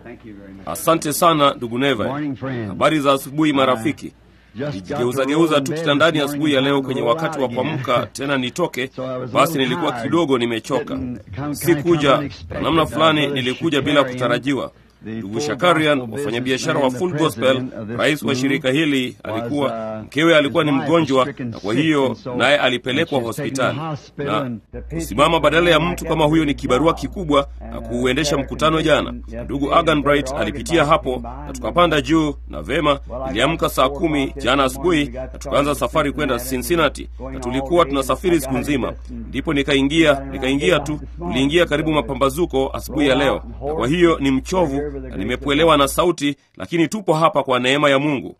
Asante sana ndugu Neva. Habari za asubuhi marafiki. Nijigeuzageuza tu kitandani asubuhi ya leo kwenye wakati wa kuamka tena nitoke, basi nilikuwa kidogo nimechoka. Sikuja kwa namna fulani, nilikuja bila kutarajiwa. Ndugu Shakarian, wafanyabiashara wa Full Gospel, rais wa shirika hili, alikuwa mkewe alikuwa ni mgonjwa, na kwa hiyo naye alipelekwa hospitali. Na kusimama badala ya mtu kama huyo ni kibarua kikubwa, na kuuendesha mkutano jana. Ndugu Agan Bright alipitia hapo na tukapanda juu, na vema, iliamka saa kumi jana asubuhi na tukaanza safari kwenda Cincinnati, na tulikuwa tunasafiri siku nzima. Ndipo nikaingia nikaingia tu, tuliingia karibu mapambazuko asubuhi ya leo, na kwa hiyo ni mchovu na nimepwelewa na sauti, lakini tupo hapa kwa neema ya Mungu.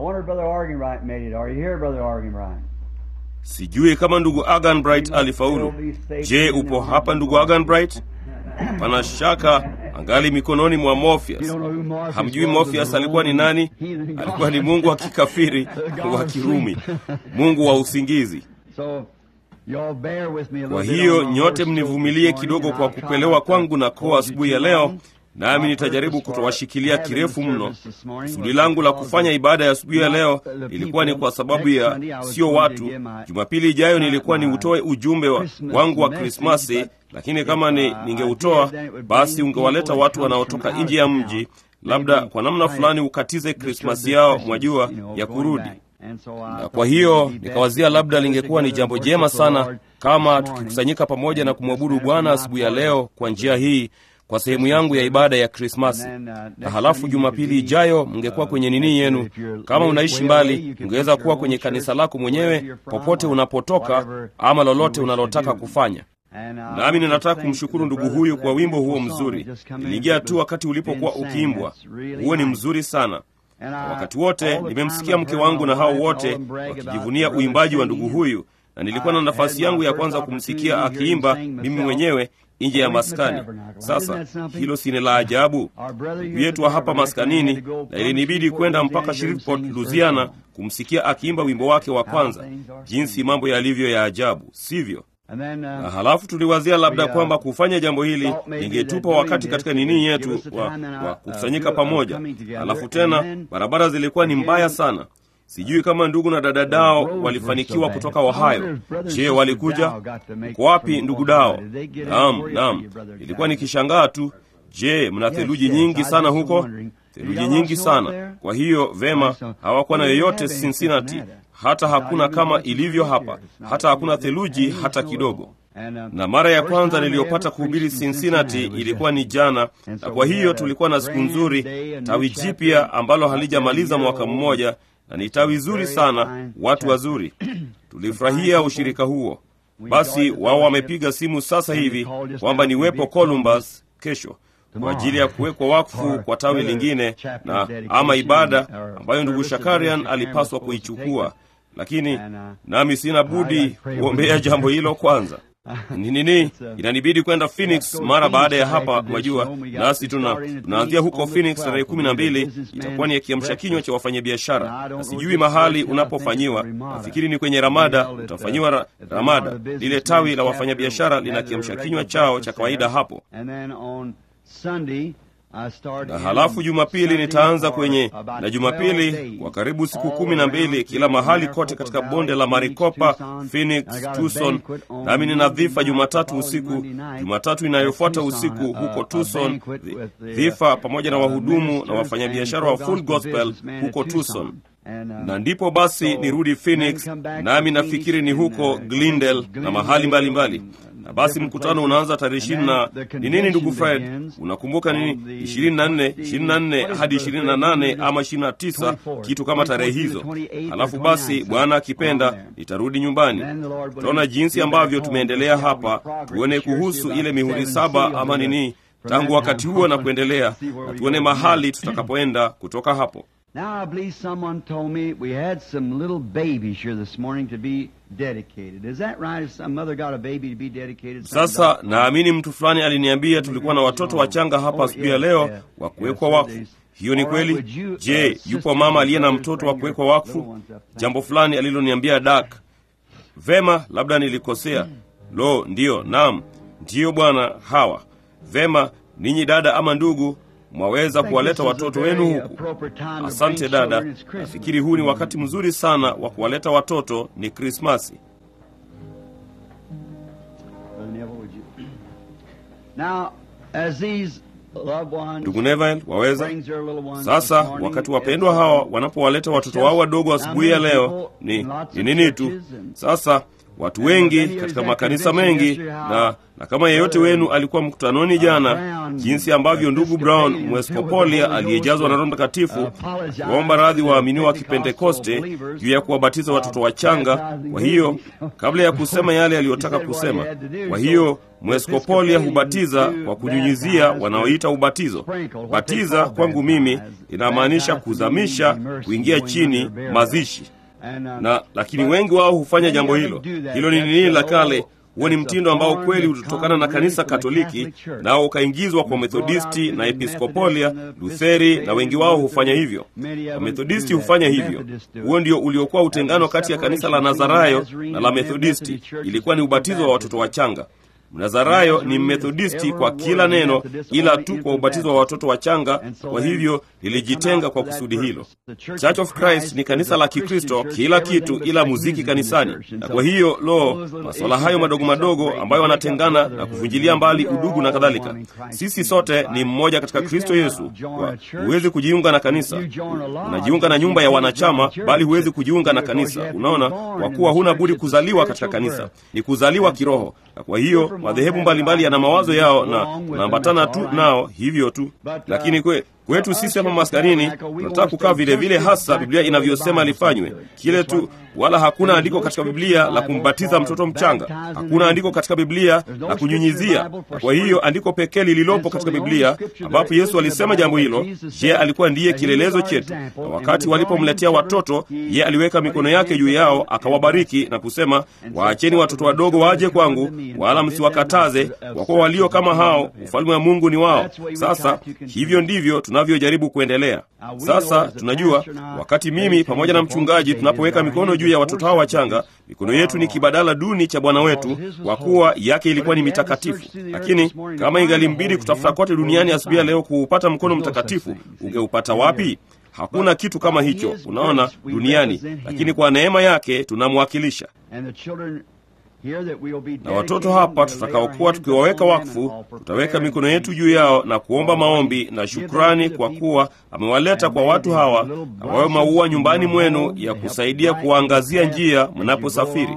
Sijui kama ndugu Agan Bright alifaulu. Je, upo hapa ndugu Agan Bright? Hapana shaka angali mikononi mwa Morpheus. Hamjui Morpheus alikuwa ni nani? Alikuwa ni mungu wa kikafiri wa Kirumi, mungu wa usingizi. Kwa hiyo nyote mnivumilie kidogo kwa kupelewa kwangu na koa asubuhi ya leo nami nitajaribu kutowashikilia kirefu mno. Kusudi langu la kufanya ibada ya asubuhi ya leo ilikuwa ni kwa sababu ya sio watu. Jumapili ijayo nilikuwa ni utoe ujumbe wa, wangu wa Krismasi, lakini kama ni, ningeutoa basi ungewaleta watu wanaotoka nje ya mji, labda kwa namna fulani ukatize Krismasi yao, mwajua, ya kurudi na kwa hiyo nikawazia labda lingekuwa ni jambo jema sana kama tukikusanyika pamoja na kumwabudu Bwana asubuhi ya leo kwa njia hii kwa sehemu yangu ya ibada ya Krismasi. Na halafu Jumapili ijayo mngekuwa kwenye nini yenu. Kama unaishi mbali, ungeweza kuwa kwenye kanisa lako mwenyewe popote unapotoka, ama lolote unalotaka kufanya. Nami ninataka kumshukuru ndugu huyu kwa wimbo huo mzuri. Niliingia tu wakati ulipokuwa ukiimbwa. Huo ni mzuri sana. Na wakati wote nimemsikia mke wangu na hao wote wakijivunia uimbaji wa ndugu huyu, na nilikuwa na nafasi yangu ya kwanza kumsikia akiimba mimi mwenyewe nje ya maskani. Sasa hilo si ni la ajabu? Ndugu yetu wa hapa maskanini, na ilinibidi kwenda mpaka Shreveport, Louisiana, kumsikia akiimba wimbo wake wa kwanza. Jinsi mambo yalivyo ya ajabu, sivyo? Na halafu tuliwazia labda kwamba kufanya jambo hili ingetupa wakati katika nini yetu wa, wa kukusanyika pamoja. Halafu tena barabara zilikuwa ni mbaya sana. Sijui kama ndugu na dada Dao walifanikiwa kutoka Ohio. Je, walikuja? Uko wapi ndugu Dao? Naam, naam, ilikuwa nikishangaa tu. Je, mna theluji nyingi sana huko? Theluji nyingi sana. Kwa hiyo vema, hawakuwa na yoyote Cincinnati, hata hakuna kama ilivyo hapa, hata hakuna theluji hata kidogo na mara ya kwanza niliyopata kuhubiri Cincinnati ilikuwa ni jana, na kwa hiyo tulikuwa na siku nzuri, tawi jipya ambalo halijamaliza mwaka mmoja na ni tawi zuri sana, watu wazuri. Tulifurahia ushirika huo. Basi wao wamepiga simu sasa hivi kwamba niwepo Columbus kesho kwa ajili ya kuwekwa wakfu kwa tawi lingine na ama ibada ambayo ndugu Shakarian alipaswa kuichukua, lakini nami sina budi kuombea jambo hilo kwanza ni nini, inanibidi kwenda Phoenix mara baada ya hapa, mwajua, nasi tuna tunaanzia huko Phoenix tarehe kumi na mbili. Itakuwa ni ya kiamsha kinywa cha wafanyabiashara, na sijui mahali unapofanyiwa. Nafikiri ni kwenye Ramada, utafanyiwa ra, Ramada. Lile tawi la wafanyabiashara lina kiamsha kinywa chao cha kawaida hapo na halafu Jumapili nitaanza kwenye na Jumapili kwa karibu siku kumi na mbili kila mahali kote katika bonde la Maricopa, Phoenix, Tucson. Nami nina dhifa Jumatatu usiku, Jumatatu inayofuata usiku huko Tucson, dhifa pamoja na wahudumu na wafanyabiashara wa Full Gospel huko Tucson na ndipo basi nirudi Phoenix, nami nafikiri ni huko Glendale na mahali mbalimbali mbali. Na basi mkutano unaanza tarehe ishirini na ni nini, ndugu Fred, unakumbuka nini? ishirini na nne ishirini na nne hadi ishirini na nane ama ishirini na tisa kitu kama tarehe hizo. Halafu basi Bwana akipenda nitarudi nyumbani. Tutaona jinsi ambavyo tumeendelea hapa, tuone kuhusu ile mihuri saba ama nini tangu wakati huo na kuendelea, na tuone mahali tutakapoenda kutoka hapo. Now I believe someone told me we had some little babies here this morning to be dedicated. Is that right? If some mother got a baby to be dedicated? Sasa naamini mtu fulani aliniambia tulikuwa na watoto wachanga hapa asubuhi ya leo wa kuwekwa wakfu. Hiyo ni kweli? Je, yupo mama aliye na mtoto wa kuwekwa wakfu? Jambo fulani aliloniambia Dak. Vema, labda nilikosea. Lo, ndiyo, naam, ndiyo bwana. Hawa vema, ninyi dada ama ndugu mwaweza kuwaleta watoto wenu huku. Asante dada, nafikiri huu ni wakati mzuri sana wa kuwaleta watoto. Ni Krismasi. Ndugu Neville, waweza sasa, wakati wapendwa hawa wanapowaleta watoto wao wadogo asubuhi ya leo, ni ni nini tu sasa watu wengi katika makanisa mengi na, na kama yeyote wenu alikuwa mkutanoni jana, jinsi ambavyo ndugu Brown Mweskopolia aliyejazwa na Roho Mtakatifu kuomba radhi waaminiwa wa Kipentekoste juu ya kuwabatiza watoto wachanga. Kwa hiyo kabla ya kusema yale aliyotaka kusema, kwa hiyo Mweskopolia hubatiza kwa kunyunyizia wanaoita ubatizo. Batiza kwangu mimi inamaanisha kuzamisha, kuingia chini, mazishi na lakini wengi wao hufanya jambo hilo. Hilo ni nini la kale. Huo ni mtindo ambao kweli ulitokana na kanisa Katoliki, nao ukaingizwa kwa Methodisti na Episkopolia, Lutheri, na wengi wao hufanya hivyo. Wamethodisti hufanya hivyo. Huo ndio uliokuwa utengano kati ya kanisa la Nazarayo na la Methodisti, ilikuwa ni ubatizo wa watoto wachanga. Mnazarayo ni Mmethodisti kwa kila neno, ila tu kwa ubatizo wa watoto wachanga. Kwa hivyo lilijitenga kwa kusudi hilo. Church of Christ ni kanisa la Kikristo, kila kitu ila muziki kanisani. Na kwa hiyo lo, masuala hayo madogo madogo ambayo wanatengana na kuvunjilia mbali udugu na kadhalika. Sisi sote ni mmoja katika Kristo Yesu. Huwezi kujiunga na kanisa, unajiunga na nyumba ya wanachama, bali huwezi kujiunga na kanisa. Unaona, kwa kuwa huna budi kuzaliwa katika kanisa, ni kuzaliwa kiroho. Na kwa hiyo madhehebu mbalimbali yana mawazo yao na tunaambatana tu nao hivyo tu, lakini kwe kwetu sisi hapa maskanini tunataka kukaa vile vile hasa Biblia inavyosema lifanywe kile tu, wala hakuna andiko katika Biblia la kumbatiza mtoto mchanga. Hakuna andiko katika Biblia la kunyunyizia. Kwa hiyo andiko pekee lililopo katika Biblia ambapo Yesu alisema jambo hilo, je, alikuwa ndiye kielelezo chetu. Na wakati walipomletea watoto, ye aliweka mikono yake juu yao akawabariki na kusema, waacheni watoto wadogo waje kwangu, wala msiwakataze, kwa kuwa walio kama hao ufalme wa Mungu ni wao. Sasa hivyo ndivyo tunavyojaribu kuendelea. Sasa tunajua wakati mimi pamoja na mchungaji tunapoweka mikono juu ya watoto hao wachanga, mikono yetu ni kibadala duni cha Bwana wetu, kwa kuwa yake ilikuwa ni mitakatifu. Lakini kama ingalimbidi kutafuta kote duniani asubuhi ya leo kuupata mkono mtakatifu, ungeupata wapi? Hakuna kitu kama hicho, unaona, duniani. Lakini kwa neema yake tunamwakilisha na watoto hapa tutakaokuwa tukiwaweka wakfu, tutaweka mikono yetu juu yao na kuomba maombi na shukrani, kwa kuwa amewaleta kwa watu hawa, na wawe maua nyumbani mwenu ya kusaidia kuwaangazia njia mnaposafiri.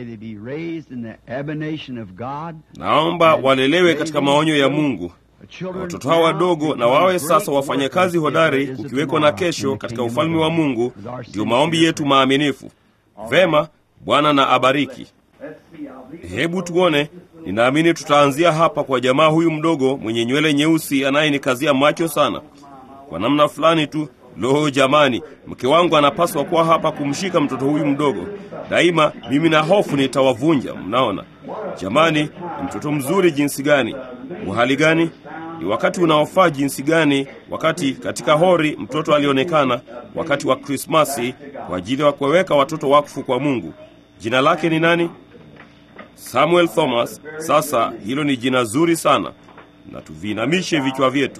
Naomba walelewe katika maonyo ya Mungu na watoto hawa wadogo, na wawe sasa wafanyakazi hodari, kukiwekwa na kesho katika ufalme wa Mungu. Ndiyo maombi yetu maaminifu. Vema, Bwana na abariki. Hebu tuone. Ninaamini tutaanzia hapa kwa jamaa huyu mdogo mwenye nywele nyeusi anayenikazia macho sana kwa namna fulani tu. Lo, jamani, mke wangu anapaswa kuwa hapa kumshika mtoto huyu mdogo daima. Mimi na hofu nitawavunja. Mnaona jamani, ni mtoto mzuri jinsi gani! Uhali gani! Ni wakati unaofaa jinsi gani! Wakati katika hori mtoto alionekana wakati wa Krismasi kwa ajili ya kuwaweka watoto wakfu kwa Mungu. Jina lake ni nani? Samuel Thomas. Sasa hilo ni jina zuri sana, na tuviinamishe vichwa vyetu.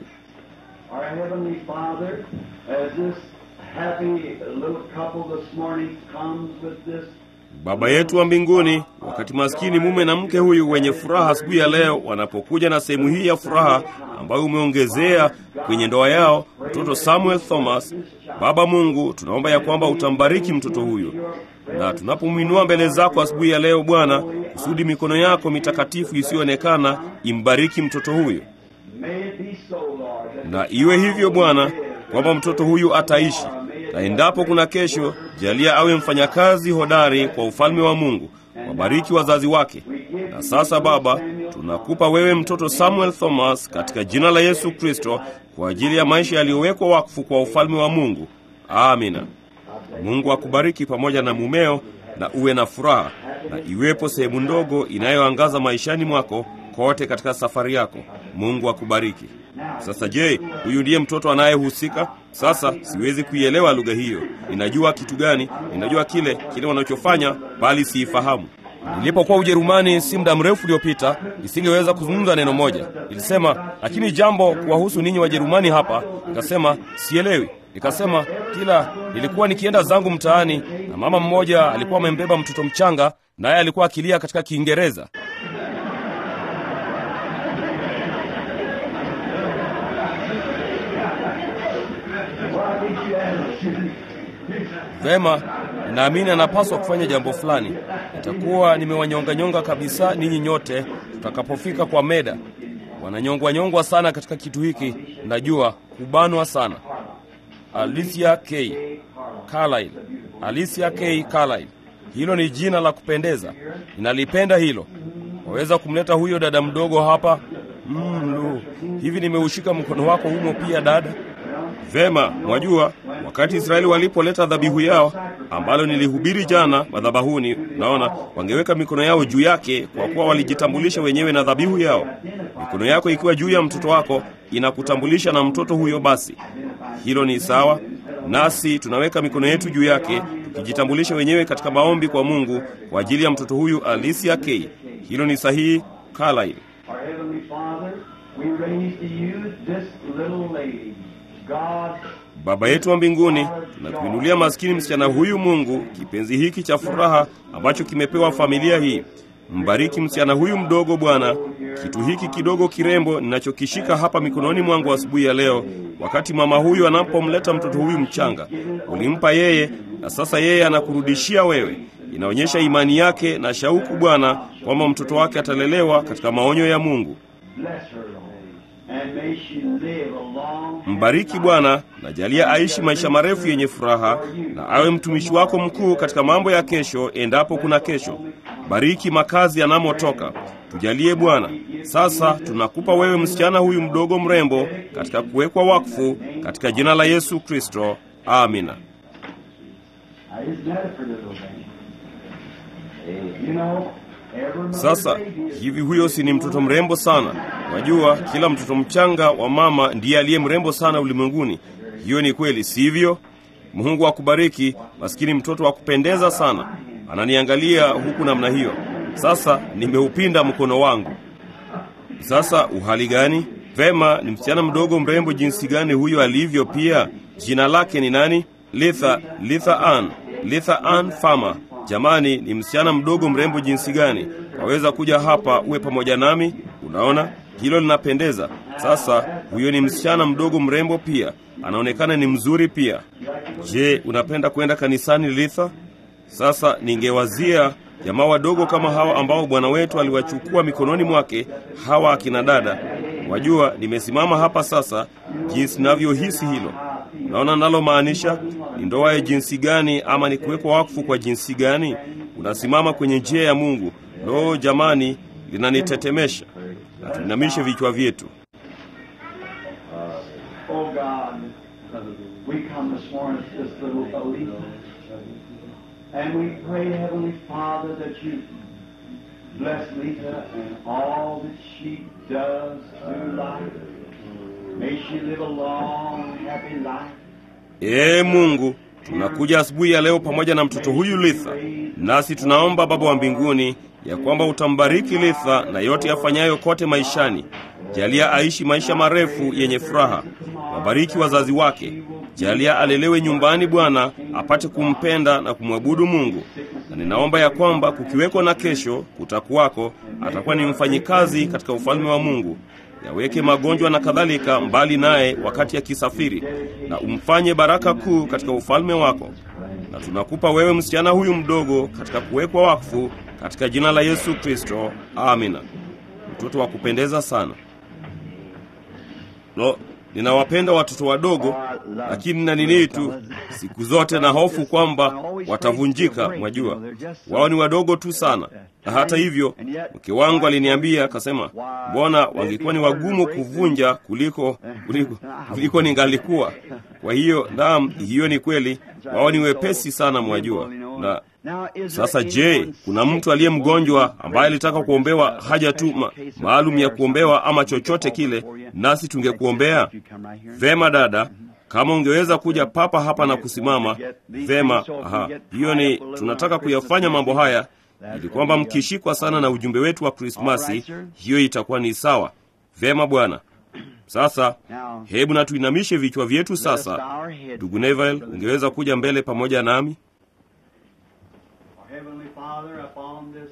Baba yetu wa mbinguni, wakati maskini mume na mke huyu wenye furaha asubuhi ya leo wanapokuja na sehemu hii ya furaha ambayo umeongezea kwenye ndoa yao mtoto Samuel Thomas, Baba Mungu, tunaomba ya kwamba utambariki mtoto huyu na tunapomwinua mbele zako asubuhi ya leo Bwana, kusudi mikono yako mitakatifu isiyoonekana imbariki mtoto huyu, na iwe hivyo Bwana, kwamba mtoto huyu ataishi, na endapo kuna kesho, jalia awe mfanyakazi hodari kwa ufalme wa Mungu. Wabariki wazazi wake. Na sasa Baba, tunakupa wewe mtoto Samuel Thomas katika jina la Yesu Kristo, kwa ajili ya maisha yaliyowekwa wakfu kwa ufalme wa Mungu. Amina. Mungu akubariki pamoja na mumeo, na uwe na furaha, na iwepo sehemu ndogo inayoangaza maishani mwako kote katika safari yako. Mungu akubariki. Sasa je, huyu ndiye mtoto anayehusika? Sasa siwezi kuielewa lugha hiyo. Ninajua kitu gani? Ninajua kile kile wanachofanya, bali siifahamu. Nilipokuwa Ujerumani si muda mrefu uliopita, nisingeweza kuzungumza neno moja. Nilisema, lakini jambo kuwahusu ninyi Wajerumani hapa, nikasema sielewi. Nikasema kila nilikuwa nikienda zangu mtaani, na mama mmoja alikuwa amembeba mtoto mchanga, naye alikuwa akilia katika Kiingereza. Vema, naamini anapaswa kufanya jambo fulani. Nitakuwa nimewanyonganyonga kabisa ninyi nyote tutakapofika kwa meda. Wananyongwanyongwa sana katika kitu hiki, najua kubanwa sana. Alicia K. Carlyle. Alicia K. Carlyle. Hilo ni jina la kupendeza, ninalipenda hilo. Waweza kumleta huyo dada mdogo hapa? Mm, lo, hivi nimeushika mkono wako humo pia dada. Vema, mwajua wakati Israeli walipoleta dhabihu yao ambalo nilihubiri jana madhabahuni, naona wangeweka mikono yao juu yake, kwa kuwa walijitambulisha wenyewe na dhabihu yao. Mikono yako ikiwa juu ya mtoto wako inakutambulisha na mtoto huyo, basi hilo ni sawa. Nasi tunaweka mikono yetu juu yake tukijitambulisha wenyewe katika maombi kwa Mungu kwa ajili ya mtoto huyu Alicia K. Hilo ni sahihi, Carlyle. Our Heavenly Father, we raise to you this little lady. God, Baba yetu wa mbinguni, tunakuinulia maskini msichana huyu Mungu, kipenzi hiki cha furaha ambacho kimepewa familia hii. Mbariki msichana huyu mdogo Bwana, kitu hiki kidogo kirembo ninachokishika hapa mikononi mwangu asubuhi ya leo, wakati mama huyu anapomleta mtoto huyu mchanga. Ulimpa yeye, na sasa yeye anakurudishia wewe. Inaonyesha imani yake na shauku Bwana, kwamba mtoto wake atalelewa katika maonyo ya Mungu. bless her, Lord, and may she live a long Mbariki Bwana, na jalia aishi maisha marefu yenye furaha, na awe mtumishi wako mkuu katika mambo ya kesho, endapo kuna kesho. Bariki makazi yanamotoka, tujalie Bwana. Sasa tunakupa wewe msichana huyu mdogo mrembo katika kuwekwa wakfu, katika jina la Yesu Kristo, amina. Now, isn't that a pretty little thing? You know, every mother's Sasa baby is hivi, huyo si ni mtoto mrembo sana? Wajua, kila mtoto mchanga wa mama ndiye aliye mrembo sana ulimwenguni. Hiyo ni kweli, sivyo? Mungu akubariki, maskini mtoto wa kupendeza sana. Ananiangalia huku namna hiyo. Sasa nimeupinda mkono wangu. Sasa uhali gani? Vema, ni msichana mdogo mrembo jinsi gani huyo alivyo pia. Jina lake ni nani? Litha, Litha Ann, Litha Ann Farmer. Jamani, ni msichana mdogo mrembo jinsi gani! Waweza kuja hapa uwe pamoja nami? Unaona hilo linapendeza. Sasa huyo ni msichana mdogo mrembo pia, anaonekana ni mzuri pia. Je, unapenda kwenda kanisani Litha? Sasa ningewazia jamaa wadogo kama hawa ambao Bwana wetu aliwachukua mikononi mwake, hawa akina dada. Wajua, nimesimama hapa sasa, jinsi navyohisi hilo. Unaona nalomaanisha ni ndoa ya jinsi gani, ama ni kuwekwa wakfu kwa jinsi gani? Unasimama kwenye njia ya Mungu. Lo, jamani, linanitetemesha. Na tuinamishe vichwa vyetu. Oh God, we come this morning to this little Alita. And we pray, Heavenly Father, that you bless Lita and all that she does through life. May she live a long, happy life. Ee Mungu, tunakuja asubuhi ya leo pamoja na mtoto huyu Litha, nasi tunaomba Baba wa mbinguni ya kwamba utambariki Litha na yote afanyayo kote maishani. Jalia aishi maisha marefu yenye furaha. Wabariki wazazi wake. Jalia alelewe nyumbani, Bwana, apate kumpenda na kumwabudu Mungu. Na ninaomba ya kwamba kukiweko na kesho, kutakuwako, atakuwa ni mfanyikazi katika ufalme wa Mungu. Yaweke magonjwa na kadhalika mbali naye wakati akisafiri, na umfanye baraka kuu katika ufalme wako. Na tunakupa wewe msichana huyu mdogo katika kuwekwa wakfu katika jina la Yesu Kristo, amina. Mtoto wa kupendeza sana. Lo, ninawapenda watoto wadogo, lakini na nini tu, siku zote na hofu kwamba watavunjika. Mwajua, wao ni wadogo tu sana. Na hata hivyo, mke wangu aliniambia akasema, mbona wangekuwa ni wagumu kuvunja kuliko kuliko, kuliko ningalikuwa. Kwa hiyo, naam, hiyo ni kweli, wao ni wepesi sana, mwajua. Na sasa je, kuna mtu aliye mgonjwa ambaye alitaka kuombewa haja tu ma, maalum ya kuombewa ama chochote kile, nasi tungekuombea? Vema dada, kama ungeweza kuja papa hapa na kusimama vema. Aha, hiyo ni tunataka kuyafanya mambo haya ili kwamba mkishikwa sana na ujumbe wetu wa Krismasi, hiyo itakuwa ni sawa. Vema Bwana. Sasa hebu na tuinamishe vichwa vyetu sasa. Ndugu Neville, ungeweza kuja mbele pamoja nami? Heavenly Father, upon this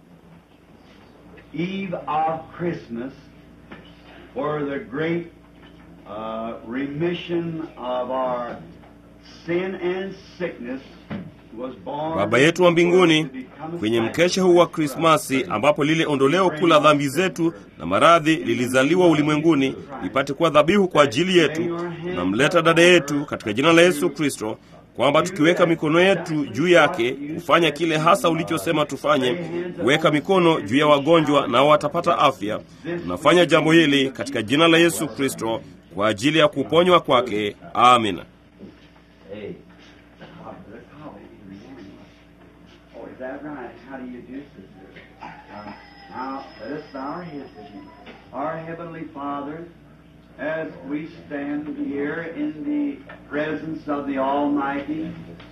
eve of Christmas, for the great uh, remission of our sin and sickness was born. Baba yetu wa mbinguni, kwenye mkesha huu wa Krismasi ambapo lile ondoleo kuu la dhambi zetu na maradhi lilizaliwa ulimwenguni lipate kuwa dhabihu kwa ajili yetu, tunamleta dada yetu katika jina la Yesu Kristo, kwamba tukiweka mikono yetu juu yake kufanya kile hasa ulichosema tufanye, kuweka mikono juu ya wagonjwa nao watapata afya. Tunafanya jambo hili katika jina la Yesu Kristo kwa ajili ya kuponywa kwake. Amina. Hey. Oh, is that right? How do you do, sister? Uh, now, let us bow our heads to Him. Our Heavenly Father, as we stand here in the presence of the Almighty,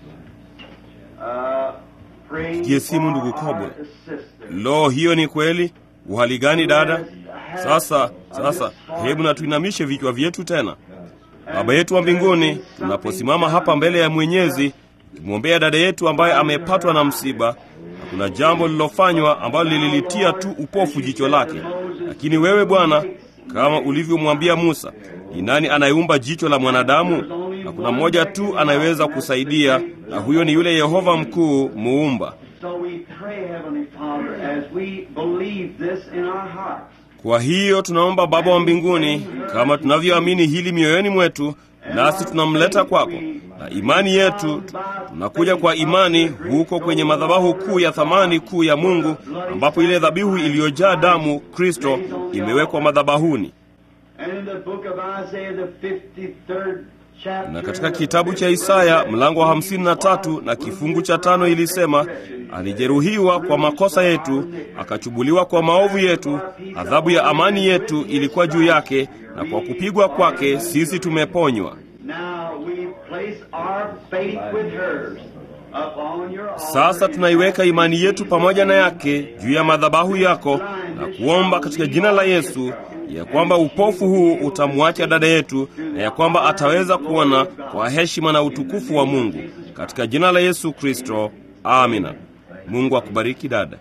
uh, praying Pigie simu ndugu for Kobo. our sister. Lo, hiyo ni kweli. Uhali gani dada? Sasa sasa, hebu na tuinamishe vichwa vyetu tena. Baba yetu wa mbinguni, tunaposimama hapa mbele ya Mwenyezi kumwombea dada yetu ambaye amepatwa na msiba, na kuna jambo lililofanywa ambalo lililitia tu upofu jicho lake, lakini wewe Bwana, kama ulivyomwambia Musa, ni nani anayeumba jicho la mwanadamu? Na kuna mmoja tu anayeweza kusaidia, na huyo ni yule Yehova mkuu muumba. So we pray, Heavenly Father, as we believe this in our hearts. Kwa hiyo tunaomba Baba wa mbinguni, kama tunavyoamini hili mioyoni mwetu, nasi tunamleta kwako na imani yetu. Tunakuja kwa imani huko kwenye madhabahu kuu ya thamani kuu ya Mungu, ambapo ile dhabihu iliyojaa damu Kristo imewekwa madhabahuni. And in the book of Isaiah, the 53rd chapter, Na katika kitabu cha Isaya mlango wa hamsini na tatu na kifungu cha tano ilisema, alijeruhiwa kwa makosa yetu, akachubuliwa kwa maovu yetu, adhabu ya amani yetu ilikuwa juu yake, na kwa kupigwa kwake sisi tumeponywa. Now we place our faith with hers upon your altar. Sasa tunaiweka imani yetu pamoja na yake juu ya madhabahu yako na kuomba katika jina la Yesu ya kwamba upofu huu utamwacha dada yetu na ya kwamba ataweza kuona kwa heshima na utukufu wa Mungu katika jina la Yesu Kristo. Amina. Mungu akubariki dada.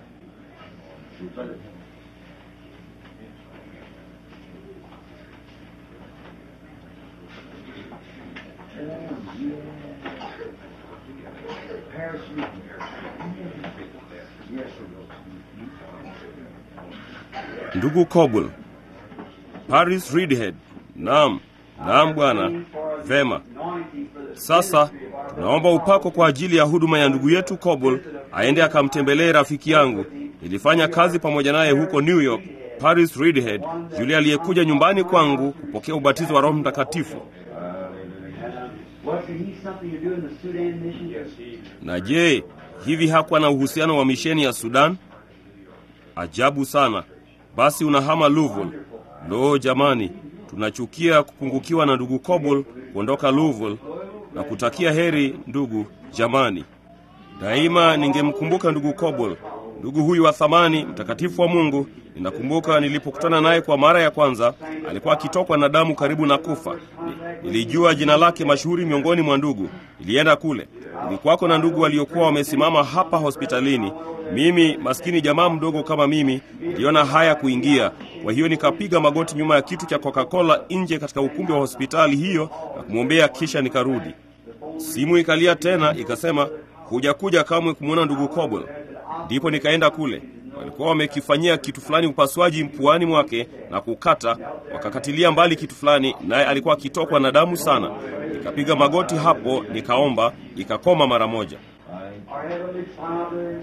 Ndugu Coble, Paris Reedhead. Naam, naam bwana. Vema. Sasa tunaomba upako kwa ajili ya huduma ya ndugu yetu Coble, aende akamtembelee rafiki yangu. Nilifanya kazi pamoja naye huko New York, Paris Reedhead, yule aliyekuja nyumbani kwangu kupokea ubatizo wa Roho Mtakatifu. Wasn't he something to do in the Sudan mission? Na je, hivi hakuwa na uhusiano wa misheni ya Sudan? Ajabu sana. Basi unahama Louisville. Lo jamani, tunachukia kupungukiwa na ndugu Coble kuondoka Louisville na kutakia heri ndugu jamani. Daima ningemkumbuka ndugu Coble, ndugu huyu wa thamani, mtakatifu wa Mungu. Ninakumbuka nilipokutana naye kwa mara ya kwanza, alikuwa akitokwa na damu karibu na kufa. Ni- Nilijua jina lake mashuhuri miongoni mwa ndugu. Nilienda kule, nilikuwako na ndugu waliokuwa wamesimama hapa hospitalini. Mimi maskini jamaa mdogo kama mimi, niliona haya kuingia. Kwa hiyo nikapiga magoti nyuma ya kitu cha Coca-Cola nje katika ukumbi wa hospitali hiyo na kumwombea, kisha nikarudi. Simu ikalia tena ikasema, hujakuja kamwe kumwona ndugu Coble. Ndipo nikaenda kule, walikuwa wamekifanyia kitu fulani upasuaji mpuani mwake na kukata, wakakatilia mbali kitu fulani, naye alikuwa akitokwa na damu sana. Nikapiga magoti hapo, nikaomba, ikakoma mara moja. Our Heavenly Father,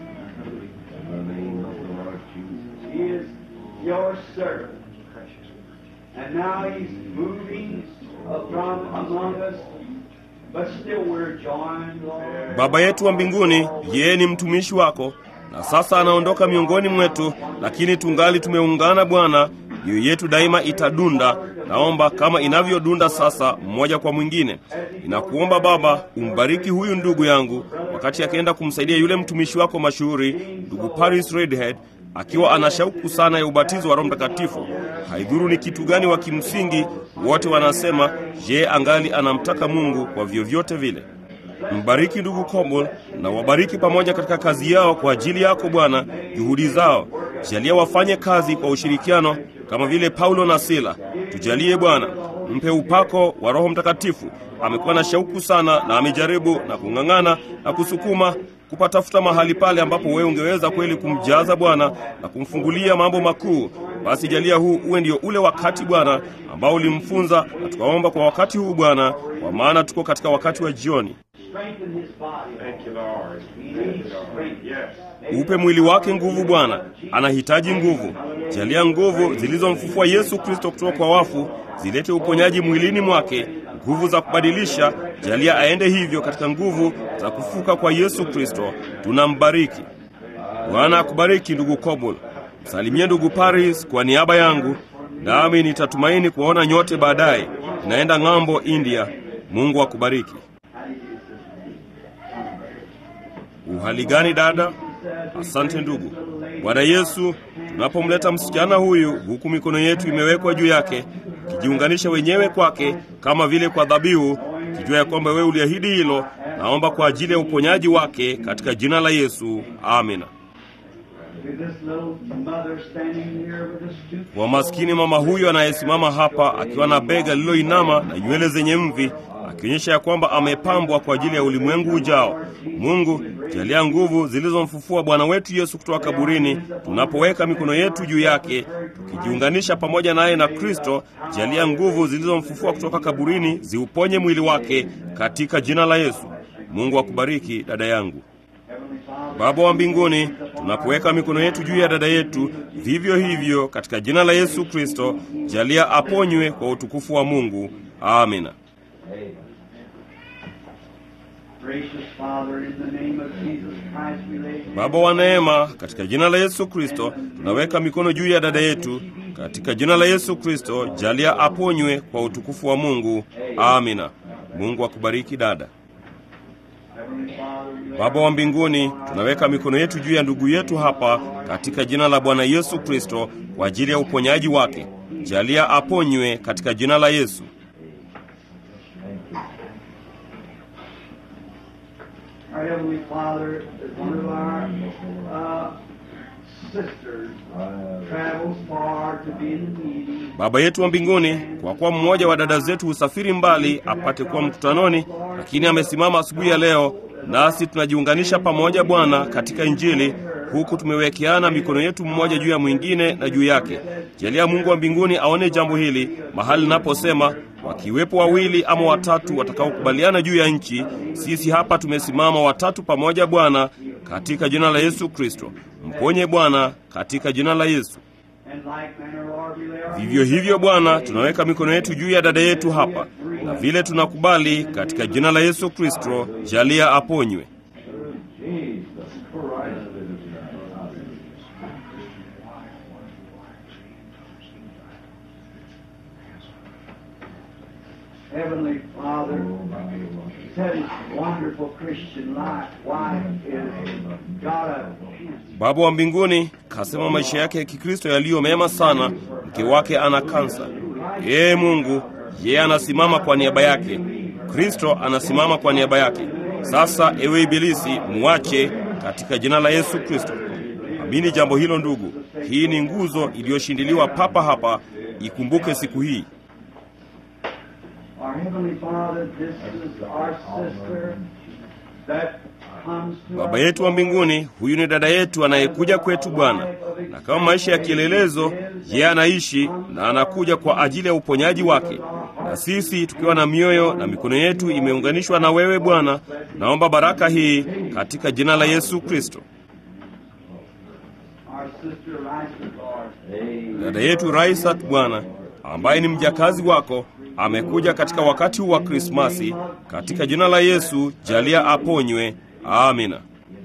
He is your servant. And now He's moving from among us, but still we're joined, Lord. Baba yetu wa mbinguni, yeye ni mtumishi wako, na sasa anaondoka miongoni mwetu, lakini tungali tumeungana Bwana. Mioyo yetu daima itadunda, naomba kama inavyodunda sasa, mmoja kwa mwingine. Ninakuomba Baba, umbariki huyu ndugu yangu wakati wakati akienda kumsaidia yule mtumishi wako mashuhuri ndugu Paris Redhead akiwa ana shauku sana ya ubatizo wa Roho Mtakatifu. Haidhuru ni kitu gani wa kimsingi, wote wanasema je, angali anamtaka Mungu kwa vyovyote vile. Mbariki ndugu Coble na wabariki pamoja katika kazi yao kwa ajili yako Bwana, juhudi zao. Jalia wafanye kazi kwa ushirikiano kama vile Paulo na Sila. Tujalie Bwana, mpe upako wa Roho Mtakatifu. Amekuwa na shauku sana na amejaribu na kung'ang'ana na kusukuma kupatafuta mahali pale ambapo wewe ungeweza kweli kumjaza Bwana na kumfungulia mambo makuu. Basi jalia huu uwe ndio ule wakati Bwana ambao ulimfunza, na tukaomba kwa wakati huu Bwana, kwa maana tuko katika wakati wa jioni. Strengthen his body. Thank you, Lord. He needs strength. Yes. Upe mwili wake nguvu Bwana, anahitaji nguvu. Jalia nguvu zilizomfufua Yesu Kristo kutoka kwa wafu zilete uponyaji mwilini mwake, nguvu za kubadilisha. Jalia aende hivyo katika nguvu za kufuka kwa Yesu Kristo. Tunambariki Bwana. Akubariki ndugu Kobol, msalimie ndugu Paris kwa niaba yangu, nami nitatumaini kuwaona nyote baadaye. Naenda ng'ambo India. Mungu akubariki. Uhali gani dada? Asante ndugu. Bwana Yesu, tunapomleta msichana huyu huku mikono yetu imewekwa juu yake, tukijiunganisha wenyewe kwake kama vile kwa dhabihu, kijua ya kwamba wewe uliahidi hilo, naomba kwa ajili ya uponyaji wake katika jina la Yesu, amina. With this little mother standing here with this stoop Kwa maskini mama huyu anayesimama hapa akiwa na bega lililoinama na nywele zenye mvi, akionyesha ya kwamba amepambwa kwa ajili ya ulimwengu ujao. Mungu, jalia nguvu zilizomfufua Bwana wetu Yesu kutoka kaburini, tunapoweka mikono yetu juu yake, tukijiunganisha pamoja naye na Kristo. Jalia nguvu zilizomfufua kutoka kaburini ziuponye mwili wake katika jina la Yesu. Mungu akubariki dada yangu. Heavenly Father, Baba wa mbinguni, tunapoweka mikono yetu juu ya dada yetu, vivyo hivyo katika jina la Yesu Kristo, jalia aponywe kwa utukufu wa Mungu. Amina. gracious Father, in the name of Jesus Christ, we lay Baba wa neema, katika jina la Yesu Kristo, tunaweka mikono juu ya dada yetu. Katika jina la Yesu Kristo, jalia aponywe kwa utukufu wa Mungu. Amina. Mungu akubariki dada. Heavenly Father, we lay Baba wa mbinguni, tunaweka mikono yetu juu ya ndugu yetu hapa katika jina la Bwana Yesu Kristo kwa ajili ya uponyaji wake. Jalia aponywe katika jina la Yesu. Our Heavenly Father, as one of our uh, sisters travels far to be in the meeting, Baba yetu wa mbinguni, kwa kuwa mmoja wa dada zetu husafiri mbali apate kuwa mkutanoni, lakini amesimama asubuhi ya leo, nasi tunajiunganisha pamoja Bwana katika Injili, huku tumewekeana mikono yetu mmoja juu ya mwingine na juu yake. Jalia Mungu wa mbinguni aone jambo hili mahali naposema, wakiwepo wawili ama watatu watakaokubaliana juu ya nchi, sisi hapa tumesimama watatu pamoja Bwana, katika jina la Yesu Kristo. Mponye Bwana, katika jina la Yesu. and like manner, Lord, we lay our Vivyo hivyo Bwana, tunaweka mikono yetu juu ya dada yetu hapa, na vile tunakubali katika jina la Yesu Kristo, jalia aponywe. Heavenly Father, said his wonderful Christian life, wife is got a Baba wa mbinguni kasema maisha yake ya Kikristo yaliyo mema sana, mke wake ana kansa. Ee Mungu, yeye anasimama kwa niaba yake, Kristo anasimama kwa niaba yake. Sasa ewe Ibilisi, muache katika jina la Yesu Kristo. Amini jambo hilo ndugu, hii ni nguzo iliyoshindiliwa papa hapa. Ikumbuke siku hii. Our Heavenly Father, this is our sister that comes to Baba us. yetu wa mbinguni, huyu ni dada yetu anayekuja kwetu Bwana, na kama maisha ya kielelezo, yeye anaishi na anakuja kwa ajili ya uponyaji wake. Na sisi tukiwa na mioyo na mikono yetu imeunganishwa na wewe Bwana, naomba baraka hii katika jina la Yesu Kristo. Our sister Rice, Lord. Dada yetu Raisat Bwana, ambaye ni mjakazi wako, amekuja katika wakati huu wa Krismasi. Katika jina la Yesu, jalia aponywe. Amina.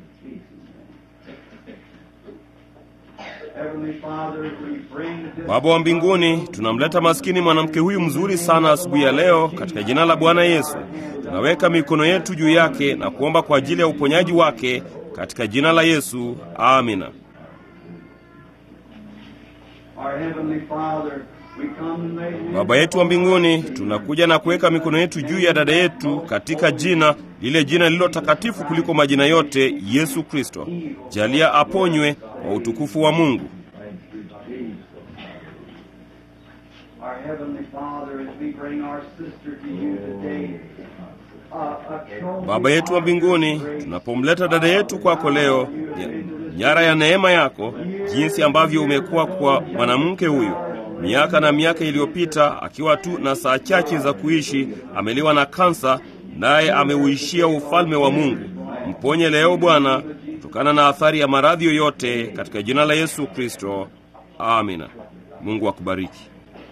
Heavenly Father, we bring this Baba wa mbinguni, tunamleta maskini mwanamke huyu mzuri sana asubuhi ya leo katika jina la Bwana Yesu. tunaweka mikono yetu juu yake na kuomba kwa ajili ya uponyaji wake katika jina la Yesu, amina. Our Heavenly Father, we come and lay hands Baba yetu wa mbinguni, tunakuja na kuweka mikono yetu juu ya dada yetu katika jina lile jina lililo takatifu kuliko majina yote, Yesu Kristo. Jalia aponywe kwa utukufu wa Mungu. Our Heavenly Father, as we bring our sister to you today, a, a trophy Baba yetu wa mbinguni, tunapomleta dada yetu kwako leo, ya- nyara ya neema yako, jinsi ambavyo umekuwa kwa mwanamke huyu miaka na miaka iliyopita, akiwa tu na saa chache za kuishi, ameliwa na kansa, naye ameuishia ufalme wa Mungu. Mponye leo Bwana, kutokana na athari ya maradhi yoyote, katika jina la Yesu Kristo, amina. Mungu akubariki.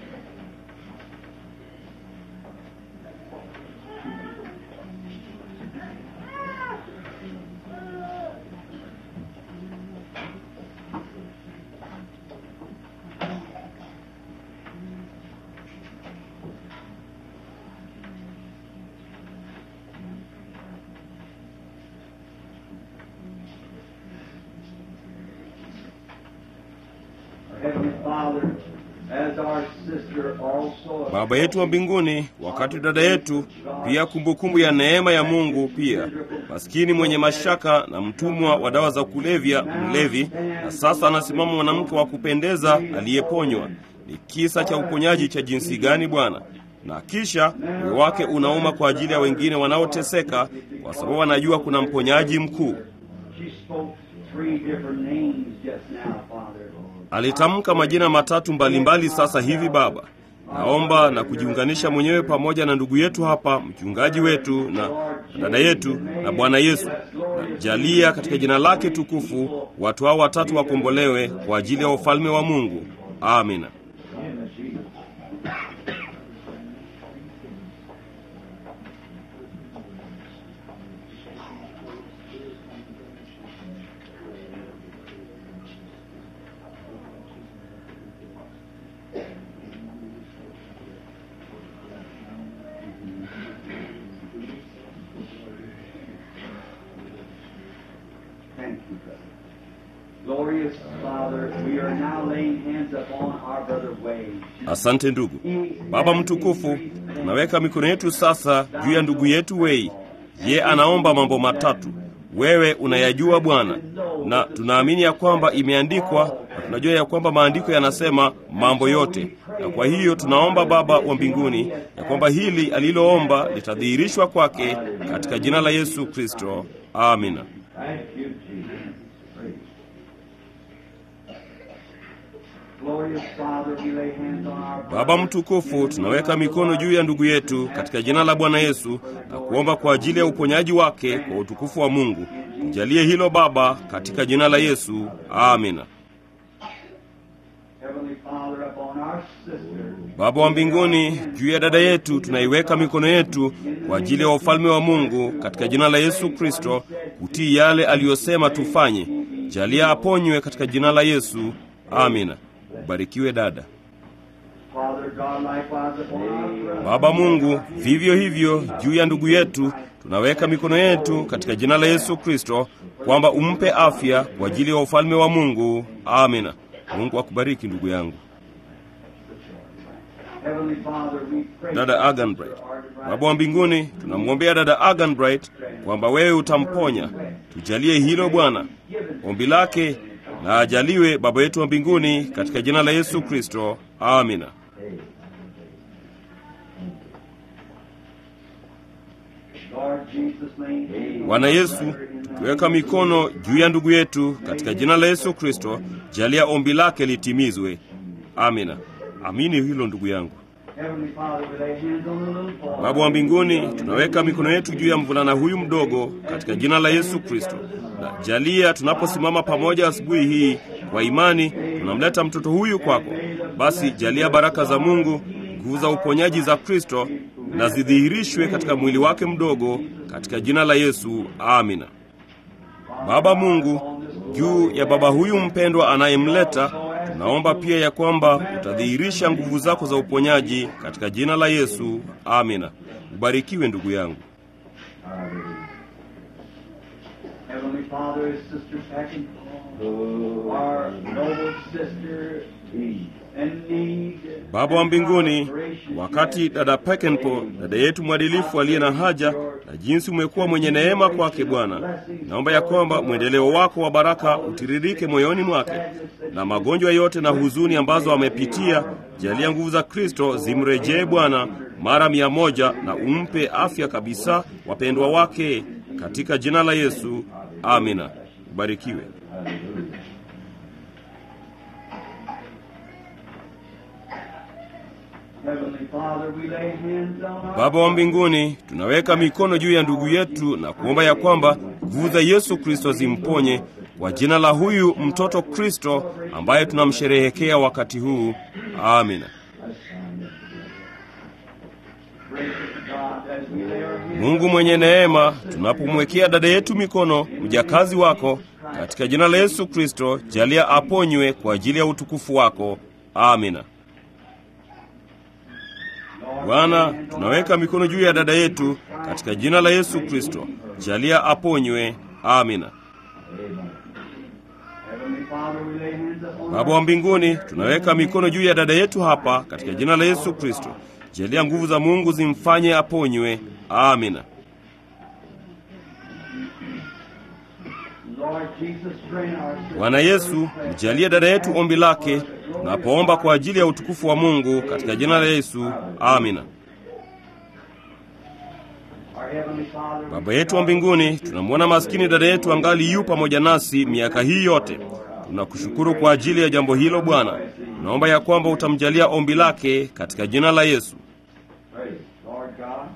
Our Heavenly Father, as our sister also Baba yetu wa mbinguni, wakati dada yetu pia kumbukumbu ya neema ya Mungu, pia maskini mwenye mashaka na mtumwa wa dawa za kulevya, mlevi, na sasa anasimama mwanamke wa kupendeza aliyeponywa. Ni kisa cha uponyaji cha jinsi gani Bwana! Na kisha moyo wake unauma kwa ajili ya wengine wanaoteseka, kwa sababu anajua kuna mponyaji mkuu. she spoke three different names just now, Father. Alitamka majina matatu mbalimbali sasa hivi Baba. Naomba na kujiunganisha mwenyewe pamoja na ndugu yetu hapa, mchungaji wetu na na dada yetu na Bwana Yesu. Na jalia katika jina lake tukufu watu hao watatu wakombolewe kwa ajili ya ufalme wa Mungu. Amina. Thank you, brother. Glorious Father, we are now laying hands upon our brother Wade. Asante ndugu. Baba mtukufu, tunaweka mikono yetu sasa juu ya ndugu yetu Wei. Ye anaomba mambo matatu. Wewe unayajua Bwana, na tunaamini ya kwamba imeandikwa, na tunajua ya kwamba maandiko yanasema mambo yote. Na kwa hiyo tunaomba Baba wa mbinguni ya kwamba hili aliloomba litadhihirishwa kwake katika jina la Yesu Kristo. Amina. Thank you, Jesus. Glorious Father, we lay hands on our Baba mtukufu, tunaweka mikono juu ya ndugu yetu katika jina la Bwana Yesu na kuomba kwa ajili ya uponyaji wake kwa utukufu wa Mungu. Tujalie hilo Baba, katika jina la Yesu. Amina. Heavenly Father upon our sister. Baba wa mbinguni, juu ya dada yetu tunaiweka mikono yetu kwa ajili ya ufalme wa Mungu katika jina la Yesu Kristo, kutii yale aliyosema tufanye. Jalia aponywe katika jina la Yesu. Amina. Ubarikiwe dada. Father God, likewise upon our brother. Baba Mungu, vivyo hivyo juu ya ndugu yetu tunaweka mikono yetu katika jina la Yesu Kristo, kwamba umpe afya kwa ajili ya ufalme wa Mungu. Amina. Mungu akubariki ndugu yangu. Heavenly Father, we pray Dada Agan Bright, Baba wa mbinguni, tunamwombea dada Agan Bright kwamba wewe utamponya. Tujalie hilo Bwana, ombi lake na ajaliwe Baba yetu wa mbinguni, katika jina la Yesu Kristo. Amina. Lord Jesus' name. Bwana Yesu, tukiweka mikono juu ya ndugu yetu katika jina la Yesu Kristo, jalia ombi lake litimizwe. Amina. Amini hilo ndugu yangu. Heavenly Father, we lay hands on the little boy. Baba wa mbinguni, tunaweka mikono yetu juu ya mvulana huyu mdogo katika jina la Yesu Kristo, na jalia tunaposimama pamoja asubuhi hii kwa imani, tunamleta mtoto huyu kwako. Basi jalia baraka za Mungu, nguvu za uponyaji za Kristo na zidhihirishwe katika mwili wake mdogo, katika jina la Yesu. Amina. Baba Mungu, juu ya baba huyu mpendwa anayemleta, tunaomba pia ya kwamba utadhihirisha nguvu zako za uponyaji katika jina la Yesu. Amina. Ubarikiwe ndugu yangu. Heavenly Father, his sister Peckinpah, our noble sister in need. Baba wa mbinguni, wakati dada Pekenpo, dada yetu mwadilifu aliye na haja, na jinsi umekuwa mwenye neema kwake Bwana, naomba ya kwamba mwendeleo wako wa baraka utiririke moyoni mwake, na magonjwa yote na huzuni ambazo amepitia, jalia nguvu za Kristo zimrejee Bwana mara mia moja, na umpe afya kabisa wapendwa wake, katika jina la Yesu, amina. Ubarikiwe. Heavenly Father, we lay hands on our Baba wa mbinguni, tunaweka mikono juu ya ndugu yetu na kuomba ya kwamba nguvu za Yesu Kristo zimponye kwa jina la huyu mtoto Kristo ambaye tunamsherehekea wakati huu. Amina. gracious God as we lay our hands Mungu mwenye neema, tunapomwekea dada yetu mikono, mjakazi wako, katika jina la Yesu Kristo, jalia aponywe kwa ajili ya utukufu wako. Amina. Bwana, tunaweka mikono juu ya dada yetu katika jina la Yesu Kristo, jalia aponywe. Amina. Heavenly Father, we lay hands upon Baba wa mbinguni, tunaweka mikono juu ya dada yetu hapa katika jina la Yesu Kristo. Jalia nguvu za Mungu zimfanye aponywe. Amina. Lord Jesus, grant our sister Bwana Yesu, mjalie dada yetu ombi lake tunapoomba kwa ajili ya utukufu wa Mungu katika jina la Yesu. Amina. our Heavenly Father, Baba yetu wa mbinguni, tunamwona maskini dada yetu angali yu pamoja nasi miaka hii yote. Tunakushukuru kwa ajili ya jambo hilo Bwana. Tunaomba ya kwamba utamjalia ombi lake katika jina la Yesu. Praise Lord God.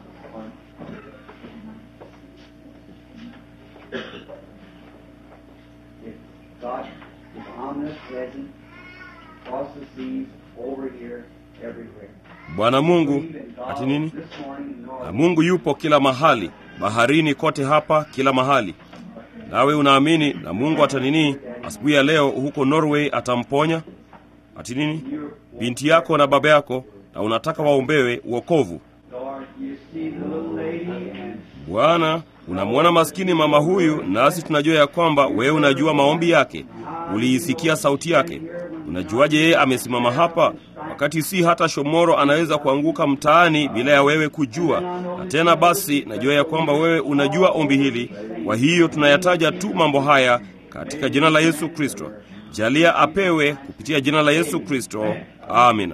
If God is omnipresent, across the seas, over here, everywhere. Bwana Mungu, Believe in God ati nini? this morning, Na Lord. Mungu yupo kila mahali, baharini kote hapa, kila mahali. Nawe unaamini na Mungu atanini asubuhi ya leo huko Norway atamponya? Ati nini? Binti yako na baba yako na unataka waombewe uokovu. Lord, you see the little lady and Bwana, unamwona maskini mama huyu, nasi tunajua ya kwamba wewe unajua maombi yake, uliisikia sauti yake. Unajuaje yeye amesimama hapa wakati si hata shomoro anaweza kuanguka mtaani bila ya wewe kujua? Na tena basi, najua ya kwamba wewe unajua ombi hili. Kwa hiyo tunayataja tu mambo haya katika jina la Yesu Kristo. Jalia apewe kupitia jina la Yesu Kristo. Amina.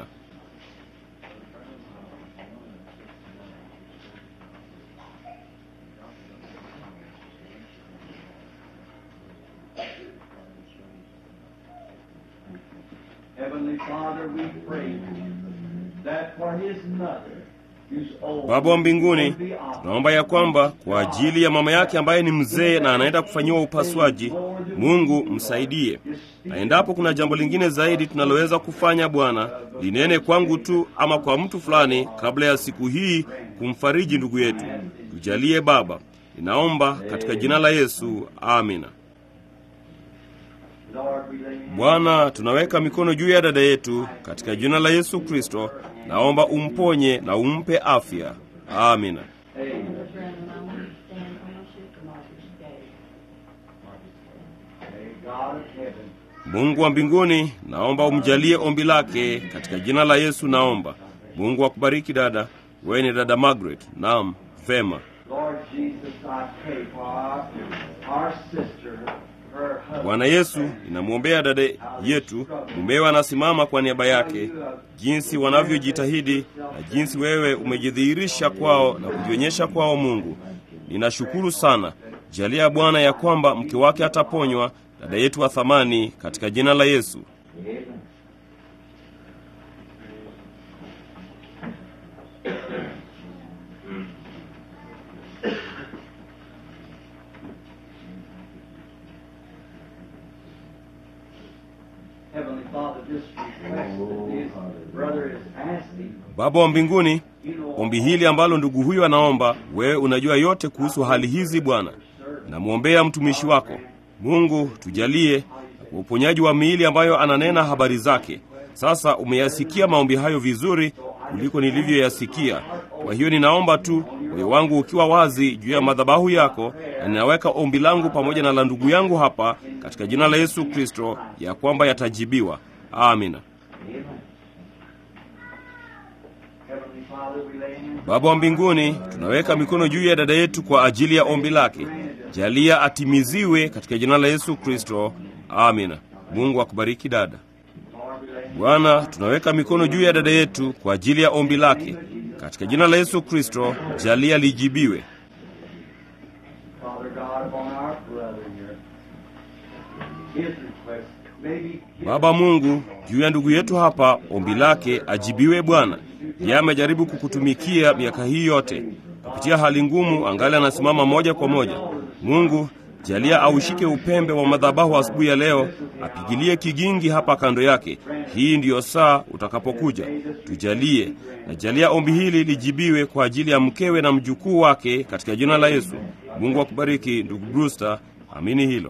Heavenly Father, we pray that for his mother, who's old, Baba wa mbinguni, will be honored. tunaomba ya kwamba kwa ajili ya mama yake ambaye ni mzee na anaenda kufanyiwa upasuaji, Mungu msaidie. Na endapo kuna jambo lingine zaidi tunaloweza kufanya, Bwana, linene kwangu tu ama kwa mtu fulani kabla ya siku hii kumfariji ndugu yetu. Tujalie Baba, ninaomba katika jina la Yesu, amina. Lord, we lay hands Bwana, tunaweka mikono juu ya dada yetu katika jina la Yesu Kristo. Naomba umponye na umpe afya. Amina. Amen. Brethren, I want to stand ownership of Martha's Day. May God of heaven Mungu wa mbinguni, naomba umjalie ombi lake katika jina la Yesu. Naomba Mungu akubariki dada. Wewe ni dada Margaret. Naam, vema. Lord Jesus, I pray for our, our sister, her husband. Bwana Yesu, ninamwombea dada yetu, mumewe anasimama kwa niaba yake, jinsi wanavyojitahidi na jinsi wewe umejidhihirisha kwao na kujionyesha kwao. Mungu, ninashukuru sana. Jalia Bwana ya kwamba mke wake ataponywa, dada yetu wa thamani, katika jina la Yesu. Heavenly Father, this request that his brother is asking, Baba wa mbinguni, you know, ombi hili ambalo ndugu huyu anaomba, wewe unajua yote kuhusu hali hizi Bwana. Namwombea mtumishi wako Mungu, tujalie na kwa uponyaji wa miili ambayo ananena habari zake. Sasa umeyasikia maombi hayo vizuri kuliko nilivyoyasikia. Kwa hiyo ninaomba tu moyo wangu ukiwa wazi juu ya madhabahu yako, na ninaweka ombi langu pamoja na la ndugu yangu hapa katika jina la Yesu Kristo, ya kwamba yatajibiwa. Amina. Heavenly Father, we lay in Baba wa mbinguni, tunaweka mikono juu ya dada yetu kwa ajili ya ombi lake. Jalia atimiziwe katika jina la Yesu Kristo. Amina. Mungu akubariki dada. Lord, we lay in Bwana, tunaweka mikono juu ya dada yetu kwa ajili ya ombi lake katika jina la Yesu Kristo. Jalia lijibiwe. Father God upon our brother here. His request, maybe Baba Mungu, juu ya ndugu yetu hapa, ombi lake ajibiwe. Bwana, yeye amejaribu kukutumikia miaka hii yote kupitia hali ngumu, angali anasimama moja kwa moja. Mungu, jalia aushike upembe wa madhabahu asubuhi ya leo, apigilie kigingi hapa kando yake. Hii ndiyo saa utakapokuja, tujalie na jalia ombi hili lijibiwe kwa ajili ya mkewe na mjukuu wake katika jina la Yesu. Mungu akubariki ndugu Brewster, amini hilo.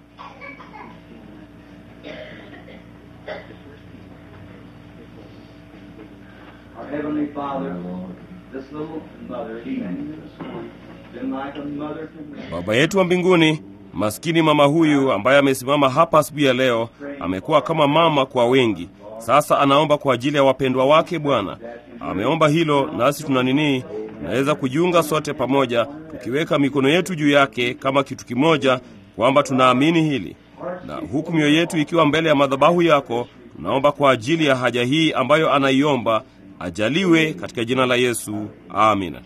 Our Heavenly Father, this little mother, even this morning, been like a mother to me. Baba yetu wa mbinguni, maskini mama huyu ambaye amesimama hapa asubuhi ya leo amekuwa kama mama kwa wengi. Sasa anaomba kwa ajili ya wapendwa wake. Bwana ameomba hilo, nasi tuna nini, naweza kujiunga sote pamoja tukiweka mikono yetu juu yake kama kitu kimoja, kwamba tunaamini hili, na huku mioyo yetu ikiwa mbele ya madhabahu yako, tunaomba kwa ajili ya haja hii ambayo anaiomba, ajaliwe katika jina la Yesu, amina.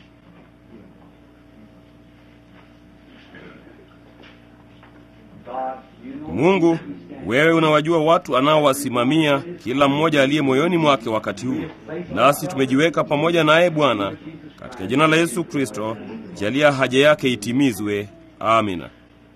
God, you know Mungu, wewe unawajua watu anaowasimamia kila mmoja aliye moyoni mwake wakati huu, nasi tumejiweka pamoja naye Bwana, katika jina la Yesu Kristo, jalia haja yake itimizwe. Amina.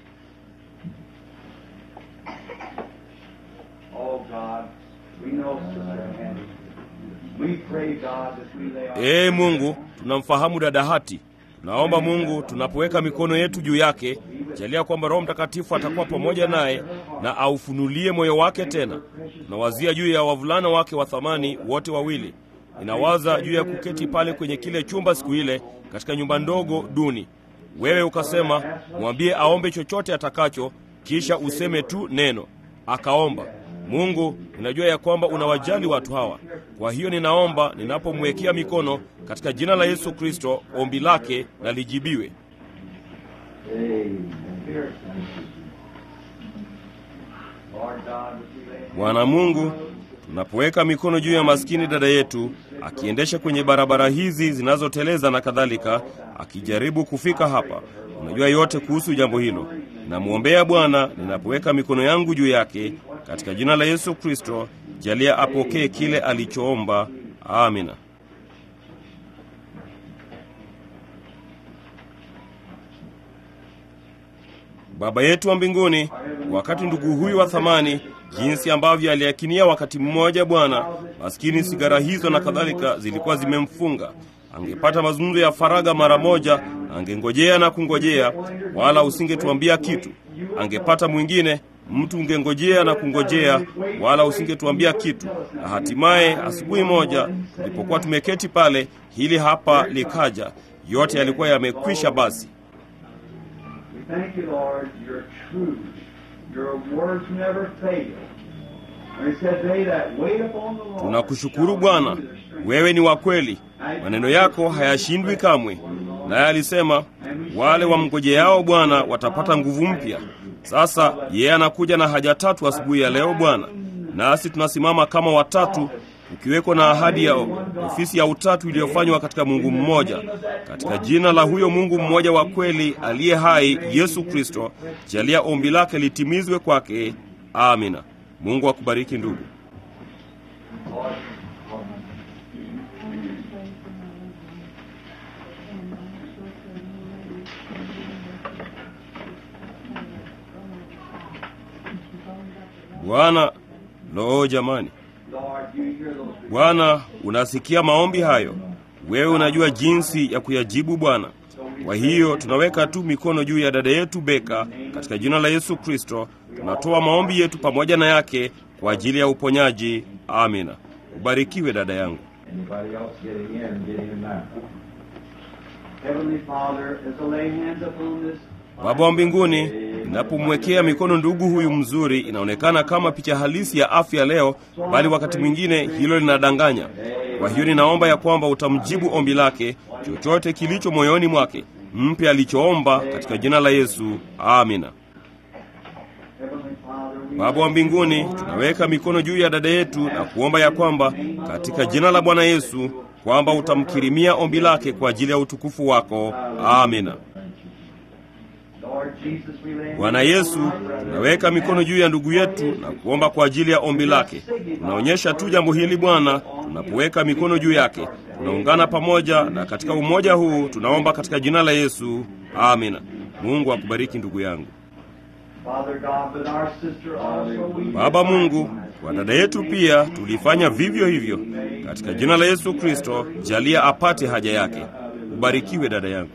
Oh God, we know Sister Annie. We pray God that we lay our Ee Mungu, tunamfahamu dada Hati. Tunaomba Mungu, tunapoweka mikono yetu juu yake, jalia kwamba Roho Mtakatifu atakuwa pamoja naye na aufunulie moyo wake tena. Tunawazia juu ya wavulana wake wa thamani wote wawili. Ninawaza juu ya kuketi pale kwenye kile chumba siku ile katika nyumba ndogo duni. Wewe ukasema, mwambie aombe chochote atakacho, kisha useme tu neno. Akaomba. Mungu, ninajua ya kwamba unawajali watu hawa. Kwa hiyo ninaomba ninapomwekea mikono katika jina la Yesu Kristo, ombi lake na lijibiwe. Lord God, that we lay Bwana Mungu, tunapoweka mikono juu ya maskini dada yetu akiendesha kwenye barabara hizi zinazoteleza na kadhalika, akijaribu kufika hapa, unajua yote kuhusu jambo hilo. Namwombea Bwana ninapoweka mikono yangu juu yake katika jina la Yesu Kristo, jalia apokee kile alichoomba. Amina. Baba yetu wa mbinguni, wakati ndugu huyu wa thamani, jinsi ambavyo aliakinia wakati mmoja, Bwana, maskini sigara hizo na kadhalika zilikuwa zimemfunga. Angepata mazungumzo ya faragha mara moja, angengojea na kungojea, wala usingetuambia kitu. Angepata mwingine mtu, ungengojea na kungojea, wala usingetuambia kitu. Na hatimaye asubuhi moja tulipokuwa tumeketi pale, hili hapa likaja. Yote yalikuwa yamekwisha basi. We thank you, Lord, you're true. Your words never fail. And it said, they that wait upon the Lord Tunakushukuru Bwana, wewe ni wa kweli, maneno yako hayashindwi kamwe. Naye alisema wale wamngojeao Bwana watapata nguvu mpya. Sasa yeye anakuja na haja tatu asubuhi ya leo Bwana, nasi tunasimama kama watatu, ukiweko na ahadi ya ofisi ya utatu iliyofanywa katika Mungu mmoja, katika jina la huyo Mungu mmoja wa kweli aliye hai, Yesu Kristo. Jalia ombi lake litimizwe kwake. Amina. Mungu akubariki ndugu. Bwana, loo jamani, Lord, you hear those Bwana unasikia maombi hayo, wewe unajua jinsi ya kuyajibu Bwana. Kwa hiyo tunaweka tu mikono juu ya dada yetu Beka katika jina la Yesu Kristo. Tunatoa maombi yetu pamoja na yake kwa ajili ya uponyaji. Amina. Ubarikiwe dada yangu. Anybody else getting in, getting in now. Heavenly Father, as I lay hands upon this Baba wa mbinguni, ninapomwekea mikono ndugu huyu mzuri, inaonekana kama picha halisi ya afya leo, bali wakati mwingine hilo linadanganya. Kwa hiyo ninaomba ya kwamba utamjibu ombi lake, chochote kilicho moyoni mwake, mpe alichoomba katika jina la Yesu, amina. Heavenly Father, we Baba wa mbinguni, tunaweka mikono juu ya dada yetu na kuomba ya kwamba katika jina la Bwana Yesu kwamba utamkirimia ombi lake kwa ajili ya utukufu wako, amina. Lord Jesus, we lay hands Bwana Yesu, tunaweka mikono juu ya ndugu yetu na kuomba kwa ajili ya ombi lake. Tunaonyesha tu jambo hili Bwana, tunapoweka mikono juu yake, tunaungana pamoja, na katika umoja huu tunaomba katika jina la Yesu, amina. Mungu akubariki ndugu yangu. Father God, but our sister also we Baba Mungu, kwa dada yetu pia tulifanya vivyo hivyo. Katika jina la Yesu Kristo, jalia apate haja yake. Ubarikiwe dada yangu.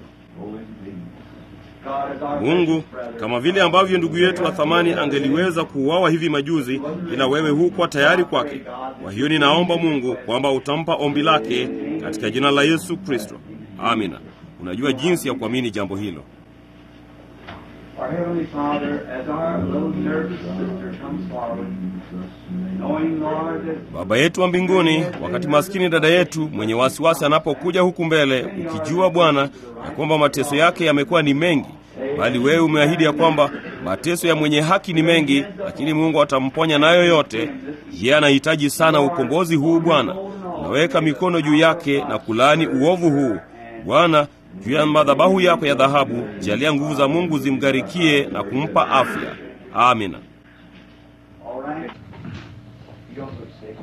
God is our Mungu, kama vile ambavyo ndugu yetu wa thamani angeliweza kuuawa hivi majuzi, ila wewe hukuwa tayari kwake. Kwa hiyo ninaomba Mungu kwamba utampa ombi lake katika jina la Yesu Kristo. Amina. Unajua jinsi ya kuamini jambo hilo. Our Heavenly Father, as our little nervous sister comes forward, knowing, Lord, that Baba yetu wa mbinguni, wakati maskini dada yetu mwenye wasiwasi anapokuja huku mbele, ukijua Bwana ya kwamba mateso yake yamekuwa ni mengi, bali wewe umeahidi ya kwamba mateso ya mwenye haki ni mengi, lakini Mungu atamponya nayo yote. Yeye anahitaji sana ukombozi huu Bwana. Unaweka mikono juu yake na kulaani uovu huu Bwana. Juu ya madhabahu yako ya dhahabu, jalia nguvu za Mungu zimgarikie na kumpa afya. Amina. all right, you also sick.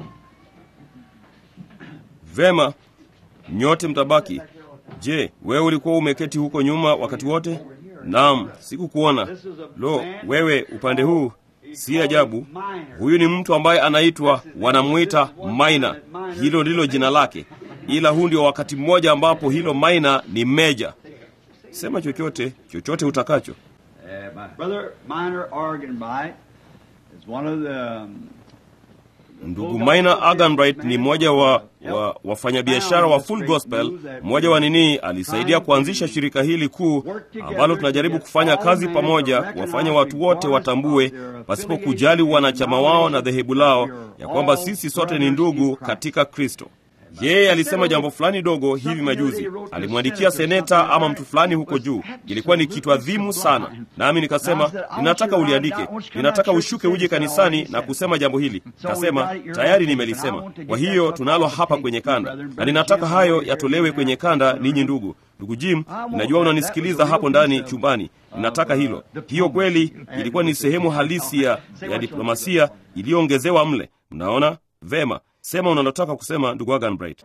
Vema, nyote mtabaki. Je, wewe ulikuwa umeketi huko nyuma wakati wote? Naam, sikukuona. Lo, wewe upande huu, si ajabu. Huyu ni mtu ambaye anaitwa, wanamwita Maina. Hilo ndilo jina lake, ila huu ndio wakati mmoja ambapo hilo Maina ni meja. Sema chochote, chochote utakacho. Uh, my brother Minor Arganbright is one of the um, Ndugu Maina Aganbright ni mmoja wa, wa wafanyabiashara wa Full Gospel. Mmoja wa nini alisaidia kuanzisha shirika hili kuu ambalo tunajaribu kufanya kazi pamoja, kuwafanya watu wote watambue pasipo kujali wanachama wao na dhehebu lao, ya kwamba sisi sote ni ndugu katika Kristo. Yeye alisema jambo fulani dogo hivi majuzi, alimwandikia seneta ama mtu fulani huko juu. Ilikuwa ni kitu adhimu sana, nami nikasema, ninataka uliandike, ninataka ushuke uje kanisani na kusema jambo hili. Kasema tayari nimelisema. Kwa hiyo tunalo hapa kwenye kanda, na ninataka hayo yatolewe kwenye kanda. Ninyi ndugu ndugu Jim, ninajua unanisikiliza hapo ndani chumbani. Ninataka hilo. Hiyo kweli ilikuwa ni sehemu halisi ya, ya diplomasia iliyoongezewa mle. Mnaona vema. Sema unalotaka kusema, ndugu Aganbright.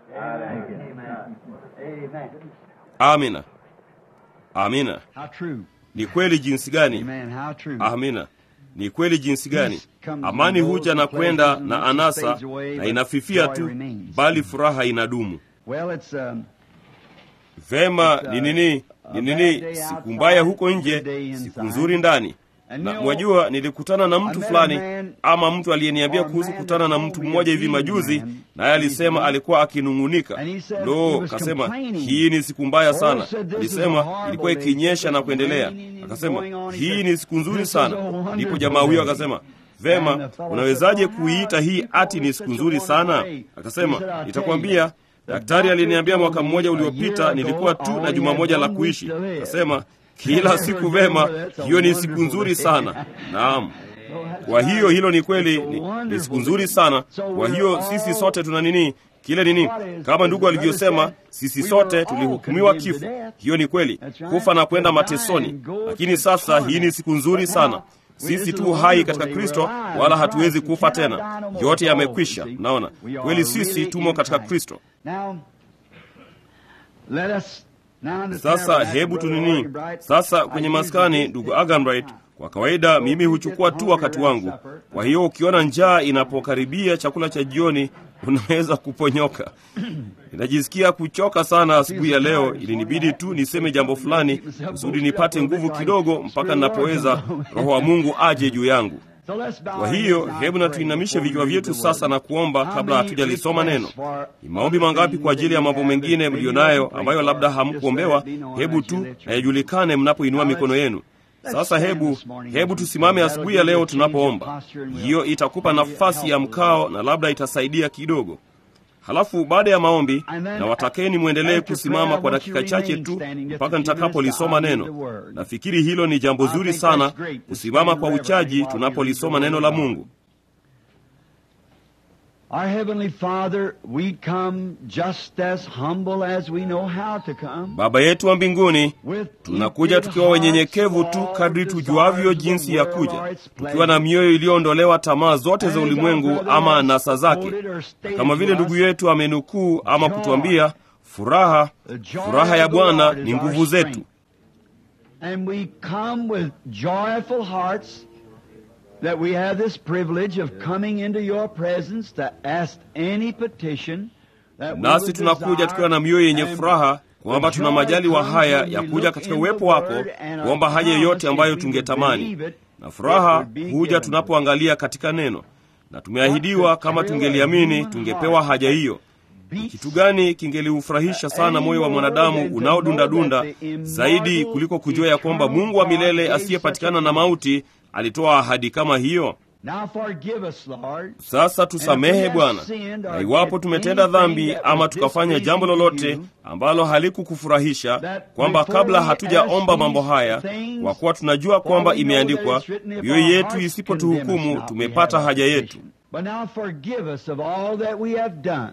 Amina, amina. how true. Ni kweli jinsi gani? Amen. How true. Amina, ni kweli jinsi gani? Amani huja na kwenda na anasa na inafifia tu, bali furaha inadumu. Well, it's um, Vema, ni nini? Ni nini? Siku mbaya huko nje, siku nzuri ndani. Na mwajua, nilikutana na mtu fulani ama mtu aliyeniambia kuhusu kutana na mtu mmoja hivi majuzi, naye alisema alikuwa akinung'unika. Lo, kasema hii ni siku mbaya sana. Alisema ilikuwa ikinyesha na kuendelea. Akasema hii ni siku nzuri sana. Ndipo jamaa huyo akasema Vema, unawezaje kuiita hii ati ni siku nzuri sana? Akasema nitakwambia Daktari aliniambia mwaka mmoja uliopita nilikuwa tu na juma moja la kuishi. Akasema kila siku vema, hiyo ni siku nzuri sana. Naam, kwa hiyo hilo ni kweli, ni, ni siku nzuri sana. Kwa hiyo sisi sote tuna nini kile nini, kama ndugu alivyosema, sisi sote tulihukumiwa kifo. Hiyo ni kweli, kufa na kwenda matesoni. Lakini sasa hii ni siku nzuri sana. Sisi tu hai katika Kristo, wala hatuwezi kufa tena. Yote yamekwisha. Mnaona kweli, sisi tumo katika Kristo. now let us now in the Sasa tabernacle, hebu Brother tunini Arganbright, sasa kwenye I maskani, usually ndugu take Aganbright, kwa kawaida mimi huchukua tu wakati wangu. Kwa hiyo ukiona njaa inapokaribia chakula cha jioni, unaweza kuponyoka. Ninajisikia kuchoka sana asubuhi ya leo, ilinibidi tu niseme jambo fulani kusudi nipate nguvu kidogo mpaka ninapoweza Roho wa Mungu aje juu yangu. Kwa hiyo hebu na tuinamishe vichwa vyetu sasa na kuomba kabla hatujalisoma neno. Ni maombi mangapi kwa ajili ya mambo mengine mliyo nayo ambayo labda hamkuombewa? Hebu tu na yajulikane mnapoinua mikono yenu. Sasa hebu hebu tusimame asubuhi ya leo tunapoomba. Hiyo itakupa nafasi ya mkao na labda itasaidia kidogo. Halafu baada ya maombi, na watakeni mwendelee kusimama kwa dakika chache tu mpaka nitakapolisoma neno. Nafikiri hilo ni jambo zuri sana, kusimama kwa uchaji tunapolisoma neno la Mungu. Our Heavenly Father, we come just as humble as we know how to come. Baba yetu wa mbinguni, With tunakuja tukiwa wenyenyekevu tu kadri tujuavyo jinsi ya kuja, tukiwa na mioyo iliyoondolewa tamaa zote za ulimwengu ama nasa zake, na kama vile ndugu yetu amenukuu ama kutuambia, furaha furaha ya Bwana ni nguvu zetu. And we come with joyful hearts that we have this privilege of coming into your presence to ask any petition that we Nasi would tunakuja desire. tukiwa na mioyo yenye And furaha kwamba the tuna joy majaliwa comes haya when ya we kuja look katika in uwepo the wako Word and a kuomba haja yoyote promise ambayo if we would tungetamani, believe it, na it furaha would be huja given. tunapoangalia katika neno, na tumeahidiwa kama tungeliamini tungepewa haja hiyo. Kitu gani kingeliufurahisha sana moyo wa mwanadamu unaodundadunda zaidi kuliko kujua ya kwamba Mungu wa milele asiyepatikana na mauti alitoa ahadi kama hiyo? Now forgive us, Lord. Sasa tusamehe Bwana, na iwapo tumetenda dhambi ama tukafanya jambo lolote ambalo halikukufurahisha, kwamba kabla hatujaomba mambo haya, kwa kuwa tunajua kwamba imeandikwa, mioyo yetu isipotuhukumu tumepata haja yetu. But now forgive us of all that we have done.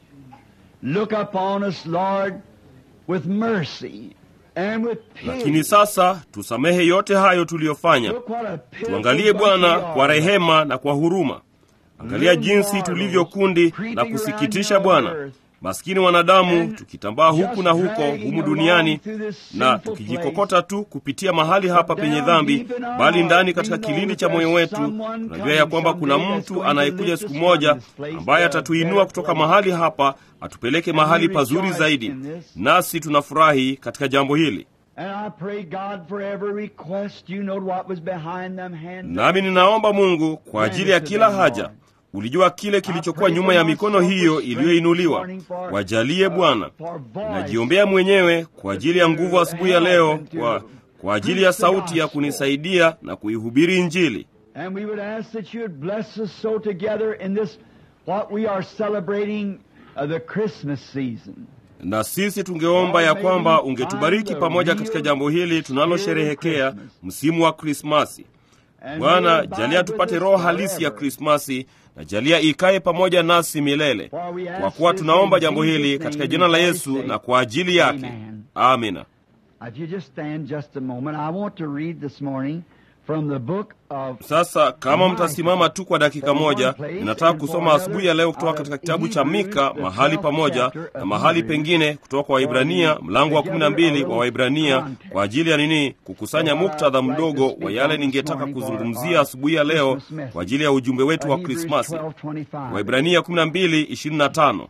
Look upon us, Lord, with mercy and with Lakini pity. sasa tusamehe yote hayo tuliyofanya. Look what a pitiful Tuangalie bunch Bwana we kwa are. rehema na kwa huruma. Angalia jinsi tulivyo kundi na kusikitisha Bwana, maskini wanadamu, tukitambaa huku na huko humu duniani na tukijikokota tu kupitia mahali hapa penye dhambi, bali ndani katika kilindi cha moyo wetu tunajua ya kwamba kuna mtu anayekuja siku moja ambaye atatuinua kutoka mahali hapa atupeleke mahali pazuri zaidi, nasi tunafurahi katika jambo hili. And I pray God for every request. You know what was behind them hands. Nami ninaomba Mungu kwa ajili ya kila haja. Ulijua kile kilichokuwa nyuma ya mikono hiyo iliyoinuliwa. Wajalie Bwana. Najiombea mwenyewe kwa ajili ya nguvu asubuhi ya leo, kwa, kwa ajili ya sauti ya kunisaidia na kuihubiri Injili. And we would ask that you would bless us so together in this, what we are celebrating, uh, the Christmas season. Na sisi tungeomba ya kwamba ungetubariki pamoja katika jambo hili tunalosherehekea msimu wa Krismasi. And Bwana, may it abide jalia with tupate us roho halisi ya forever. Krismasi na jalia ikae pamoja nasi milele, kwa kuwa tunaomba jambo hili katika jina la Yesu na kwa ajili yake. Amina. If you just stand just a moment, I want to read this morning from the book of Sasa kama mtasimama tu kwa dakika moja, ninataka kusoma asubuhi ya leo kutoka katika kitabu cha Mika mahali pamoja na mahali pengine kutoka kwa Waibrania mlango wa kumi na mbili wa Waibrania kwa ajili ya nini? Kukusanya muktadha mdogo wa yale ningetaka kuzungumzia asubuhi ya leo kwa ajili ya ujumbe wetu wa Krismasi. Waibrania 12:25.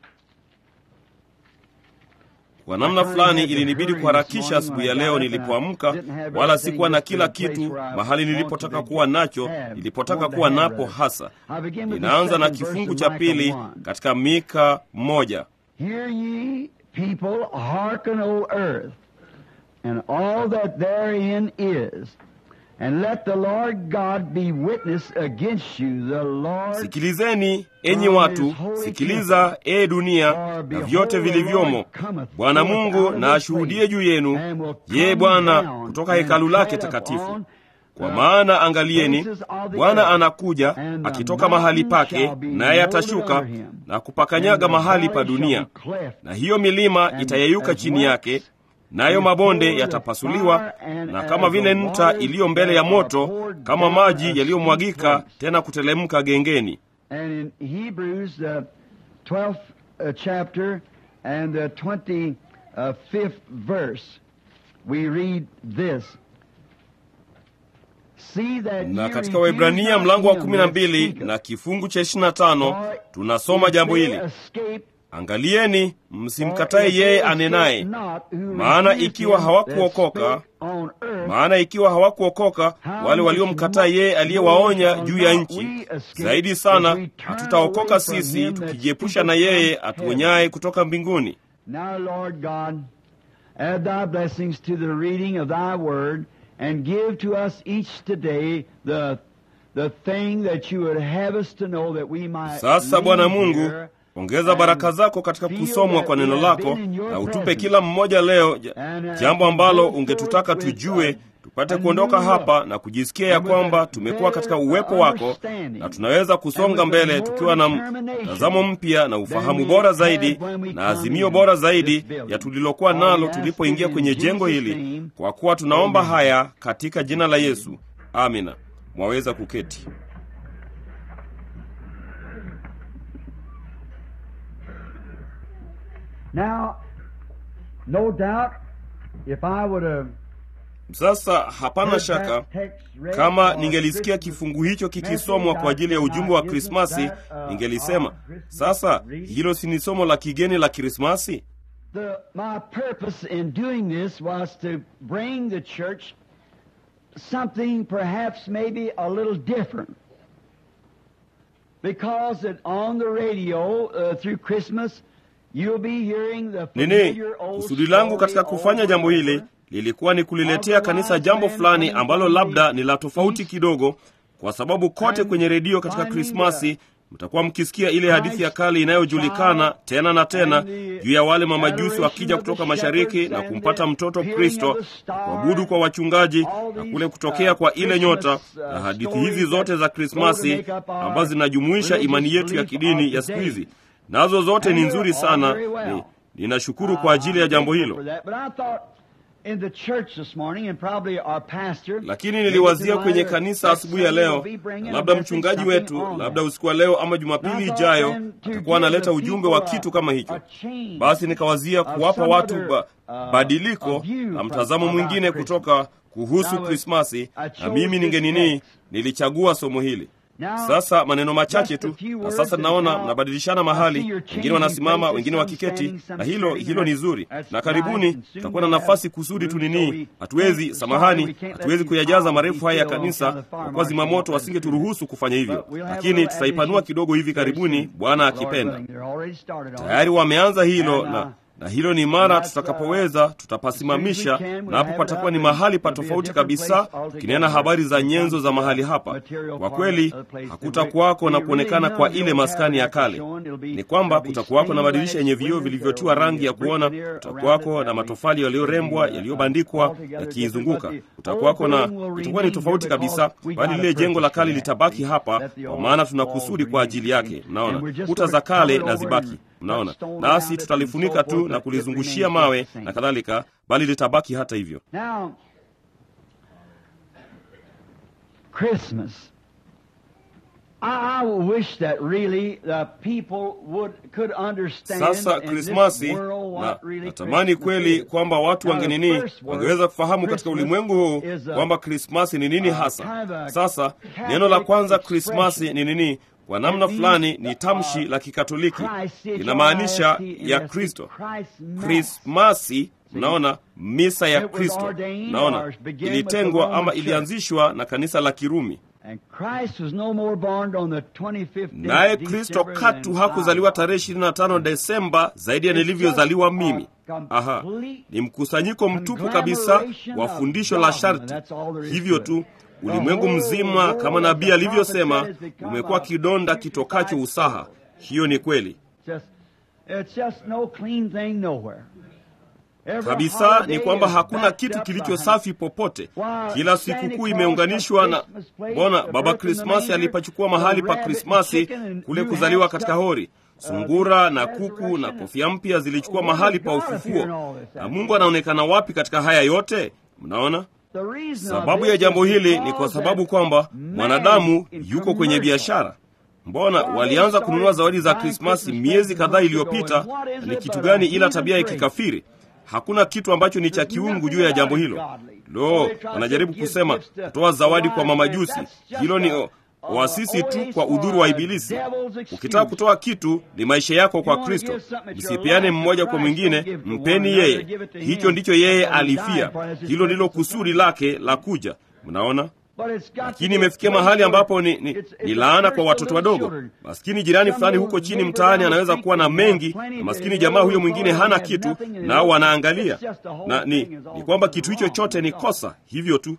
Kwa namna fulani ilinibidi kuharakisha asubuhi ya leo nilipoamka, wala sikuwa na kila kitu mahali nilipotaka kuwa nacho, nilipotaka kuwa napo hasa. Ninaanza na kifungu cha pili katika Mika moja. Hear ye people, hearken, O earth, and all that therein is, and let the Lord God be witness against you, the Lord. Sikilizeni enyi watu, sikiliza e dunia na vyote vilivyomo. Bwana Mungu na ashuhudie juu yenu, yeye Bwana kutoka hekalu lake takatifu. Kwa maana angalieni, Bwana anakuja akitoka mahali pake, naye atashuka na kupakanyaga mahali pa dunia, na hiyo milima itayeyuka chini yake, nayo mabonde yatapasuliwa, na kama vile nta iliyo mbele ya moto, kama maji yaliyomwagika tena kutelemka gengeni. And in Hebrews, the 12th uh, chapter and the 25th verse, we read this. See that Na ye katika refuse Waibrania not mlango wa him kumi na that mbili speaketh. na kifungu cha ishirini na tano For tunasoma if jambo they hili: escape, angalieni, for msimkatae if they yeye escape anenaye, not who maana refuse ikiwa him hawakuokoka, that spake on earth, maana ikiwa hawakuokoka wale waliomkataa yeye aliyewaonya juu ya nchi, zaidi sana hatutaokoka sisi tukijiepusha na yeye atuonyaye kutoka mbinguni. Now, Lord God, add thy blessings to the reading of thy word and give to us each today the, the thing that you would have us to know that we might Sasa Bwana leave Mungu, here ongeza baraka zako katika kusomwa kwa neno lako, na utupe kila mmoja leo ja- jambo ambalo ungetutaka tujue, tupate kuondoka hapa na kujisikia ya kwamba tumekuwa katika uwepo wako, na tunaweza kusonga mbele tukiwa na mtazamo mpya na ufahamu bora zaidi na azimio bora zaidi ya tulilokuwa nalo tulipoingia kwenye jengo hili, kwa kuwa tunaomba haya katika jina la Yesu, amina. Mwaweza kuketi. Now, no doubt, if I would have Sasa hapana shaka kama ningelisikia kifungu hicho kikisomwa kwa ajili ya ujumbe wa Krismasi, ningelisema sasa, hilo si ni somo la kigeni la Krismasi? The, my purpose in doing this was to bring the church something perhaps maybe a little different. Because that on the radio uh, through Christmas you'll be hearing the Nini familiar old kusudi langu katika story kufanya over jambo and hili over. lilikuwa ni kuliletea kanisa jambo fulani ambalo labda ni la tofauti kidogo, kwa sababu kote kwenye redio katika Krismasi mtakuwa mkisikia ile hadithi ya kale inayojulikana tena na tena juu ya wale mamajusi wakija kutoka mashariki na kumpata mtoto Kristo, kuabudu kwa wachungaji na kule kutokea kwa ile nyota, na hadithi hizi zote za Krismasi ambazo zinajumuisha imani yetu ya kidini ya siku hizi, nazo zote ni nzuri sana. Ni, ninashukuru kwa ajili ya jambo hilo. Lakini niliwazia kwenye kanisa asubuhi ya leo, na labda mchungaji wetu, labda usiku wa leo ama Jumapili ijayo atakuwa analeta ujumbe wa kitu kama hicho. Basi nikawazia kuwapa watu ba, badiliko na mtazamo mwingine kutoka kuhusu Krismasi, na mimi ningenini, nilichagua somo hili. Sasa maneno machache tu, na sasa naona mnabadilishana mahali, wengine wanasimama, wengine wakiketi, na hilo hilo ni zuri, na karibuni tutakuwa na nafasi kusudi tu nini. Hatuwezi, samahani, hatuwezi kuyajaza marefu haya ya kanisa kwa kuwa zimamoto wasingeturuhusu kufanya hivyo, lakini tutaipanua kidogo hivi karibuni, Bwana akipenda. Tayari wameanza hilo na na hilo ni mara tutakapoweza tutapasimamisha, na hapo patakuwa ni mahali pa tofauti kabisa, tukinena habari za nyenzo za mahali hapa. Kwa kweli hakutakuwako na kuonekana kwa ile maskani ya kale. Ni kwamba kutakuwako na madirisha yenye vioo vilivyotiwa rangi ya kuona, kutakuwako na matofali yaliyorembwa yaliyobandikwa yakiizunguka, kutakuwako na, itakuwa ni tofauti kabisa, bali lile jengo la kale litabaki hapa, kwa maana tuna kusudi kwa ajili yake. Mnaona, kuta za kale na zibaki Mnaona, nasi tutalifunika tu na kulizungushia mawe na kadhalika, bali litabaki hata hivyo. Now, Christmas. I, I wish that really the people would could understand Sasa in this Krismasi, world na what really natamani Christmas kweli is. kwamba watu Now, the wangenini first word, wangeweza kufahamu katika Christmas ulimwengu huu is a- kwamba Krismasi ni nini a hasa. kind of a Sasa Catholic neno la kwanza expression. Krismasi ni nini? Kwa namna It means, fulani ni uh, tamshi la Kikatoliki, Christ is linamaanisha your ya IST, Kristo. Christ Mass. Krismasi, mnaona, misa ya It was Kristo, ordained naona or began with ilitengwa the Roman ama Church. ilianzishwa na kanisa la Kirumi. And Christ was no more born on the 25th day Naye of Kristo December katu than hakuzaliwa I was. tarehe 25 Desemba zaidi ya nilivyozaliwa mimi. Aha, ni mkusanyiko mtupu kabisa wa fundisho la sharti. Hivyo tu ulimwengu mzima, kama nabii alivyosema, umekuwa kidonda kitokacho usaha. Hiyo ni kweli Just, it's just no clean thing nowhere. Every kabisa. holiday Ni kwamba is hakuna backed kitu up kilicho behind- safi popote. Kila sikukuu imeunganishwa na Mbona Baba Krismasi alipachukua mahali pa Krismasi kule kuzaliwa katika hori. Sungura na kuku na kofia mpya zilichukua mahali pa ufufuo. Na Mungu anaonekana wapi katika haya yote? Mnaona? The reason of Sababu this ya jambo is hili ni because kwa sababu that kwamba man mwanadamu is yuko kwenye commercial. biashara. Mbona walianza kununua zawadi za Krismasi miezi kadhaa iliyopita? na Ni kitu gani ila tabia ya kikafiri? Hakuna kitu ambacho ni cha kiungu juu ya jambo hilo. Lo, wanajaribu kusema kutoa zawadi kwa mamajusi, hilo ni o, oasisi tu kwa udhuru wa Ibilisi. Ukitaka kutoa kitu, ni maisha yako kwa Kristo. Msipeane mmoja kwa mwingine, mpeni yeye. Hicho ndicho yeye alifia, hilo ndilo kusudi lake la kuja. Mnaona? Lakini imefikia mahali ambapo ni, ni, ni laana kwa watoto wadogo. Maskini jirani fulani huko chini mtaani anaweza kuwa na mengi, na maskini jamaa huyo mwingine hana kitu, nao wanaangalia na ni, ni kwamba kitu hicho chote ni kosa, hivyo tu.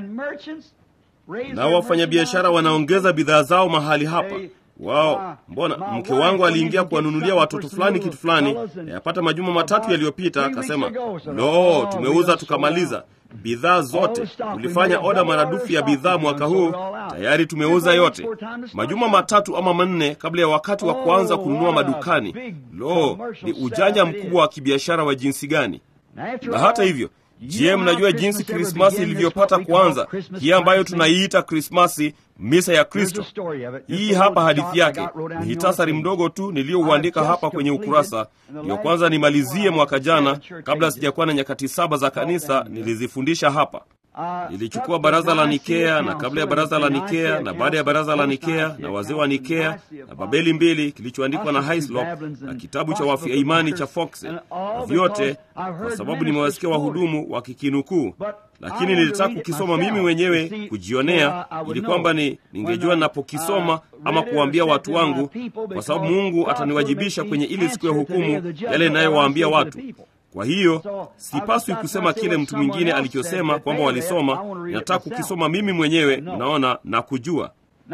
Nao wafanyabiashara wanaongeza bidhaa zao mahali hapa wao mbona mke wangu aliingia kuwanunulia watoto fulani kitu fulani, yapata majuma matatu yaliyopita, akasema lo, tumeuza tukamaliza bidhaa zote. Tulifanya oda maradufu ya bidhaa mwaka huu, tayari tumeuza yote, majuma matatu ama manne kabla ya wakati wa kuanza kununua madukani. Lo, ni ujanja mkubwa wa kibiashara wa jinsi gani! Na hata hivyo Je, mnajua jinsi Krismasi ilivyopata kuanza, hii ambayo tunaiita Krismasi, misa ya Kristo? Hii hapa hadithi yake, ni hitasari mdogo tu niliyouandika hapa kwenye ukurasa. Ndiyo kwanza nimalizie mwaka jana, kabla sijakuwa na nyakati saba za kanisa, nilizifundisha hapa. Nilichukua baraza la Nikea na kabla ya baraza la Nikea na baada ya baraza la Nikea na wazee wa Nikea na Babeli mbili kilichoandikwa na Hislop na kitabu cha wafia imani cha Fox na vyote, kwa sababu nimewasikia wahudumu wakikinukuu, lakini nilitaka kukisoma mimi mwenyewe kujionea, ili kwamba ni ningejua ninapokisoma ama kuwaambia watu wangu, kwa sababu Mungu ataniwajibisha kwenye ili siku ya hukumu yale inayowaambia watu. Kwa hiyo sipaswi kusema kile mtu mwingine alichosema kwamba walisoma. Ninataka kukisoma mimi mwenyewe, unaona, na kujua.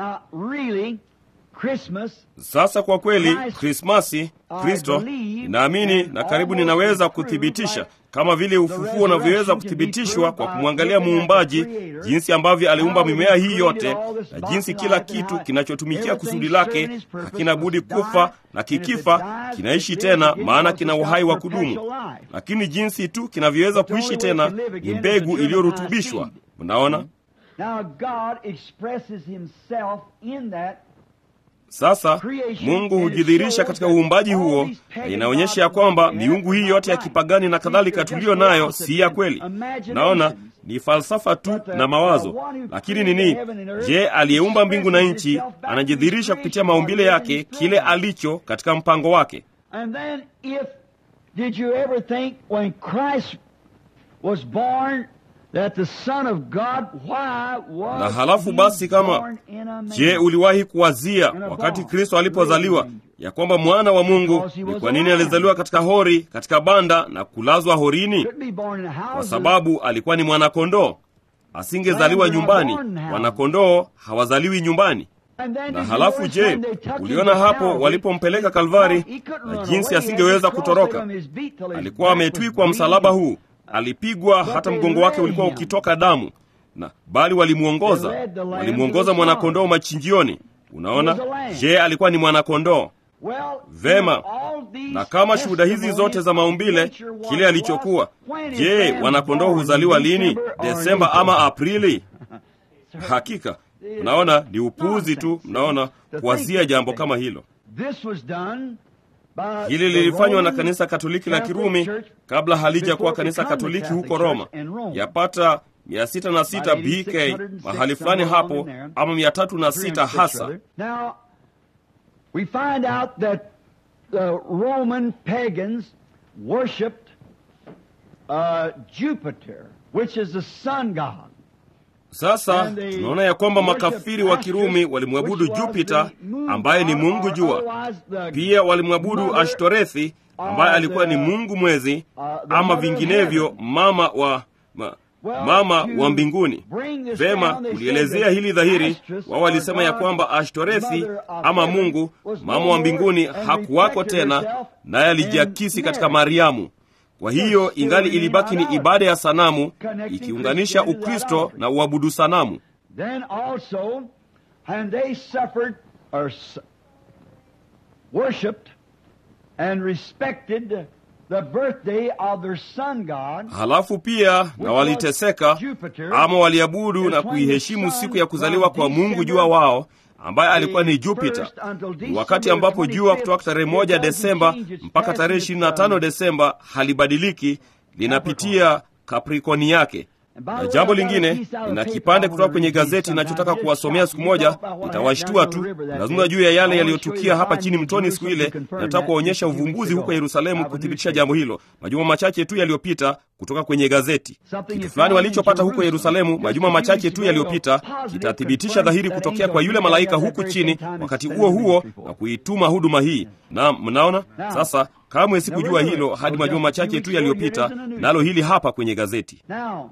Sasa kwa kweli, Krismasi, Kristo, ninaamini na karibu ninaweza kuthibitisha kama vile ufufuo unavyoweza kuthibitishwa kwa kumwangalia Muumbaji, jinsi ambavyo aliumba mimea hii yote na jinsi kila kitu kinachotumikia kusudi lake hakina budi kufa, na kikifa kinaishi tena, maana kina uhai wa kudumu. Lakini jinsi tu kinavyoweza kuishi tena ni mbegu iliyorutubishwa. Mnaona? Sasa Mungu hujidhihirisha katika uumbaji huo, na inaonyesha ya kwamba miungu hii yote ya kipagani na kadhalika tuliyo nayo si ya kweli. Naona ni falsafa tu na mawazo. Lakini nini? Je, aliyeumba mbingu na nchi anajidhihirisha kupitia maumbile yake, kile alicho katika mpango wake. Na halafu basi, kama je, uliwahi kuwazia wakati Kristo alipozaliwa ya kwamba mwana wa Mungu ni kwa nini alizaliwa katika hori, katika banda na kulazwa horini? Kwa sababu alikuwa ni mwanakondoo. Asingezaliwa nyumbani. Wanakondoo hawazaliwi nyumbani. Na halafu je, uliona hapo walipompeleka Kalvari na jinsi asingeweza kutoroka? Alikuwa ametwikwa msalaba huu alipigwa hata mgongo wake ulikuwa ukitoka damu, na bali walimwongoza, walimwongoza mwanakondoo machinjioni. Unaona, je, alikuwa ni mwanakondoo? Vema. Na kama shuhuda hizi zote za maumbile, kile alichokuwa, je, wanakondoo huzaliwa lini? Desemba ama Aprili? Hakika mnaona ni upuuzi tu, mnaona kuwazia jambo kama hilo. Hili lilifanywa na kanisa Katoliki la Kirumi kabla halijakuwa kanisa Katoliki huko Roma, yapata 606 BK mahali fulani hapo, ama 306 hasa. Sasa tunaona ya kwamba makafiri wa Kirumi walimwabudu Jupiter ambaye ni mungu jua. Pia walimwabudu Ashtorethi ambaye alikuwa ni mungu mwezi, ama vinginevyo mama wa ma, mama wa mbinguni. Vema, kulielezea hili dhahiri, wao walisema ya kwamba Ashtorethi ama mungu mama wa mbinguni hakuwako tena, naye alijiakisi katika Mariamu. Kwa hiyo ingali ilibaki ni ibada ya sanamu ikiunganisha Ukristo na uabudu sanamu. Then also, and they suffered or worshipped and respected the birthday of their sun god. Halafu pia na waliteseka ama waliabudu na kuiheshimu siku ya kuzaliwa kwa mungu jua wao ambaye alikuwa ni Jupiter. Ni wakati ambapo jua kutoka tarehe moja Desemba mpaka tarehe 25 Desemba halibadiliki, linapitia Kaprikoni yake. Na jambo lingine, nina kipande kutoka kwenye gazeti ninachotaka kuwasomea siku moja, itawashtua tu. Nazungumza juu ya yale yaliyotukia hapa chini mtoni siku ile. Nataka kuwaonyesha uvumbuzi huko Yerusalemu kuthibitisha jambo hilo, majuma machache tu yaliyopita, kutoka kwenye gazeti. Kitu fulani walichopata huko Yerusalemu majuma machache tu yaliyopita kitathibitisha dhahiri kutokea kwa yule malaika huku chini wakati huo huo na kuituma huduma hii. Na mnaona sasa, kamwe sikujua hilo hadi majuma machache tu yaliyopita, nalo hili hapa kwenye gazeti.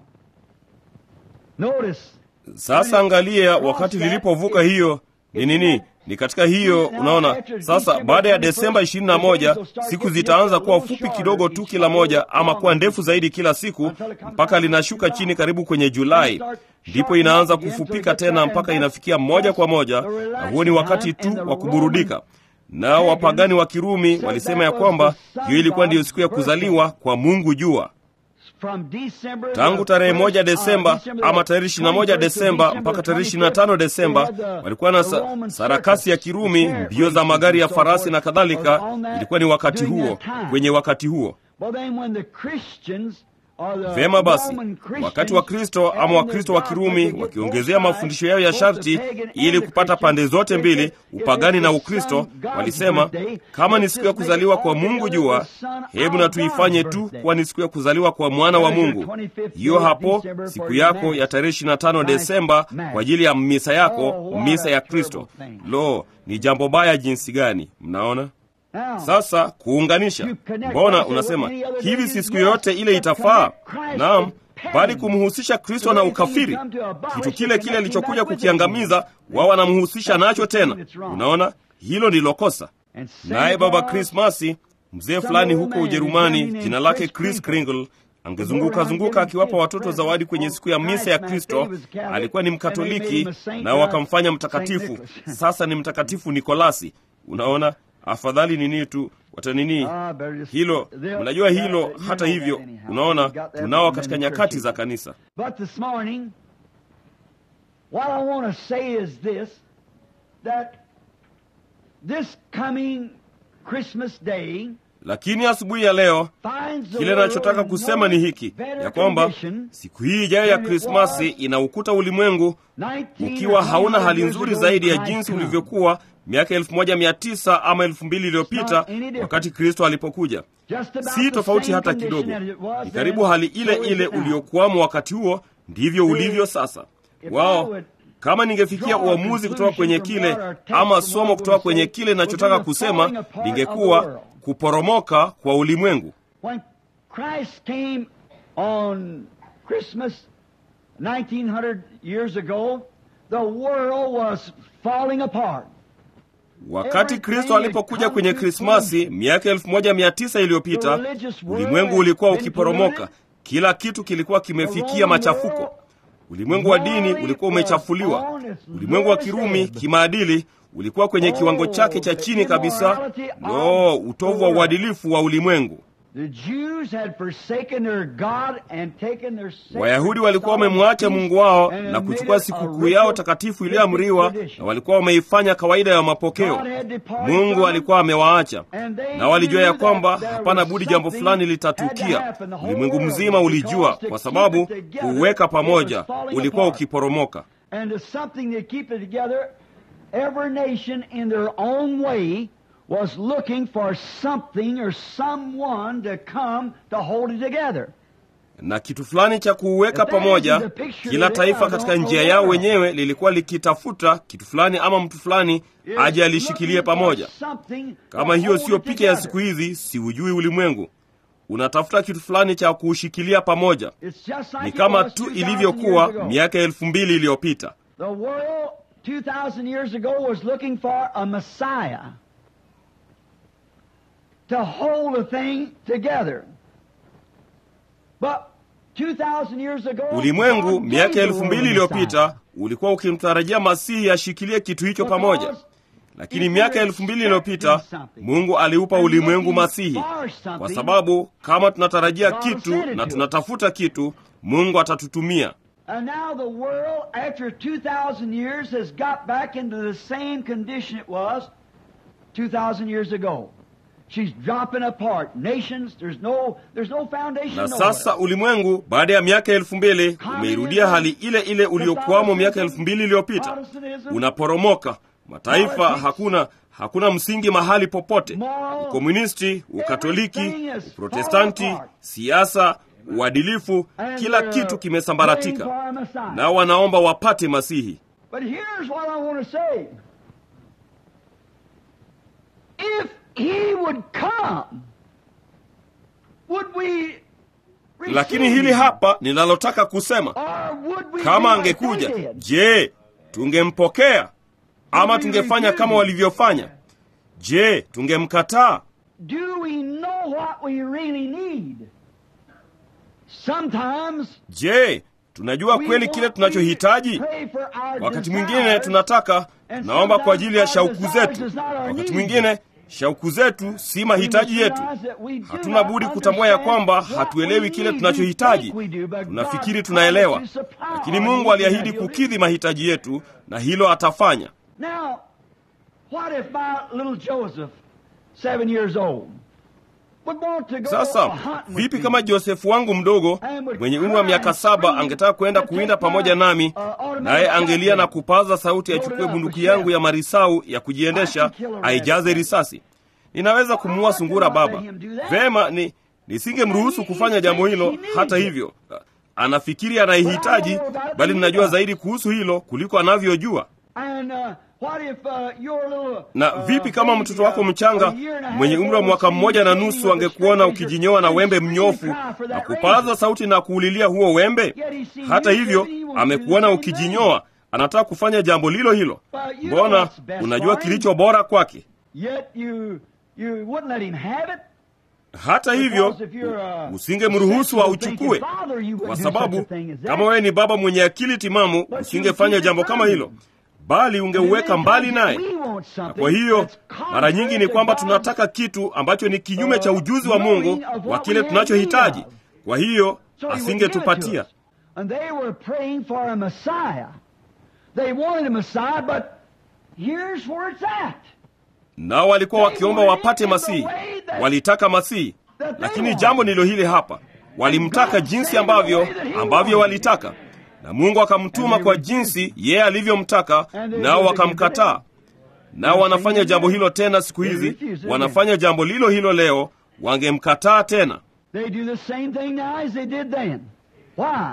Sasa angalia, wakati lilipovuka hiyo ni nini? Ni katika hiyo, unaona. Sasa baada ya Desemba 21 siku zitaanza kuwa fupi kidogo tu kila moja, ama kuwa ndefu zaidi kila siku, mpaka linashuka chini karibu kwenye Julai, ndipo inaanza kufupika tena mpaka inafikia moja kwa moja, na huo ni wakati tu wa kuburudika. Nao wapagani wa Kirumi walisema ya kwamba hiyo ilikuwa ndiyo siku ya kuzaliwa kwa Mungu jua tangu tarehe moja Desemba ama tarehe ishirini na moja Desemba mpaka tarehe ishirini na tano Desemba walikuwa na sa, sarakasi ya Kirumi, mbio za magari ya farasi na kadhalika. Ilikuwa ni wakati huo, kwenye wakati huo Vema basi, wakati wa Kristo ama Wakristo wa Kirumi wakiongezea mafundisho yao ya sharti ili kupata pande zote mbili, upagani na Ukristo, walisema kama ni siku ya kuzaliwa kwa Mungu jua, hebu na tuifanye tu kuwa ni siku ya kuzaliwa kwa mwana wa Mungu. Hiyo hapo siku yako ya tarehe 25 Desemba kwa ajili ya misa yako, misa ya Kristo. Lo, ni jambo baya jinsi gani! Mnaona? Sasa kuunganisha, mbona unasema hivi? Si siku yoyote ile itafaa? Naam, bali kumhusisha Kristo na ukafiri, kitu kile kile alichokuja kukiangamiza, wao wanamhusisha nacho tena. Unaona, hilo ndilo kosa. Naye baba Krismasi, mzee fulani huko Ujerumani, jina lake Chris Kringle, angezunguka zunguka akiwapa watoto zawadi kwenye siku ya misa ya Kristo. Alikuwa ni Mkatoliki, nao wakamfanya mtakatifu. Sasa ni Mtakatifu Nikolasi. Unaona, afadhali nini tu watanini hilo. Mnajua hilo. Hata hivyo, unaona tunao katika nyakati za kanisa. Lakini asubuhi ya leo, kile nachotaka kusema ni hiki ya kwamba siku hii ijayo ya Krismasi inaukuta ulimwengu ukiwa hauna hali nzuri zaidi ya jinsi ulivyokuwa miaka elfu moja mia tisa ama elfu mbili iliyopita wakati Kristo alipokuja. Si tofauti hata kidogo, ni karibu hali ile ile uliokuwamo wakati huo, ndivyo ulivyo sasa. Wao kama ningefikia uamuzi kutoka kwenye kile ama somo kutoka kwenye kile ninachotaka kusema, lingekuwa kuporomoka kwa ulimwengu. Wakati Kristo alipokuja kwenye Krismasi miaka elfu moja mia tisa iliyopita, ulimwengu ulikuwa ukiporomoka. Kila kitu kilikuwa kimefikia machafuko. Ulimwengu wa dini ulikuwa umechafuliwa. Ulimwengu wa Kirumi kimaadili ulikuwa kwenye kiwango chake cha chini kabisa. No, utovu wa uadilifu wa ulimwengu. Wayahudi walikuwa wamemwacha Mungu wao na kuchukua sikukuu yao takatifu iliyoamriwa, na walikuwa wameifanya kawaida ya mapokeo. Mungu alikuwa amewaacha, na walijua ya kwamba hapana budi jambo fulani litatukia. Ulimwengu mzima ulijua, kwa sababu kuuweka pamoja ulikuwa ukiporomoka. was looking for something or someone to come to hold it together. Na kitu fulani cha kuuweka pamoja. Kila taifa katika njia yao wenyewe lilikuwa likitafuta kitu fulani ama mtu fulani aje alishikilie pamoja. Kama hiyo siyo picha ya siku hizi, siujui ulimwengu. Unatafuta kitu fulani cha kuushikilia pamoja. Ni kama tu ilivyokuwa miaka elfu mbili iliyopita. to hold a thing together. But 2000 years ago, Ulimwengu miaka elfu mbili iliyopita ulikuwa ukimtarajia Masihi ashikilie kitu hicho pamoja, lakini miaka elfu mbili iliyopita Mungu aliupa ulimwengu Masihi, kwa sababu kama tunatarajia kitu na tunatafuta kitu, Mungu atatutumia. And now the world, after 2,000 years, has got back into the same condition it was 2,000 years ago. She's dropping apart. Nations, there's no, there's no foundation na nowhere. sasa ulimwengu baada ya miaka elfu mbili umeirudia hali ile ile uliokuwamo miaka elfu mbili iliyopita unaporomoka mataifa hakuna hakuna msingi mahali popote ukomunisti ukatoliki uprotestanti siasa uadilifu And kila they're kitu kimesambaratika praying for a Messiah. nao wanaomba wapate masihi But here's what I want to say. If he would come, would we receive lakini hili him? hapa ninalotaka kusema Or would we kama do like angekuja they did? je tungempokea ama tungefanya kama walivyofanya je tungemkataa Do we know what we really need? Sometimes je tunajua we kweli want kile to tunachohitaji pray for our wakati desires, mwingine tunataka and tunaomba kwa ajili ya sometimes shauku our desires zetu is not our wakati needs. mwingine shauku zetu si mahitaji We yetu realize that we do hatuna not budi kutambua ya understand kwamba what hatuelewi we kile need. We tunachohitaji think we do, but tunafikiri God tunaelewa promised to supply lakini our mungu needs aliahidi and he'll kukidhi mahitaji yetu na hilo atafanya Now, what if my little Joseph, seven years old, would want to go sasa hunting with vipi me? kama josefu wangu mdogo mwenye umri wa miaka saba angetaka kwenda kuwinda pamoja nami naye angelia na kupaza sauti achukue bunduki yangu ya marisau ya kujiendesha aijaze risasi ninaweza kumuua sungura baba vema ni nisingemruhusu kufanya jambo hilo hata hivyo anafikiri anaihitaji bali ninajua zaidi kuhusu hilo kuliko anavyojua And, uh, what if, uh, your little, na uh, vipi kama baby, mtoto wako uh, mchanga a year and a half mwenye umri wa old mwaka sees mmoja na you nusu with a angekuona straight ukijinyoa na razor, wembe and mnyofu scream and cry for na that kupaza razor. sauti na kuulilia huo wembe Yet he seen hata you hivyo living, he wants to do amekuona the same ukijinyoa anataka kufanya jambo lilo hilo Well, you know mbona what's best unajua for him. kilicho bora kwake Yet you, you wouldn't let him have it. hata hivyo Because if you're a usingemruhusu auchukue father, you wouldn't kwa do sababu such a thing as that. kama wewe ni baba mwenye akili timamu But you usingefanya keep it jambo from kama him. hilo bali ungeuweka mbali naye Na kwa hiyo mara nyingi ni kwamba tunataka kitu ambacho ni kinyume cha ujuzi wa mungu wa kile tunachohitaji kwa hiyo asingetupatia And they were praying for a Messiah. They wanted a Messiah, but here's where it's at. nao walikuwa wakiomba wapate masihi walitaka masihi lakini jambo ndilo hili hapa walimtaka jinsi ambavyo ambavyo walitaka na mungu akamtuma kwa jinsi yeye alivyomtaka nao wakamkataa nao wanafanya jambo hilo tena siku hizi wanafanya jambo lilo hilo leo wangemkataa tena They do the same thing now as they did then. Why?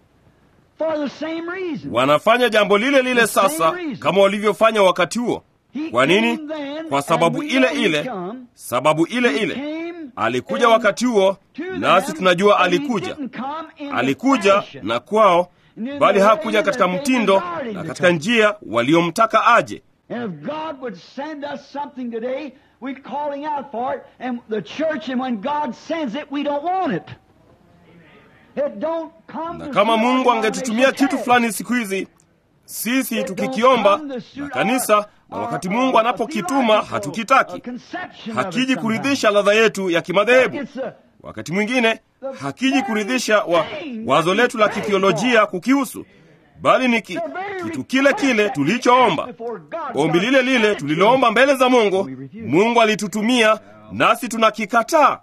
For the same reason. wanafanya jambo lile lile sasa kama walivyofanya wakati huo He kwa nini came then, kwa and sababu we ile know he ile come. sababu ile He ile came alikuja in wakati huo to nasi them, tunajua but he alikuja didn't come in the alikuja fashion. na kwao And bali in the hakuja way katika that they mtindo desired him na to katika come. njia waliomtaka aje And if God would send us something today, we're calling out for it, and the church, and when God sends it, we don't want it. It don't come na to kama see our mungu angetutumia denomination kitu test. fulani siku hizi sisi tukikiomba na kanisa na wakati mungu anapokituma hatukitaki hakiji kuridhisha ladha yetu ya kimadhehebu wakati mwingine hakiji kuridhisha wa, wazo letu la kithiolojia kukihusu bali ni ki, kitu kile kile tulichoomba ombi lile lile tuliloomba mbele za mungu mungu alitutumia nasi tunakikataa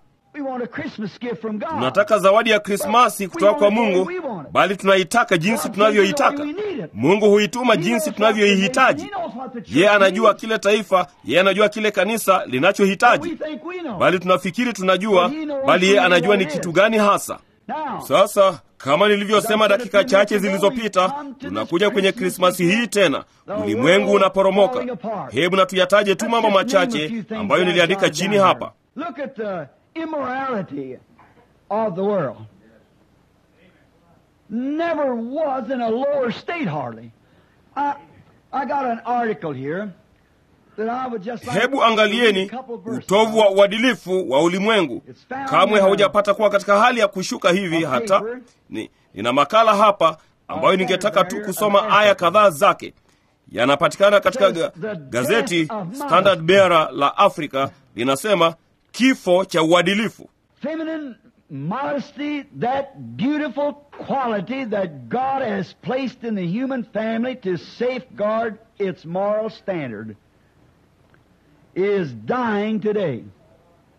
tunataka zawadi ya krismasi kutoka kwa mungu bali tunaitaka jinsi tunavyoitaka mungu huituma jinsi tunavyoihitaji yeye anajua kile taifa yeye anajua kile kanisa linachohitaji bali tunafikiri tunajua bali yeye anajua ni kitu gani hasa sasa kama nilivyosema dakika chache zilizopita tunakuja kwenye krismasi hii tena ulimwengu unaporomoka hebu na tuyataje tu mambo machache ambayo niliandika chini hapa Look at the immorality of the world. Never was in a lower state hardly. I, I got an article here that I would just like hebu to read angalieni a couple verses utovu wa uadilifu wa ulimwengu kamwe haujapata kuwa katika hali ya kushuka hivi hata ni, nina makala hapa ambayo ningetaka tu kusoma aya kadhaa zake yanapatikana katika ga, gazeti standard bearer la afrika linasema kifo cha uadilifu feminine modesty, that beautiful quality that God has placed in the human family to safeguard its moral standard, is dying today.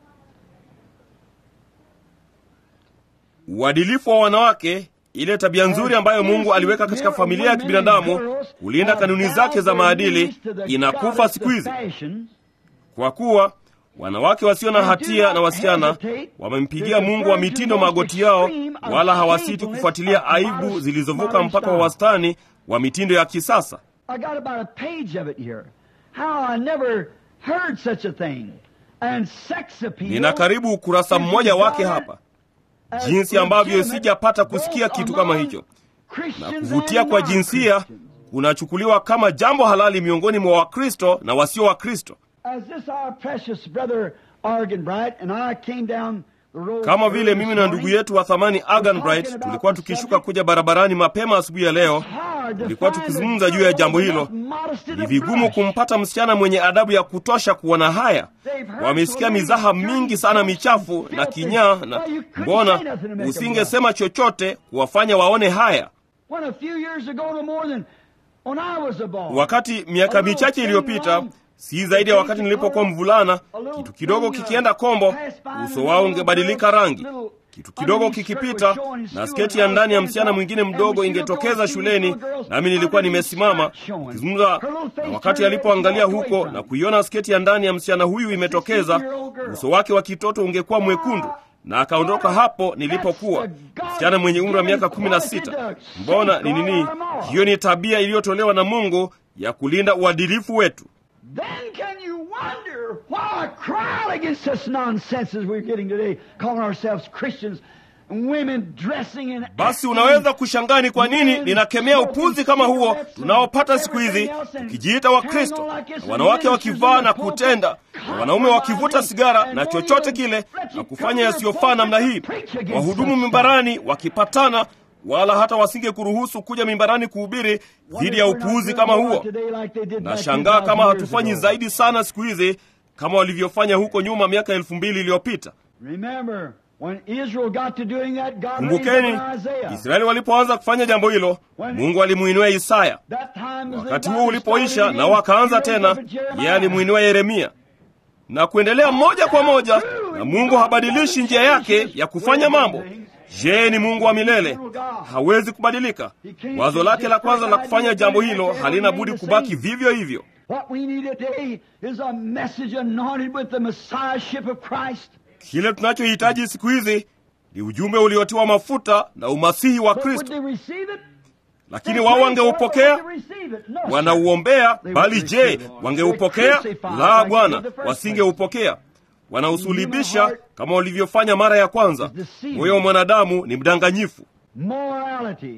Uadilifu wa wanawake, ile tabia nzuri ambayo Mungu aliweka katika familia ya kibinadamu, kulinda kanuni zake za maadili, inakufa siku hizi, kwa kuwa wanawake wasio na hatia na wasichana wamempigia Mungu wa mitindo magoti yao, wala hawasiti kufuatilia aibu zilizovuka mpaka wa wastani wa mitindo ya kisasa. I got about a page of it here. How I never heard such a thing. And sex appeal. Nina karibu ukurasa mmoja wake hapa, jinsi ambavyo sijapata kusikia kitu kama hicho. Na kuvutia kwa jinsia kunachukuliwa kama jambo halali miongoni mwa Wakristo na wasio Wakristo. As this our precious brother Argenbright and I came down the road Kama vile early mimi this na morning, ndugu yetu wa thamani Agan Bright tulikuwa tukishuka kuja barabarani mapema asubuhi ya leo, hard to tulikuwa find tukizungumza a juu ya girl jambo with hilo. enough modesty to Ni vigumu blush. kumpata msichana mwenye adabu ya kutosha kuona haya. Wamesikia mizaha mingi sana michafu na kinyaa, na mbona usingesema chochote kuwafanya waone haya? When a few years ago, no more than when I was a boy. Wakati miaka michache iliyopita, si zaidi ya wakati nilipokuwa mvulana, kitu kidogo kikienda kombo, uso wao ungebadilika rangi. Kitu kidogo kikipita na sketi ya ndani ya msichana mwingine mdogo ingetokeza shuleni, nami nilikuwa nimesimama nikizungumza, na wakati alipoangalia huko na kuiona sketi ya ndani ya msichana huyu imetokeza, uso wake wa kitoto ungekuwa mwekundu, na akaondoka hapo nilipokuwa msichana mwenye umri wa miaka kumi na sita. Mbona ni nini? Hiyo ni tabia iliyotolewa na Mungu ya kulinda uadilifu wetu. Then can you wonder why I cried against such nonsense as we're getting today, calling ourselves Christians and women dressing in Basi unaweza kushangaa ni kwa nini ninakemea upuzi kama huo tunaopata siku hizi, tukijiita Wakristo na wanawake wakivaa na kutenda na wanaume wakivuta sigara na chochote kile na kufanya yasiyofaa namna hii, wahudumu mimbarani wakipatana, wala hata wasinge kuruhusu kuja mimbarani kuhubiri dhidi ya upuuzi kama huo. Nashangaa kama hatufanyi zaidi sana siku hizi kama walivyofanya huko nyuma miaka elfu mbili iliyopita. Remember, when Israel got to doing that, God raised Kumbukeni, up Isaiah. Israeli walipoanza kufanya jambo hilo, Mungu alimuinua Isaya. That time was Wakati the huo God ulipoisha started na again, wakaanza he raised tena, up Jeremiah. yeye alimwinua Yeremia na kuendelea moja kwa moja, na Mungu habadilishi njia yake ya kufanya mambo. Je, ni Mungu wa milele, hawezi kubadilika. Wazo lake la kwanza la kufanya jambo hilo halina budi kubaki vivyo hivyo. What we need today is a message anointed with the messiahship of Christ. Kile tunachohitaji siku hizi ni ujumbe uliotiwa mafuta na umasihi wa But would Kristo, they receive it? lakini wao wangeupokea They receive it. No, wanauombea bali je, wangeupokea? La, Bwana, wasingeupokea. Wanausulibisha kama walivyofanya mara ya kwanza. Moyo wa mwanadamu ni mdanganyifu. Morality.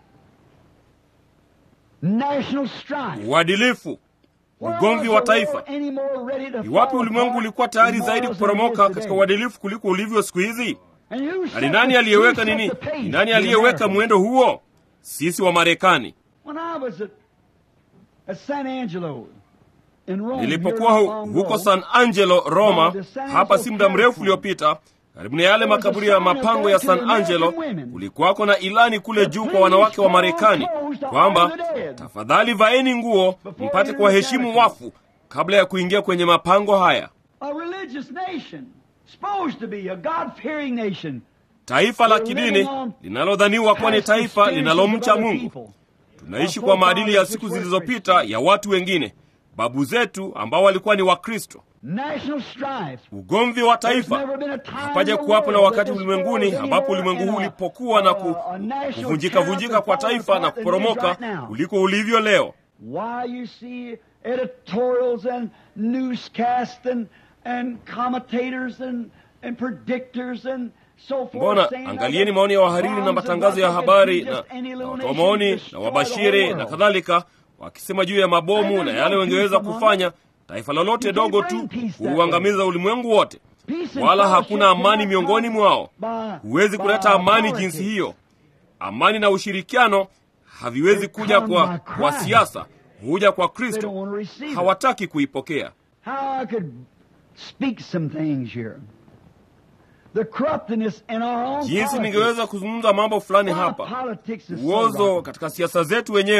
National strife. Uadilifu, ugomvi wa taifa. Ni wapi ulimwengu ulikuwa tayari zaidi kuporomoka katika uadilifu kuliko ulivyo siku hizi? Na ni nani aliyeweka nini? Ni nani aliyeweka mwendo huo? Sisi wa Marekani. When I was at, at San Angelo in Rome, Nilipokuwa here hu- long huko ago, San Angelo, Roma, hapa si muda mrefu uliopita, karibu na yale makaburi ya mapango ya San Angelo, kulikuwako na ilani kule juu kwa wanawake wa Marekani kwamba tafadhali vaeni nguo mpate kuwaheshimu wafu kabla ya kuingia kwenye mapango haya. a religious nation, supposed to be a God-fearing nation, Taifa la kidini linalodhaniwa kuwa ni taifa linalomcha Mungu. Tunaishi kwa maadili ya siku zilizopita ya watu wengine, babu zetu ambao walikuwa ni Wakristo. national strife. Ugomvi wa taifa hapaja kuwapo na wakati ulimwenguni ambapo ulimwengu huu ulipokuwa na ku, kuvunjika vunjika kwa taifa na kuporomoka kuliko ulivyo leo. Why you see editorials and newscasts and, and commentators and, and predictors and so forth. Mbona saying angalieni that maoni ya wahariri na bombs matangazo ya and habari rockets na, can do just any na little watoa nation maoni destroy na the wabashiri whole na world. kadhalika, wakisema juu ya mabomu na yale wangeweza kufanya taifa lolote dogo tu kuuangamiza ulimwengu wote, Peace and wala fellowship hakuna amani cannot miongoni come mwao. by- Huwezi by kuleta amani politics. jinsi hiyo. Amani na ushirikiano haviwezi kuja kwa, kwa siasa, huja kwa They Kristo. don't want to receive it. Hawataki kuipokea. How I could speak some things here. The corruptness in our own Jinsi politics. ningeweza kuzungumza mambo fulani Why hapa, politics is so uozo rotten. katika siasa zetu wenyewe,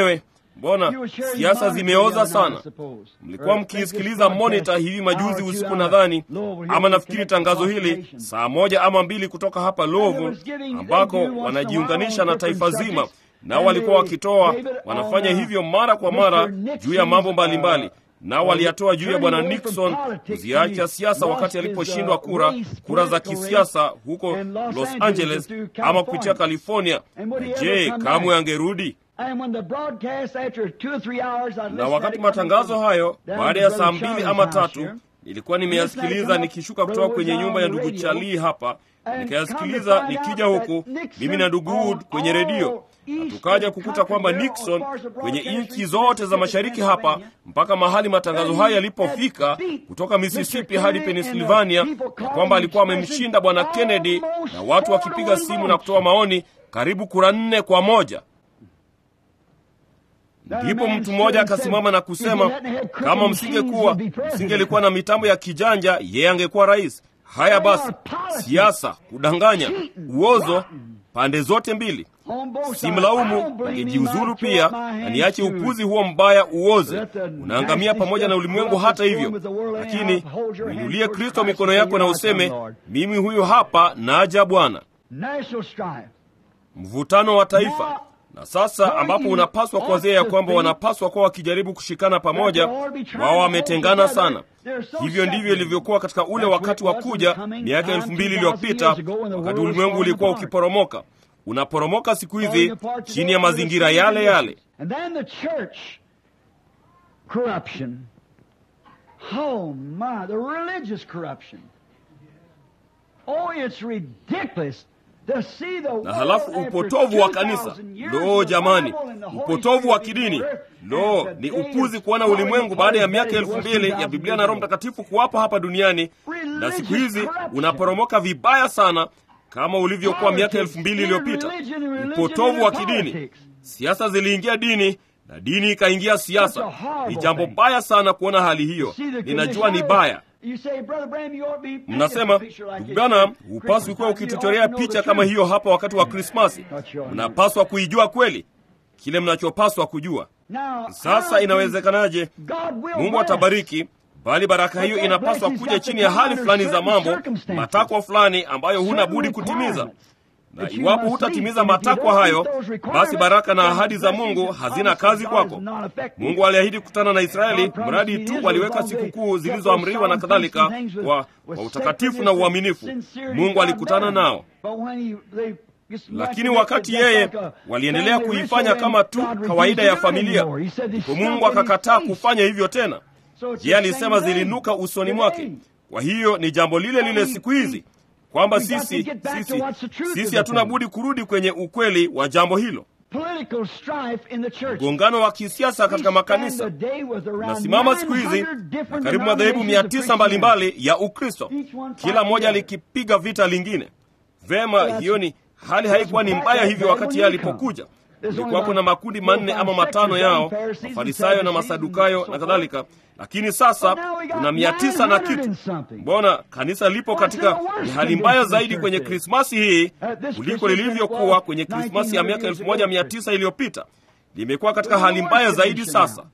mbona siasa zimeoza sana. Mlikuwa mkiisikiliza Monitor hivi majuzi usiku, nadhani ama nafikiri tangazo hili saa moja ama mbili kutoka hapa Louisville, ambako wanajiunganisha na taifa zima, nao walikuwa wakitoa, wanafanya hivyo mara kwa mara juu ya mambo mbalimbali nao waliyatoa juu ya bwana Nixon kuziacha siasa wakati aliposhindwa kura kura za kisiasa huko Los Angeles ama kupitia California. Je, kamwe angerudi? Na wakati matangazo hayo, baada ya saa mbili ama tatu, nilikuwa nimeyasikiliza nikishuka kutoka kwenye nyumba ya ndugu Charlie hapa, nikayasikiliza nikija huku mimi na ndugu Wood kwenye redio na tukaja kukuta kwamba Nixon kwenye nchi zote za mashariki hapa mpaka mahali matangazo haya yalipofika kutoka Mississippi hadi Pennsylvania, na kwamba alikuwa amemshinda bwana Kennedy, na watu wakipiga simu na kutoa maoni karibu kura nne kwa moja. Ndipo mtu mmoja akasimama na kusema, kama msingekuwa msingelikuwa na mitambo ya kijanja, yeye angekuwa rais. Haya basi, siasa, kudanganya, uozo pande zote mbili. Simlaumu, ningejiuzuru pia na niache upuzi huo mbaya uoze, unaangamia pamoja na ulimwengu. Hata hivyo lakini, uinulie Kristo mikono yako na useme, mimi huyu hapa, naja Bwana. Mvutano wa taifa na sasa, ambapo unapaswa kuwazia ya kwamba wanapaswa kuwa wakijaribu kushikana pamoja, wao wametengana sana. Hivyo ndivyo ilivyokuwa katika ule wakati wa kuja miaka elfu mbili iliyopita, wakati ulimwengu ulikuwa ukiporomoka unaporomoka siku hizi chini ya mazingira yale yale. Na halafu upotovu wa kanisa. Lo, jamani, upotovu wa kidini! Lo, ni upuzi kuona ulimwengu baada ya miaka elfu mbili ya Biblia na Roho Mtakatifu kuwapo hapa duniani, na siku hizi unaporomoka vibaya sana kama ulivyokuwa miaka elfu mbili iliyopita. Upotovu wa kidini, siasa ziliingia dini na dini ikaingia siasa. Ni jambo baya sana kuona hali hiyo. Ninajua ni baya. Mnasema, ndugu Branham, hupaswi kuwa ukituchorea picha kama hiyo hapa wakati wa Krismasi. Mnapaswa kuijua kweli kile mnachopaswa kujua. Sasa inawezekanaje? Mungu atabariki bali baraka hiyo inapaswa kuja chini ya hali fulani za mambo, matakwa fulani ambayo huna budi kutimiza. Na iwapo hutatimiza matakwa hayo, basi baraka na ahadi za Mungu hazina kazi kwako. Mungu aliahidi kukutana na Israeli mradi tu waliweka sikukuu zilizoamriwa na kadhalika, kwa, kwa utakatifu na uaminifu. Mungu alikutana nao, lakini wakati yeye waliendelea kuifanya kama tu kawaida ya familia, ndipo Mungu akakataa kufanya hivyo tena. Yeye alisema zilinuka usoni mwake. Kwa hiyo ni jambo lile lile siku hizi kwamba sisi sisi sisi hatuna budi kurudi kwenye ukweli wa jambo hilo. Mgongano wa kisiasa katika makanisa unasimama siku hizi na karibu madhehebu mia tisa mbalimbali ya Ukristo, kila mmoja alikipiga vita lingine. Vema, hiyo ni hali haikuwa ni mbaya hivyo wakati yeye alipokuja kulikuwapo na makundi manne ama matano yao, Mafarisayo na Masadukayo na kadhalika, lakini sasa kuna mia tisa na kitu. Mbona kanisa lipo katika ni hali mbaya zaidi kwenye Krismasi hii kuliko lilivyokuwa kwenye Krismasi ya miaka elfu moja mia tisa iliyopita. Limekuwa katika hali mbaya zaidi sasa.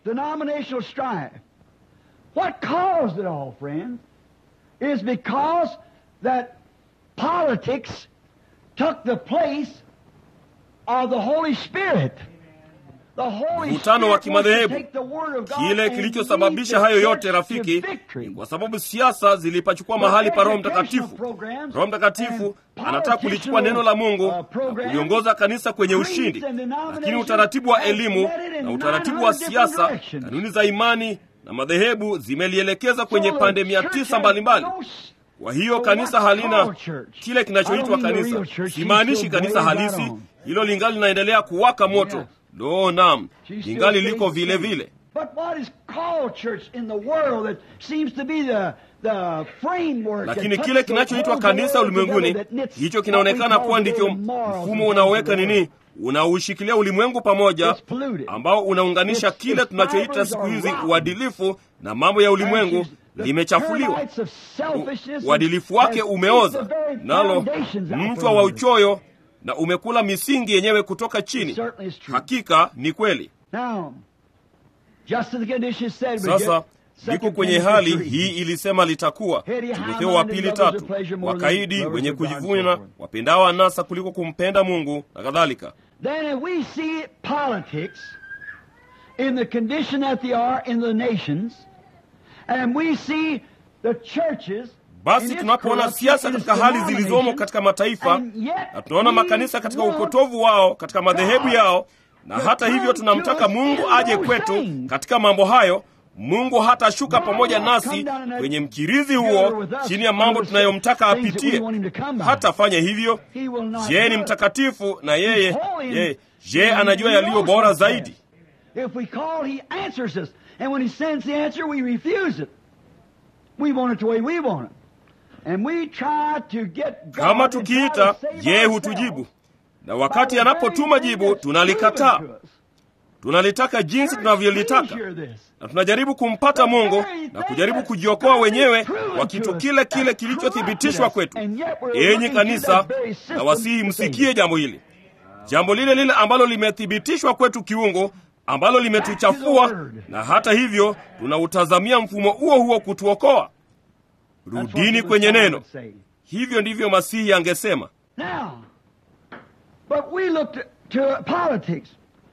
Mvutano wa kimadhehebu. Kile kilichosababisha hayo yote, rafiki, ni kwa sababu siasa zilipachukua mahali pa Roho Mtakatifu. Roho Mtakatifu anataka kulichukua neno la Mungu na kuliongoza kanisa kwenye ushindi, lakini utaratibu wa elimu na utaratibu wa siasa, kanuni za imani na madhehebu zimelielekeza kwenye pande mia tisa mbalimbali. Kwa hiyo kanisa halina kile kinachoitwa kanisa. Simaanishi kanisa halisi, hilo lingali linaendelea kuwaka moto. Lo, naam, lingali liko vile vile. Lakini kile kinachoitwa kanisa ulimwenguni, hicho kinaonekana kuwa ndicho mfumo unaoweka nini, unaushikilia ulimwengu pamoja, ambao unaunganisha kile tunachoita siku hizi uadilifu na mambo ya ulimwengu limechafuliwa. Uadilifu wake umeoza, nalo mchwa wa uchoyo na umekula misingi yenyewe kutoka chini. Hakika ni kweli. Now, just as the condition said, we Sasa get liko Second kwenye Timothy hali three. hii ilisema litakuwa. Heady, Timotheo wa high-minded, pili lovers of tatu, pleasure more than wakaidi, lovers wenye of God and so kujivuna, forth. wapendao anasa kuliko kumpenda Mungu na kadhalika. Then if we see politics in the condition that they are in the nations, and we see the churches Basi in its tunapoona corruption siasa in katika its hali zilizomo denomination, katika mataifa and yet na tunaona we makanisa katika want upotovu wao katika madhehebu God yao, na to hata hivyo come tunamtaka to us Mungu in aje those kwetu things. katika mambo hayo. Mungu hatashuka God pamoja will not nasi come down in that kwenye mkirizi together huo with us chini ya mambo under the tunayomtaka things that we apitie. want him to come by. Hatafanya hivyo. He will not Je, do ni it. mtakatifu na yeye holy and ye, je he anajua knows yaliyo bora what's zaidi? best. If we call, he answers us. And when he sends the answer, we refuse it. We want it the way we want it. And we try to get God Kama and try tukiita, to save yeye ourselves hutujibu, na by wakati the anapotuma very thing jibu that's tunalikataa. proven to us. Tunalitaka jinsi Church, tunavyolitaka. please hear this. na tunajaribu kumpata Mungu na kujaribu kujiokoa wenyewe kwa kitu kile kile kilichothibitishwa kwetu. Enyi kanisa, na wasihi msikie jambo hili, jambo lile lile ambalo limethibitishwa kwetu kiungu, ambalo limetuchafua, na hata hivyo tunautazamia mfumo huo huo kutuokoa. Rudini kwenye neno. Hivyo ndivyo Masihi angesema. Now, but we look to, to politics.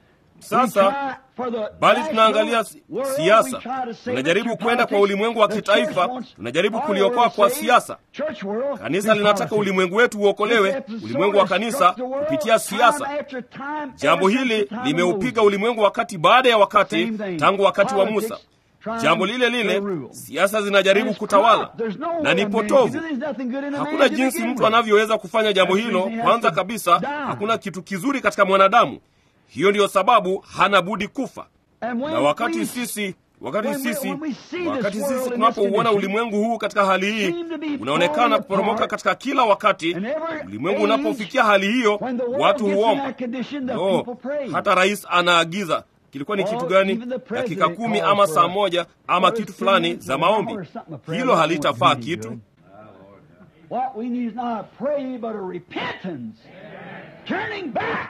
Sasa bali tunaangalia si- siasa, tunajaribu kwenda kwa ulimwengu wa kitaifa, tunajaribu kuliokoa kwa siasa. Kanisa linataka ulimwengu wetu uokolewe, ulimwengu wa kanisa kupitia siasa. Jambo hili limeupiga ulimwengu wakati baada ya wakati, tangu wakati wa Musa. Jambo lile lile, siasa zinajaribu kutawala na ni potovu. Hakuna jinsi mtu anavyoweza kufanya jambo hilo. Kwanza kabisa, hakuna kitu kizuri katika mwanadamu. Hiyo ndiyo sababu hana budi kufa. Na wakati sisi wakati sisi wakati sisi tunapouona ulimwengu huu katika hali hii unaonekana kuporomoka katika kila wakati, ulimwengu unapofikia hali hiyo, watu huomba. No, hata rais anaagiza kilikuwa ni kitu gani, dakika kumi ama saa moja ama kitu fulani za maombi. Hilo halitafaa kitu. What we need is not a prayer, but a repentance. Turning back.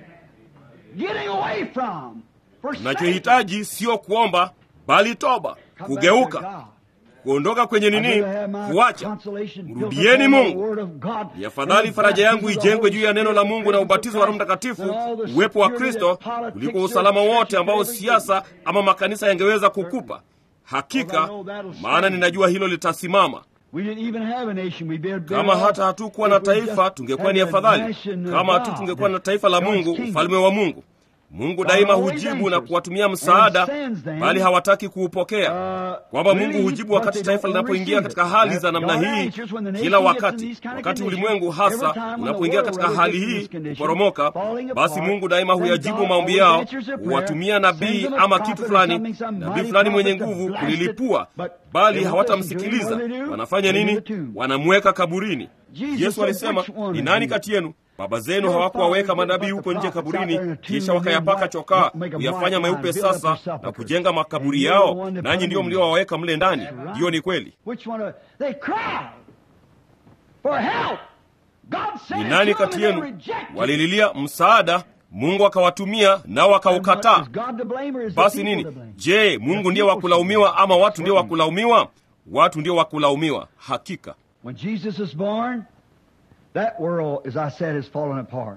Getting away from. forsaking. Tunachohitaji sio kuomba, bali toba, Come back to kugeuka, God. kuondoka kwenye I'd nini, rather have my kuacha. consolation built Mrudieni upon the Mungu. word of God Ni and afadhali the faraja yangu baptism of the ijengwe Holy juu ya neno la Spirit, Mungu na the ubatizo wa Roho presence of Mtakatifu, Christ, and all the uwepo wa security Kristo that politics kuliko or usalama churches wote ambao could ever siasa ama makanisa yangeweza kukupa. Hakika, maana ninajua hilo litasimama. We didn't even have a nation. We'd be Kama hata hatukuwa na taifa, tungekuwa ni afadhali. Kama tu tungekuwa na taifa la Mungu, ufalme wa Mungu. Mungu daima hujibu na kuwatumia msaada, bali hawataki kuupokea. Kwamba Mungu hujibu wakati taifa linapoingia katika hali za namna hii, kila wakati. Wakati ulimwengu hasa unapoingia katika hali hii kuporomoka, basi Mungu daima huyajibu maombi yao, huwatumia nabii ama kitu fulani, nabii fulani mwenye nguvu kulilipua, bali hawatamsikiliza. Wanafanya nini? Wanamweka kaburini. Yesu alisema, ni nani kati yenu baba zenu hawakuwaweka manabii huko nje kaburini, kisha wakayapaka chokaa kuyafanya meupe sasa na kujenga makaburi yao, nanyi ndio mliowaweka mle ndani? Hiyo ni kweli. Which one of, they cried for help. God sent Ni it nani to them kati and they yenu rejected. walililia msaada, Mungu akawatumia nao wakaukataa? Is God to blame or is the Basi people nini? to blame? Je, Mungu ndiye wa kulaumiwa ama watu ndio wa kulaumiwa? Watu ndio wa kulaumiwa. Hakika When Jesus was born, that world, as I said, has fallen apart.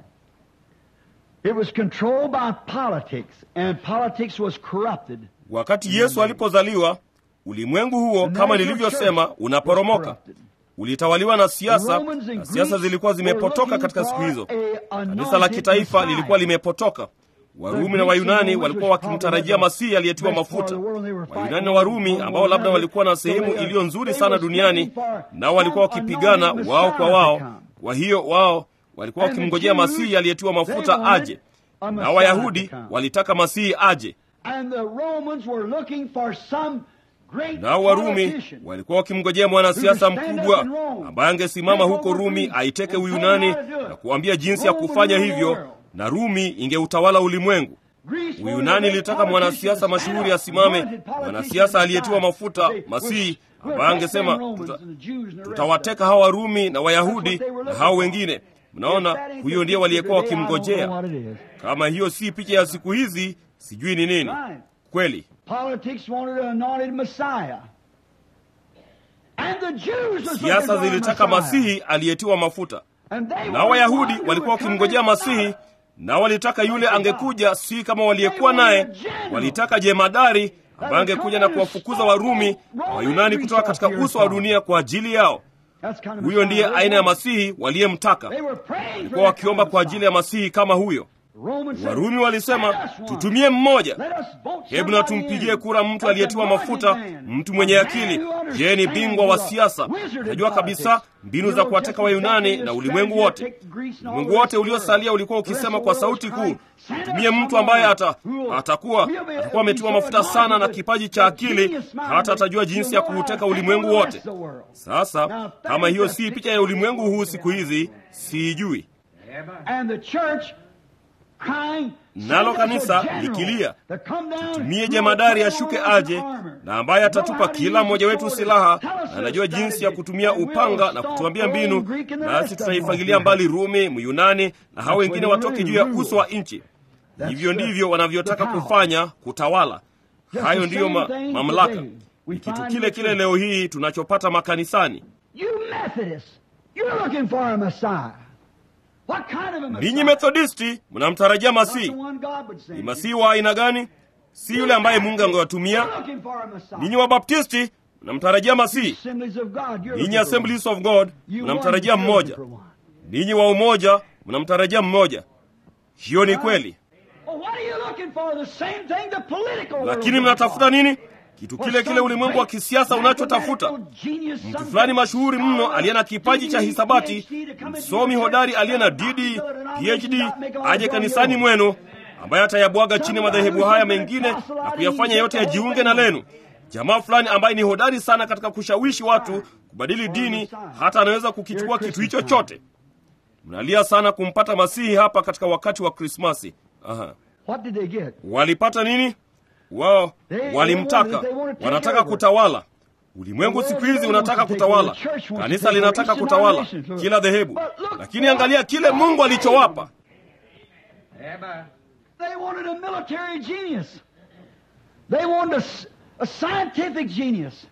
It was controlled by politics, and politics was corrupted. wakati Yesu alipozaliwa, ulimwengu huo kama nilivyosema unaporomoka, ulitawaliwa na siasa, na siasa zilikuwa zimepotoka katika siku hizo. Kanisa la kitaifa lilikuwa limepotoka. Warumi na Wayunani walikuwa wakimtarajia Masihi aliyetiwa mafuta. Wayunani na Warumi ambao labda walikuwa na sehemu iliyo nzuri sana duniani, nao walikuwa wakipigana wao kwa wao. Kwa hiyo wao walikuwa wakimngojea Masihi aliyetiwa mafuta aje, na Wayahudi walitaka Masihi aje, And the Romans were looking for some great nao Warumi politician. walikuwa wakimngojea mwanasiasa mkubwa ambaye angesimama huko Rumi aiteke Uyunani na kuambia jinsi ya kufanya hivyo, na Rumi ingeutawala ulimwengu. Greece Uyunani wanted a ilitaka great mwanasiasa politician mashuhuri to stand asimame, up, wanted mwanasiasa politicians aliyetiwa to mafuta, say, Masihi, we'll ambaye take angesema them Romans tuta, and the Jews and the rest tutawateka hawa Warumi na Wayahudi na hao wengine. Mnaona, huyo ndiye waliyekuwa wakimngojea. Kama hiyo si picha ya siku hizi, sijui ni nini Right. kweli Politics wanted an anointed Messiah. And the Jews was siasa looking for a zilitaka Messiah. masihi aliyetiwa mafuta And they na were wayahudi one who walikuwa would come wakimngojea and masihi stop. na walitaka yule angekuja si kama waliyekuwa naye walitaka jemadari ambaye angekuja na kuwafukuza warumi na wayunani kutoka katika uso wa dunia kwa ajili yao That's kind of huyo ndiye Messiah they aina ya wanted. masihi waliyemtaka They were praying for walikuwa that wakiomba kind of kwa ajili ya Messiah. masihi kama huyo Romans said, warumi walisema "Let us one. tutumie mmoja Let us vote hebu na somebody tumpigie in. kura mtu That's aliyetiwa a mafuta godly man. mtu mwenye A man akili who understands je ni bingwa wa the siasa wizard of najua kabisa politics. mbinu You za know, kuwateka just wayunani exactly na the ulimwengu strategy wote that take Greece and all ulimwengu the wote rest of the uliosalia world. ulikuwa The rest ukisema of kwa the world sauti was kuu crying, "Send us tumie mtu someone ambaye ata, who will- atakuwa will be- atakuwa ametiwa will be mafuta so sana na anointed kipaji with cha akili genius mind hata that atajua jinsi ya he'll know how to kuuteka take ulimwengu over the wote rest of the world." sasa Now, that kama is hiyo the si picha picture ya ulimwengu huu of siku hizi siijui And the church crying, nalo "Send us a kanisa general likilia to come down tumie who jemadari will ashuke put on aje armor, na ambaye know atatupa how to kila use mmoja the wetu sword, silaha tell us na their anajua jinsi ya strategy, kutumia and we'll upanga na stomp kutuambia Rome, mbinu Greek, and the nasi rest of them tutaifagilia off. mbali rumi myunani na hao wengine what they watoke do, juu ya rule. uso wa nchi That's hivyo the- ndivyo wanavyotaka the power. kufanya kutawala Just hayo the ndiyo ma, same thing mamlaka today. We ni kitu find kile in the kile church. leo hii tunachopata makanisani You Methodists, you're looking for a Messiah. What kind of a Messiah? ninyi methodisti mnamtarajia Not the masihi one God would send ni you. masihi wa aina gani si yule ambaye mungu angewatumia You're looking for a Messiah. ninyi wabaptisti mnamtarajia masihi Assemblies of God, you're ninyi looking for one. assemblies of god You mnamtarajia one, you're mmoja looking for one. ninyi wa umoja mnamtarajia mmoja hiyo ni kweli Well, what are you looking for? The same thing the political world lakini is mnatafuta looking nini kitu for. kile kile ulimwengu wa kisiasa unachotafuta mtu fulani mashuhuri mno aliye na kipaji cha hisabati msomi hodari aliye na dd phd aje kanisani mwenu ambaye atayabwaga chini madhehebu haya mengine na kuyafanya yote yajiunge na lenu jamaa fulani ambaye ni hodari sana katika kushawishi watu kubadili dini hata anaweza kukichukua kitu hicho chote mnalia sana kumpata masihi hapa katika wakati wa krismasi Aha. What did they get? walipata nini wao walimtaka wanataka kutawala ulimwengu siku hizi unataka kutawala kanisa linataka kutawala kila dhehebu lakini angalia kile mungu alichowapa They wanted a military genius. They wanted a, s- a scientific genius.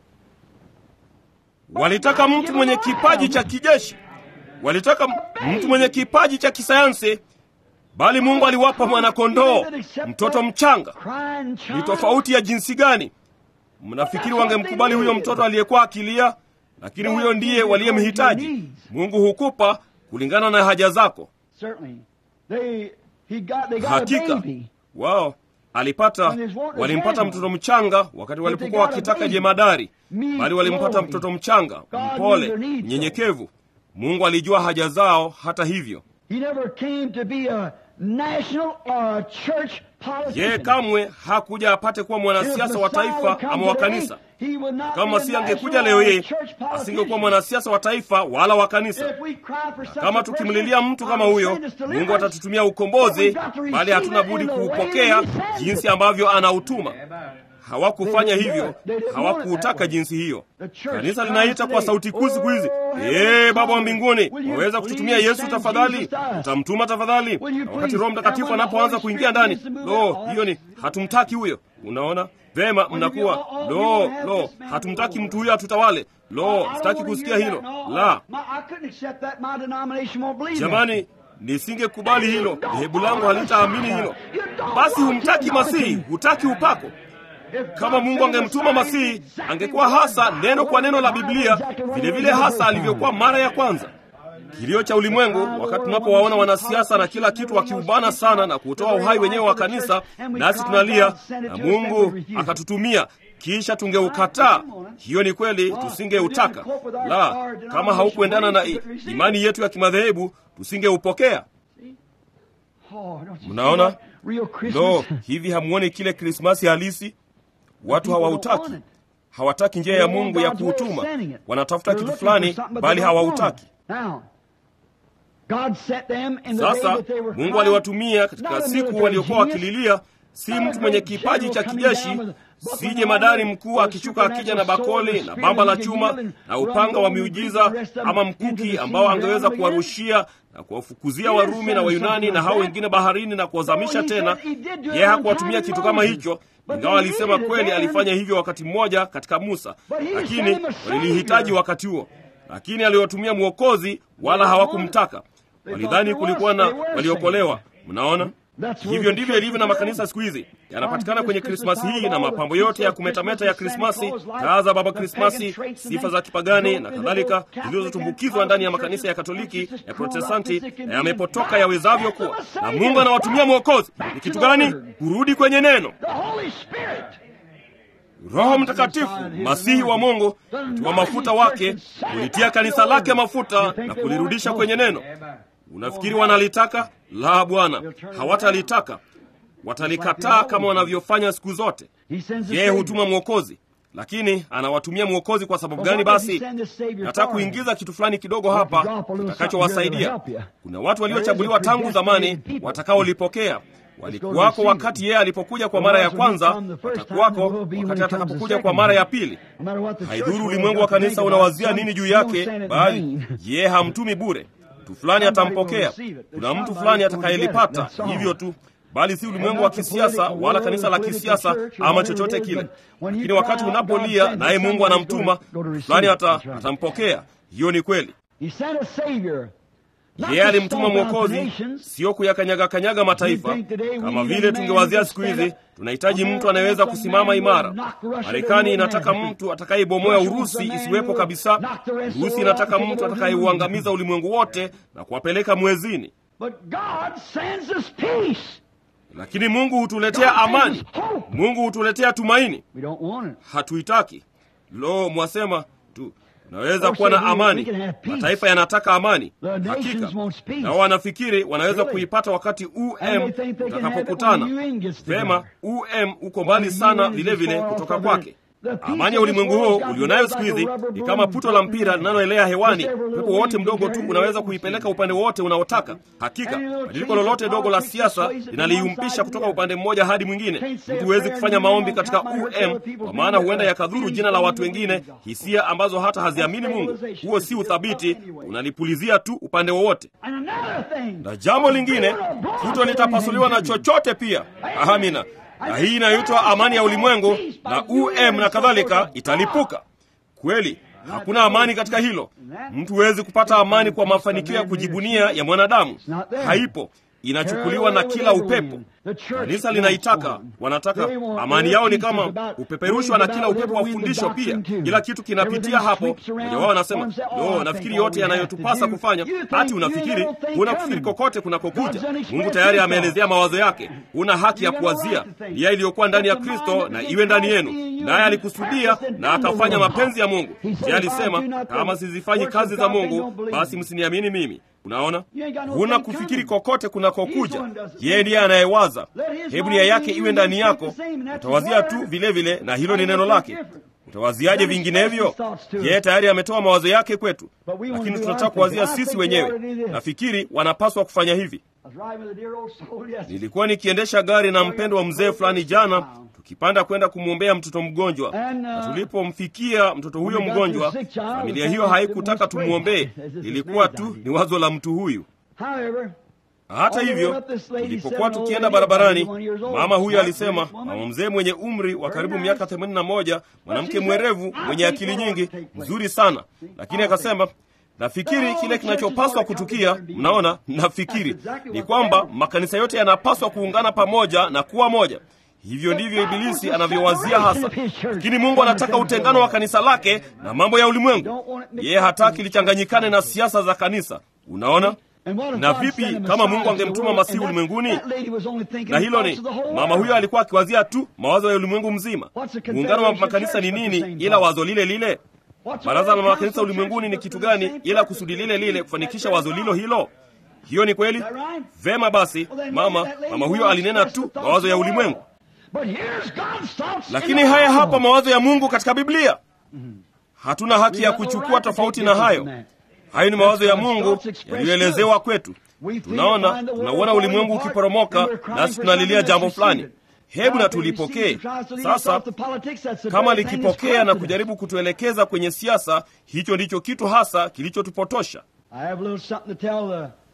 walitaka mtu mwenye kipaji cha kijeshi walitaka mtu mwenye kipaji cha kisayansi bali mungu aliwapa mwanakondoo mtoto mchanga Crying ni child. tofauti ya jinsi gani mnafikiri wangemkubali huyo mtoto aliyekuwa akilia lakini huyo ndiye waliyemhitaji mungu hukupa kulingana na haja zako Certainly. They, he got, they got a hakika baby. wao alipata walimpata mtoto mchanga wakati walipokuwa wakitaka jemadari bali walimpata mtoto mchanga mpole mnyenyekevu mungu alijua haja zao hata hivyo He never came to be a national or a church politician. yeye kamwe hakuja apate kuwa mwanasiasa wa taifa ama wa kanisa kama si angekuja leo hii asingekuwa mwanasiasa wa taifa wala wa kanisa kama tukimlilia mtu kama huyo mungu atatutumia ukombozi bali hatuna budi kuupokea jinsi ambavyo anautuma hawakufanya hivyo hawakuutaka jinsi hiyo kanisa linaita kwa sauti kuu siku hizi ee baba wa mbinguni waweza kututumia yesu tafadhali utamtuma tafadhali na wakati roho mtakatifu anapoanza kuingia ndani lo hiyo ni hatumtaki huyo unaona vema mnakuwa lo lo hatumtaki mtu huyo atutawale lo sitaki kusikia hilo la jamani nisingekubali hilo dhehebu langu halitaamini hilo basi humtaki masihi hutaki upako kama mungu angemtuma masihi angekuwa hasa neno kwa neno la biblia vilevile vile hasa alivyokuwa mara ya kwanza kilio cha ulimwengu wakati tunapowaona wanasiasa na kila kitu wakiubana sana na kutoa uhai wenyewe wa kanisa nasi tunalia na mungu akatutumia kisha tungeukataa hiyo ni kweli tusingeutaka la kama haukuendana na i- imani yetu ya kimadhehebu tusingeupokea mnaona lo hivi hamuoni kile krismasi halisi watu hawautaki hawataki njia ya mungu ya kuutuma wanatafuta kitu fulani bali hawautaki sasa mungu aliwatumia katika siku waliokuwa wakililia si mtu mwenye kipaji cha kijeshi si jemadari mkuu akishuka akija na bakoli na bamba la chuma na upanga wa miujiza ama mkuki ambao angeweza kuwarushia na kuwafukuzia Warumi na Wayunani na hao wengine baharini na kuwazamisha tena. Yeye hakuwatumia kitu kama hicho, ingawa alisema kweli alifanya hivyo wakati mmoja katika Musa, lakini walilihitaji wakati huo. Lakini aliwatumia mwokozi, wala hawakumtaka. Walidhani kulikuwa na waliokolewa. Mnaona? Hivyo ndivyo ilivyo na makanisa siku hizi, yanapatikana kwenye Krismasi hii na mapambo yote ya kumetameta ya Krismasi, taa za Baba Krismasi, sifa za kipagani na kadhalika, zilizotumbukizwa ndani ya makanisa ya Katoliki, ya Protestanti na yamepotoka yawezavyo kuwa. Na Mungu anawatumia mwokozi. Ni kitu gani? Kurudi kwenye neno. Roho Mtakatifu, masihi wa Mungu, wa mafuta wake, kulitia kanisa lake mafuta na kulirudisha kwenye neno. Unafikiri wanalitaka? La, Bwana, hawatalitaka. Watalikataa kama wanavyofanya siku zote. Yeye hutuma mwokozi, lakini anawatumia mwokozi kwa sababu gani? Basi nataka kuingiza kitu fulani kidogo hapa kitakachowasaidia. Kuna watu waliochaguliwa tangu zamani watakaolipokea walikuwako wakati yeye alipokuja kwa mara ya kwanza, watakuwako wakati atakapokuja kwa mara ya pili. Haidhuru ulimwengu wa kanisa unawazia nini juu yake, bali yeye hamtumi bure. Mtu fulani atampokea, kuna mtu fulani atakayelipata, hivyo tu, bali si ulimwengu wa kisiasa wala kanisa la kisiasa ama chochote kile. Lakini wakati unapolia naye Mungu anamtuma fulani, ata, atampokea. Hiyo ni kweli. Yeye alimtuma mwokozi, sio kuyakanyaga kanyaga mataifa kama vile tungewazia siku hizi. Tunahitaji mtu anayeweza kusimama imara. Marekani inataka mtu atakayebomoa Urusi isiwepo kabisa. Urusi inataka mtu atakayeuangamiza ulimwengu wote na kuwapeleka mwezini. Lakini Mungu hutuletea amani, Mungu hutuletea tumaini. Hatuitaki. Lo, mwasema tu Unaweza kuwa na amani. Mataifa yanataka amani, hakika, nao wanafikiri wanaweza kuipata wakati um utakapokutana vema. Um uko mbali sana vilevile kutoka kwake. Amani ya ulimwengu huo ulionayo siku hizi ni kama puto la mpira linaloelea hewani. Pepo wote mdogo tu unaweza kuipeleka upande wowote unaotaka. Hakika badiliko lolote dogo la siasa linaliumpisha kutoka upande mmoja hadi mwingine. Mtu huwezi kufanya maombi katika um, kwa maana huenda yakadhuru jina la watu wengine, hisia ambazo hata haziamini Mungu. Huo si uthabiti, unalipulizia tu upande wowote. Na jambo lingine, puto litapasuliwa na chochote pia. Amina na hii inayoitwa amani ya ulimwengu na um na kadhalika italipuka kweli. Hakuna amani katika hilo. Mtu huwezi kupata amani kwa mafanikio ya kujibunia ya mwanadamu, haipo. Inachukuliwa na kila upepo. Kanisa linaitaka, wanataka amani yao ni kama upeperushwa na kila upepo wa fundisho. Pia kila kitu kinapitia hapo. Mmoja wao anasema no, nafikiri yote yanayotupasa kufanya. Hati unafikiri, huna kufikiri kokote kunakokuja. Mungu tayari ameelezea mawazo yake. Huna haki ya kuwazia nia iliyokuwa ndani ya Kristo na iwe ndani yenu, naye alikusudia na akafanya mapenzi ya Mungu. Je, alisema kama sizifanyi kazi za Mungu, basi msiniamini mimi. Unaona, huna kufikiri kokote kunakokuja. Yeye ndiye anayewaza. Hebu nia yake iwe ndani yako, utawazia tu vilevile vile, na hilo ni neno lake. Utawaziaje vinginevyo? Yeye tayari ametoa mawazo yake kwetu, lakini tunataka kuwazia sisi wenyewe. Nafikiri wanapaswa kufanya hivi. Nilikuwa nikiendesha gari na mpendo wa mzee fulani jana, tukipanda kwenda kumwombea mtoto mgonjwa, na tulipomfikia mtoto huyo mgonjwa, familia hiyo haikutaka tumwombee. Ilikuwa tu ni wazo la mtu huyu. Hata hivyo, tulipokuwa tukienda barabarani, mama huyo alisema, mama mzee mwenye umri wa karibu miaka themanini na moja, mwanamke mwerevu mwenye akili nyingi, mzuri sana, lakini akasema nafikiri kile kinachopaswa kutukia, mnaona, nafikiri ni kwamba makanisa yote yanapaswa kuungana pamoja na kuwa moja. Hivyo ndivyo Ibilisi anavyowazia hasa, lakini Mungu anataka utengano wa kanisa lake na mambo ya ulimwengu. Yeye hataki lichanganyikane na siasa za kanisa. Unaona? Na vipi kama Mungu angemtuma Masihi ulimwenguni? Na hilo ni mama huyo alikuwa akiwazia tu mawazo ya ulimwengu mzima. Muungano wa makanisa ni nini ila wazo lile lile? Baraza la makanisa ulimwenguni ni kitu gani ila kusudi lile lile, kufanikisha wazo lilo hilo? Hiyo ni kweli. Vema basi, mama mama huyo alinena tu mawazo ya ulimwengu, lakini haya hapa mawazo ya Mungu katika Biblia. Hatuna haki ya kuchukua tofauti na hayo. Hayo ni mawazo ya Mungu yaliyoelezewa kwetu. Tunaona, tunauona ulimwengu ukiporomoka, nasi tunalilia jambo fulani. Hebu na tulipokee sasa. Kama likipokea na kujaribu kutuelekeza kwenye siasa, hicho ndicho kitu hasa kilichotupotosha.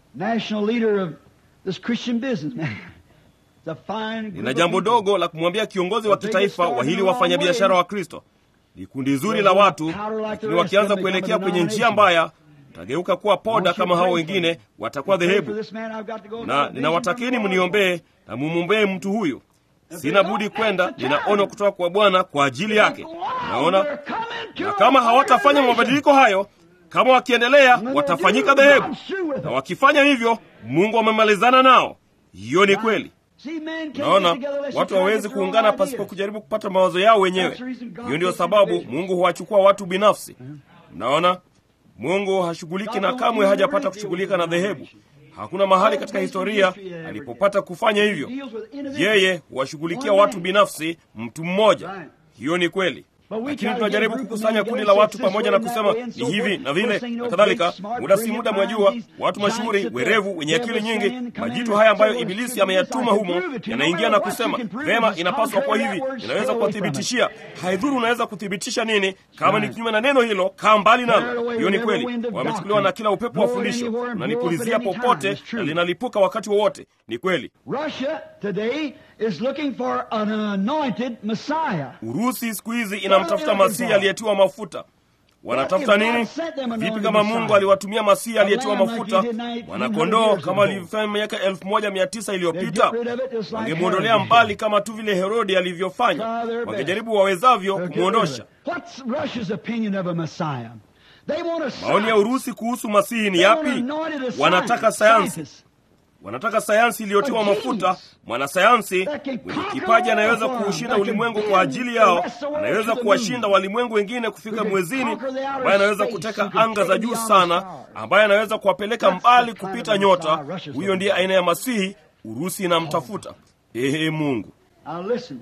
national leader of this Christian businessman. It's a fine group nina of jambo people. dogo la kumwambia kiongozi wa kitaifa wa hili wafanyabiashara wa kristo ni kundi zuri la watu lakini wakianza kuelekea kwenye njia mbaya tageuka kuwa poda kama hao wengine watakuwa Pray for dhehebu this man, I've got to go na to ninawatakeni mniombee na mumwombee mtu huyu sina budi kwenda nina ono kutoka kwa bwana kwa ajili yake naona na kama hawatafanya mabadiliko hayo kama wakiendelea watafanyika dhehebu na wakifanya hivyo mungu amemalizana nao hiyo ni kweli naona watu hawawezi kuungana pasipo kujaribu kupata mawazo yao wenyewe hiyo ndiyo sababu mungu huwachukua watu binafsi mnaona mungu hashughuliki na kamwe hajapata kushughulika na dhehebu hakuna mahali katika historia alipopata kufanya hivyo yeye huwashughulikia watu binafsi mtu mmoja hiyo ni kweli lakini tunajaribu kukusanya kundi la watu pamoja na kusema ni hivi na vile na kadhalika muda si muda mwajua watu mashuhuri werevu wenye akili nyingi majitu haya ambayo ibilisi ameyatuma humo yanaingia na kusema vema inapaswa kuwa hivi inaweza kuwathibitishia haidhuru unaweza kuthibitisha nini kama ni kinyume na neno hilo kaa mbali nalo hiyo ni kweli wamechukuliwa na kila upepo wa fundisho unanipulizia popote na linalipuka wakati wowote ni kweli Russia today is looking for an anointed Messiah. urusi siku hizi inamtafuta masihi aliyetiwa mafuta wanatafuta nini vipi kama mungu aliwatumia masihi aliyetiwa mafuta mwanakondoo kama alivyofanya miaka elfu moja mia tisa iliyopita wangemwondolea mbali kama tu vile herodi alivyofanya wangejaribu wawezavyo kumwondosha What's Russia's opinion of a Messiah? They want a maoni ya urusi kuhusu masihi ni yapi wanataka sayansi wanataka sayansi iliyotiwa mafuta mwanasayansi mwenye kipaji anayeweza kuushinda ulimwengu kwa ajili yao anayeweza kuwashinda walimwengu wengine kufika mwezini ambaye anaweza kuteka anga za juu sana ambaye anaweza kuwapeleka mbali kupita nyota huyo ndiye aina ya masihi urusi inamtafuta ehe mungu Now listen.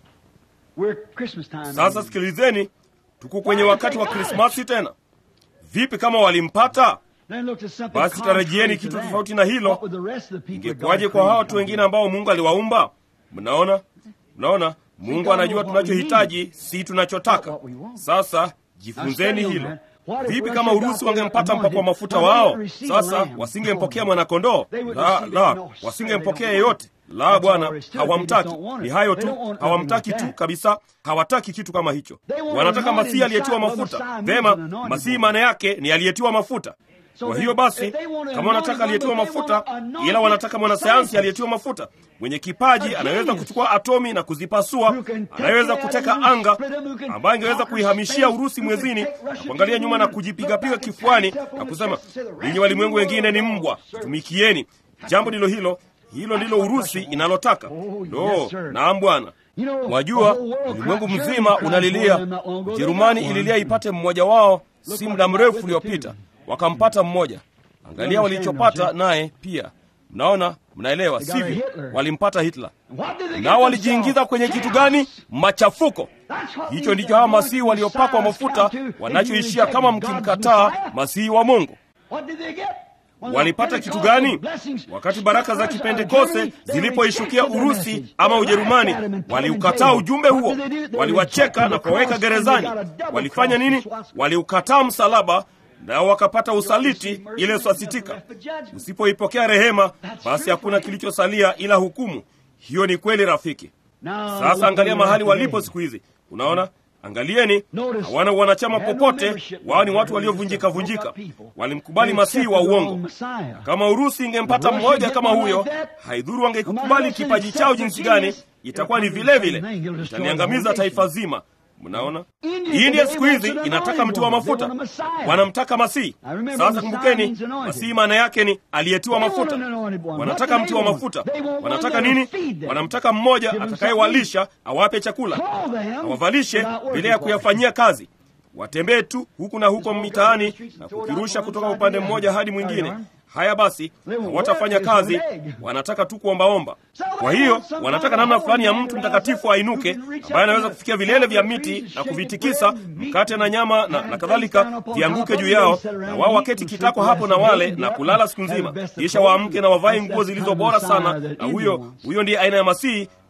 We're Christmas time. sasa sikilizeni tuko kwenye wakati wa krismasi tena vipi kama walimpata Then look at something Basi tarajieni contrary to kitu that. tofauti na hilo. What would the rest of the people ingekuwaje God kwa hawa created watu come wengine to? ambao mungu aliwaumba mnaona mnaona mungu anajua tunachohitaji si tunachotaka sasa jifunzeni hilo vipi kama urusi wangempata mpakwa mafuta wao sasa wasingempokea mwanakondoo la la wasingempokea yeyote la bwana hawamtaki ni hayo tu hawamtaki tu kabisa hawataki kitu kama hicho wanataka masihi aliyetiwa mafuta vema masihi maana yake ni aliyetiwa mafuta kwa hiyo basi kama wanataka aliyetiwa mafuta ila wanataka mwanasayansi aliyetiwa mafuta mwenye kipaji anaweza kuchukua atomi na kuzipasua anayeweza kuteka anga ambaye angeweza kuihamishia urusi mwezini na kuangalia nyuma na kujipigapiga kifuani na kusema ninyi walimwengu wengine ni mbwa tumikieni jambo ndilo hilo hilo ndilo urusi inalotaka no naam bwana wajua ulimwengu mzima unalilia ujerumani ililia ipate mmoja wao si muda mrefu uliopita wakampata mmoja angalia walichopata naye pia mnaona mnaelewa sivyo walimpata hitler What did they get nao walijiingiza themselves? kwenye kitu gani machafuko That's what hicho we ndicho said. hawa What masihi the waliopakwa Messiahs mafuta come to if you wanachoishia reject kama God's mkimkataa Messiah. masihi wa mungu What did they get? When the walipata kitu Pentecostal gani blessings wakati baraka za struck Russia, kipentekoste Germany, they zilipoishukia rejected the urusi message. ama They ujerumani laughed at him and put him in waliukataa jail. ujumbe What huo did they do? They waliwacheka rejected na the kuwaweka cross and they gerezani got a double walifanya cross nini swastika. waliukataa msalaba nao wakapata usaliti ile swasitika usipoipokea rehema basi hakuna kilichosalia ila hukumu hiyo ni kweli rafiki Now, sasa look angalia where mahali we are walipo today. siku hizi unaona angalieni Notice, hawana wanachama they had no popote membership. wao ni watu They waliovunjika just vunjika broke up people. walimkubali They masihi wa accepted the uongo wrong Messiah. kama urusi ingempata Russia mmoja get kama one huyo like that, haidhuru wangekubali no matter kipaji what chao they jinsi accept gani the itakuwa ni genius, vile it'll vile come to the same thing. It'll destroy the italiangamiza whole taifa nation. zima mnaona India india today siku hizi wants an inataka anointed mtu wa one. They mafuta want a Messiah. wanamtaka masihi I remember sasa Messiah kumbukeni means anointed. masihi maana yake ni aliyetiwa They want mafuta an anointed one. wanataka What do mtu they wa want? mafuta They want one wanataka that'll nini feed them. wanamtaka mmoja Give them atakayewalisha awape chakula Clothe them awavalishe without working bila ya for it. kuyafanyia kazi watembee tu huku na huko mitaani na kukirusha kutoka upande mmoja hadi mwingine haya basi hawatafanya kazi wanataka tu kuombaomba kwa hiyo wanataka namna fulani ya mtu mtakatifu ainuke ambaye anaweza kufikia vilele vya miti na kuvitikisa mkate na nyama na, na kadhalika vianguke juu yao na wao waketi kitako hapo na wale na kulala siku nzima kisha waamke na wavae nguo zilizo bora sana na huyo huyo ndiye aina ya masihi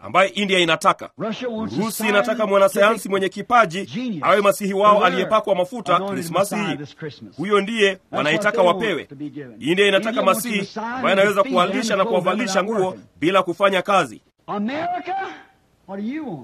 ambaye India inataka. Urusi inataka mwanasayansi mwenye kipaji awe masihi wao aliyepakwa mafuta Krismasi hii. Huyo ndiye wanaitaka wapewe. India inataka masihi ambaye anaweza kuwalisha na kuwavalisha nguo bila kufanya kazi. America, what do you want?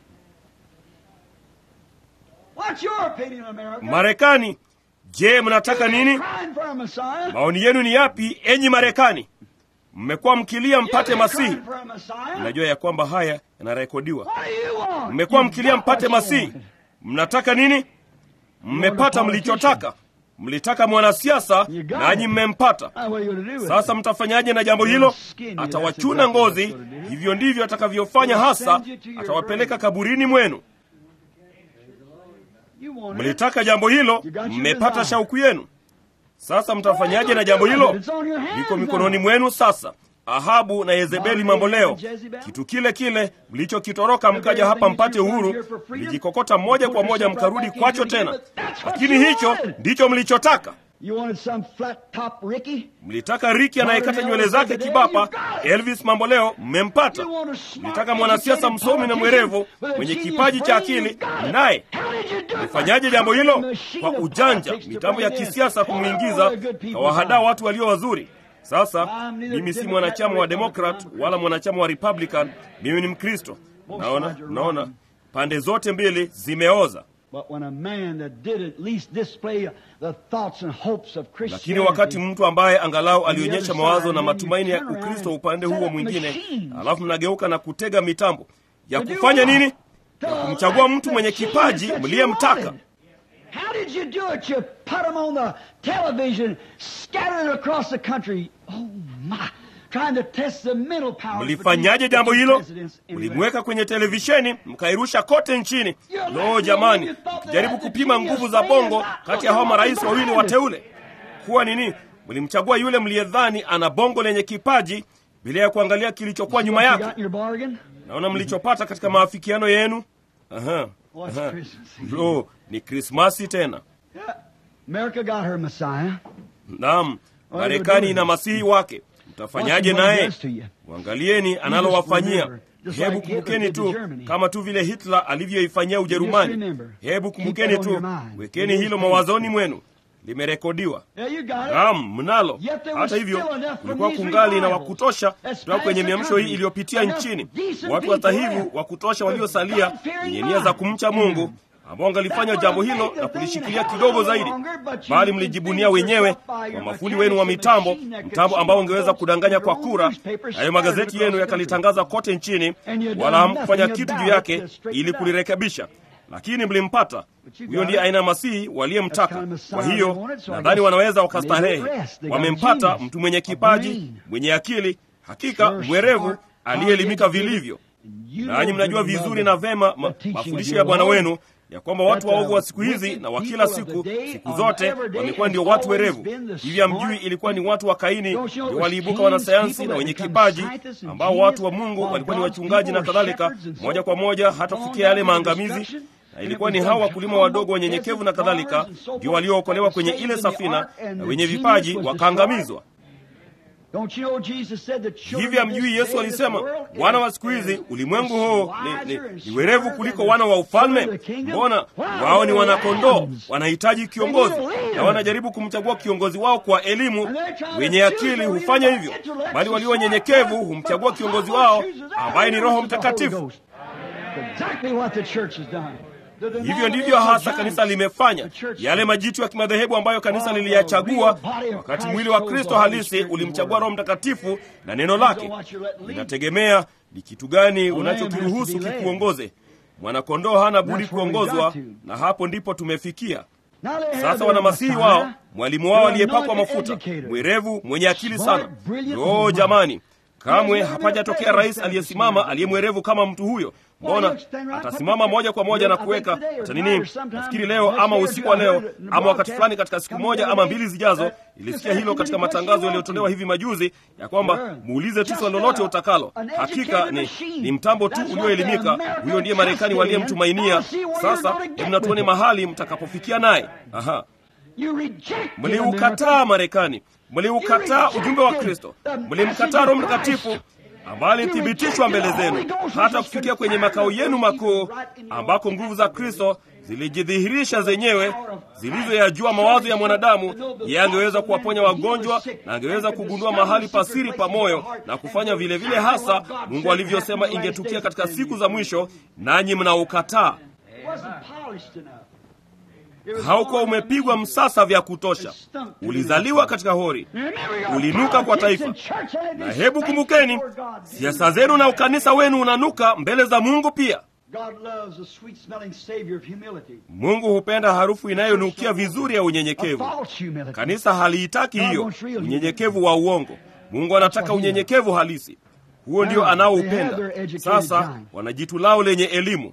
What's your opinion, America? Marekani, je, mnataka nini? Crying for a Messiah. Maoni yenu ni yapi, enyi Marekani? Mmekuwa mkilia mpate You've been masihi. crying for a Messiah. Mnajua ya kwamba haya yanarekodiwa. What do you want? Mmekuwa You mkilia got mpate what you masihi. want. Mnataka nini? Mmepata mlichotaka. Mlitaka mwanasiasa nanyi mmempata. Now, what are you going to do with Sasa it? mtafanyaje na jambo hilo? Atawachuna ngozi, hivyo ndivyo atakavyofanya hasa, atawapeleka kaburini mwenu. You want it? Mlitaka jambo hilo, mmepata shauku yenu. Sasa mtafanyaje na jambo hilo? It's on your hands Liko now. mikononi mwenu sasa. Ahabu na Yezebeli mambo leo, kitu kile kile mlichokitoroka mkaja hapa mpate uhuru, mlijikokota moja kwa moja mkarudi kwacho tena. Lakini hicho ndicho mlichotaka. You wanted some flat top Ricky? Mlitaka Riki anayekata nywele zake kibapa, Elvis mambo leo, mmempata. You want a smart, Mlitaka mwanasiasa educated msomi na mwerevu politician with a mwenye genius kipaji cha brain, you akili, got it. naye How did you do it? Mfanyaje jambo hilo? Machine Kwa of ujanja, politics to mitambo ya bring in kisiasa all kumwingiza the good people kawahadaa down. watu walio wazuri. Sasa I'm neither mimi si Democrat mwanachama nor wa Republican, Democrat I'm a wala mwanachama wa Republican, mimi ni Mkristo. Naona, sides are naona wrong. pande zote mbili zimeoza. But when a man that did at least display the thoughts and hopes of Lakini Christianity, wakati mtu ambaye angalau alionyesha other mawazo side, na then matumaini ya you turn around Ukristo and upande set huo up mwingine, machines. alafu mnageuka na kutega mitambo ya To do kufanya what? nini? To Ya kumchagua mtu mwenye elect the kipaji genius that you mliyemtaka. wanted. How did you do it? You put them on the television, scattered across the country. Oh my! Trying to test the mental power. Mlifanyaje jambo hilo? Mlimweka kwenye televisheni mkairusha kote nchini. Lo, jamani, mkijaribu kupima nguvu za bongo kati ya hao marais wawili wateule, kuwa nini? Mlimchagua yule mliyedhani ana bongo lenye kipaji bila ya kuangalia kilichokuwa nyuma You got yake. your bargain? Naona mlichopata katika maafikiano yenu. Aha, What's aha. Christmas? Lo, ni Krismasi tena. Yeah. America got her Messiah. Naam, Marekani ina masihi wake. Mtafanyaje Watch what he naye? does to you. Mwangalieni analowafanyia. remember, just Hebu like Hitler kumbukeni did to tu Germany. kama tu vile Hitler alivyoifanyia Ujerumani. remember. Hebu Keep kumbukeni that on tu, your mind. wekeni It is hilo true. mawazoni mwenu, limerekodiwa. Yeah, you got it. Naam, mnalo. Yet there was Hata hivyo, still enough from kulikuwa these kungali na revivals wakutosha that's kutoka kwenye passed the miamsho hii country. iliyopitia Enough nchini, decent watu people watahivu left wa kutosha with waliosalia God-fearing wenye nia za kumcha Mungu mind. ambao wangalifanya That jambo would have hilo made na the thing kulishikilia hell kidogo of a zaidi, longer, but you bali can mlijibunia think wenyewe yourself by your kwa mafundi wenu wa mechanics and mitambo, machine that could mtambo shoot ambao ungeweza those kudanganya kwa your own kura. newspapers Hayo scattered magazeti across yenu the yakalitangaza kote nchini, And you done wala hamkufanya nothing kitu about juu it yake to straighten ili it out. kulirekebisha. Lakini mlimpata. But you Huyo got ndiye it. aina ya masihi That's waliyemtaka. kind of Messiah Kwa they hiyo wanted, so I nadhani guess wanaweza they wakastarehe. did rest. They got a Wamempata genius, mtu mwenye a kipaji, brain. mwenye akili, hakika Sure, mwerevu, smart, aliyeelimika educated. vilivyo. You Nanyi know mnajua good and vizuri well na vema ma, the teaching of mafundisho your ya Bwana Lord. wenu ya kwamba watu That the waovu wa siku hizi wicked na wa people kila of the siku day siku on zote every day wamekuwa has ndio watu always werevu. been the Hivi hamjui smart ilikuwa ni watu wa Kaini Don't you know ndio it was waliibuka kings, wanasayansi people na that wenye become kipaji scientists and ambao genius, watu wa Mungu while walikuwa ni God's wachungaji na people were kadhalika, shepherds and so moja kwa forth, moja hata along kufikia yale down to maangamizi destruction. na And ilikuwa it ni was hawa them wakulima humble wadogo wanyenyekevu na peasant kadhalika farmers and so ndio forth waliookolewa that kwenye were ile saved in the safina ark and na the wenye genius vipaji was wakaangamizwa. Don't you know Jesus said the children Hivi of hamjui this Yesu day, this alisema world wana is- wa siku hizi is ulimwengu huu wiser ni, and ni, ni werevu smarter kuliko than wana wa the ufalme. children of the kingdom? Mbona Wow, wao ni they're wanakondoo, lambs. wanahitaji kiongozi They need a leader. na wanajaribu kumchagua kiongozi wao kwa elimu. And they're trying to Wenye choose akili their hufanya leader hivyo, by intellect bali and walio smart wanyenyekevu person, humchagua but kiongozi the wao Bible chooses our ambaye ni leader, Roho which is the Holy Mtakatifu. Ghost. Exactly what the church has done. The Hivyo ndivyo denominational hasa giants, kanisa limefanya, the church yale majitu ya kimadhehebu ambayo kanisa liliyachagua, wakati mwili wa Kristo halisi ulimchagua Roho Mtakatifu na neno lake. Inategemea ni kitu gani unachokiruhusu kikuongoze. Mwanakondoo hana budi kuongozwa, na hapo ndipo tumefikia. Now they have Sasa their wana masihi Messiah, wao, mwalimu wao their aliyepakwa anointed mafuta, educator. mwerevu, mwenye akili Smart, sana. brilliant, Yoo and jamani, kamwe There's never hapajatokea been a rais president aliyesimama that's aliye mwerevu kama mtu huyo. Mbona atasimama moja kwa moja na kuweka hata nini? Nafikiri leo ama usiku wa leo ama wakati fulani katika siku moja ama mbili zijazo, ilisikia hilo katika matangazo yaliyotolewa hivi majuzi ya kwamba muulize tu swali lolote utakalo. Hakika ni, ni mtambo tu ulioelimika. Huyo ndiye Marekani waliyemtumainia. Sasa hebu na tuone mahali mtakapofikia naye. Aha, You rejected mliukataa Marekani, mliukataa ujumbe wa Kristo, mlimkataa Roho Mtakatifu ambayo ilithibitishwa mbele zenu, hata kufikia kwenye makao yenu makuu, ambako nguvu za Kristo zilijidhihirisha zenyewe, zilizoyajua mawazo ya mwanadamu. Yeye angeweza kuwaponya wagonjwa na angeweza kugundua mahali pasiri pa moyo na kufanya vile vile hasa Mungu alivyosema ingetukia katika siku za mwisho, nanyi mnaukataa. Haukuwa umepigwa msasa vya kutosha, ulizaliwa katika hori, ulinuka kwa taifa. Na hebu kumbukeni, siasa zenu na ukanisa wenu unanuka mbele za Mungu pia. Mungu hupenda harufu inayonukia vizuri ya unyenyekevu. Kanisa haliitaki hiyo, unyenyekevu wa uongo. Mungu anataka unyenyekevu halisi. Huo ndio anaoupenda. Sasa wana jitu lao lenye elimu.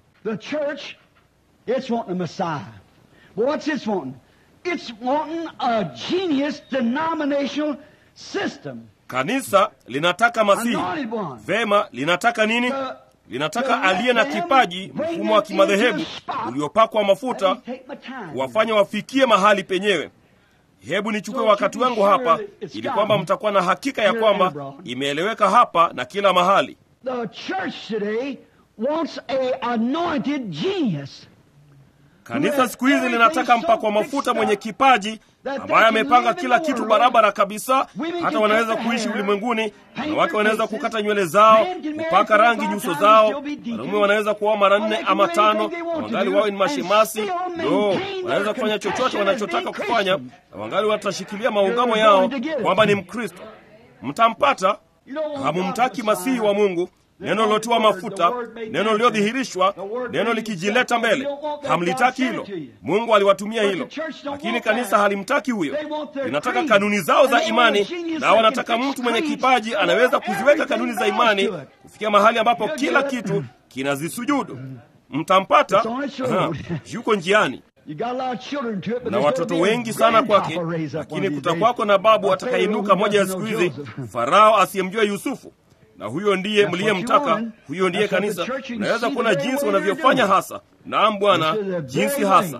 But what's it wanting? It's wanting a genius denominational system. Kanisa linataka Masihi. Anointed one. Vema, linataka nini? Linataka aliye na kipaji, mfumo wa kimadhehebu uliopakwa mafuta, wafanya wafikie mahali penyewe. Hebu nichukue wakati wangu hapa, ili kwamba mtakuwa na hakika ya kwamba imeeleweka hapa na kila mahali. The church today wants a anointed genius. Kanisa siku hizi linataka mpakwa mafuta mwenye kipaji ambaye amepanga kila kitu barabara kabisa. Hata wanaweza kuishi ulimwenguni, wanawake wanaweza kukata nywele zao, kupaka rangi nyuso zao, wanaume wanaweza kuoa mara nne ama tano, na wangali wawe ni mashemasi. No, wanaweza kufanya chochote wanachotaka kufanya, na wangali watashikilia maungamo yao kwamba ni Mkristo. Mtampata. Hamumtaki masihi wa Mungu, neno lilotiwa mafuta, neno lililodhihirishwa, neno likijileta mbele. Hamlitaki hilo. Mungu aliwatumia hilo, lakini kanisa halimtaki huyo. Linataka kanuni zao za imani, na wanataka mtu mwenye kipaji anaweza kuziweka kanuni za imani kufikia mahali ambapo kila kitu kinazisujudu. Mtampata. Aha, yuko njiani na watoto wengi sana kwake, lakini kutakwako na babu atakainuka moja ya siku hizi, Farao asiyemjua Yusufu na huyo ndiye mliyemtaka, huyo ndiye kanisa. Unaweza kuona jinsi wanavyofanya hasa. Naam Bwana, jinsi hasa.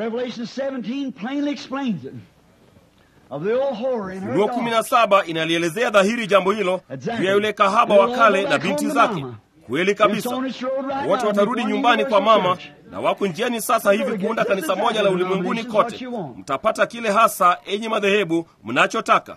Ufunuo kumi na saba inalielezea dhahiri jambo hilo juu ya yule kahaba wa kale na binti zake. Kweli kabisa, wote watarudi nyumbani kwa mama, na wako njiani sasa hivi kuunda kanisa moja la ulimwenguni kote. Mtapata kile hasa, enyi madhehebu, mnachotaka.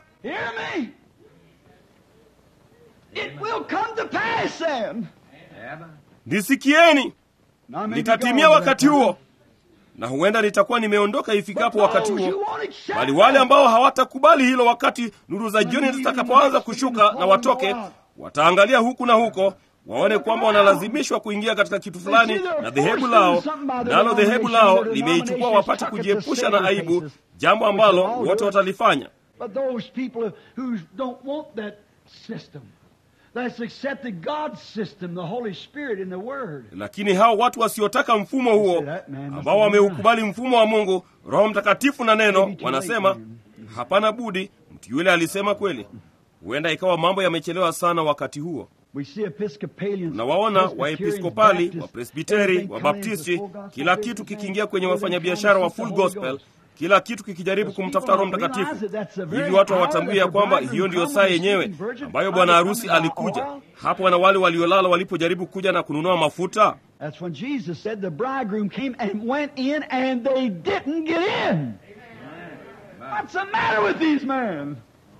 It will come to pass then. Nisikieni, nitatimia wakati huo, na huenda nitakuwa nimeondoka ifikapo wakati huo, bali wale ambao hawatakubali hilo, wakati nuru za jioni zitakapoanza kushuka na watoke, wataangalia huku na huko waone kwamba wanalazimishwa kuingia katika kitu fulani na dhehebu lao, nalo dhehebu lao limeichukua wapate kujiepusha na aibu, jambo ambalo wote watalifanya. But those people who don't want that system, that's accepted God's system, the Holy Spirit in the Word. Lakini hao watu wasiotaka mfumo huo, ambao wameukubali mfumo wa Mungu, Roho Mtakatifu na neno, wanasema hapana budi, mtu yule alisema kweli. Huenda ikawa mambo yamechelewa sana wakati huo. We see Episcopalians, Nawaona Presbyterians, Waepiskopali, Baptists, Wapresbiteri, everything coming Wabaptisti, into the full gospel, kila kitu everything kikiingia kwenye everything wafanyabiashara wa comes full with the Holy gospel, Ghost. kila kitu kikijaribu kumtafuta Roho People don't Mtakatifu. realize that that's the very Hivi watu hour hawatambui ya that the kwamba bridegroom hiyo ndiyo comes saa and yenyewe speaking virgin, ambayo how bwana they harusi come by alikuja. oil. Hapo wana wale waliolala walipojaribu kuja na kununua mafuta. That's when Jesus said the bridegroom came and went in and they didn't get in. What's the matter with these men?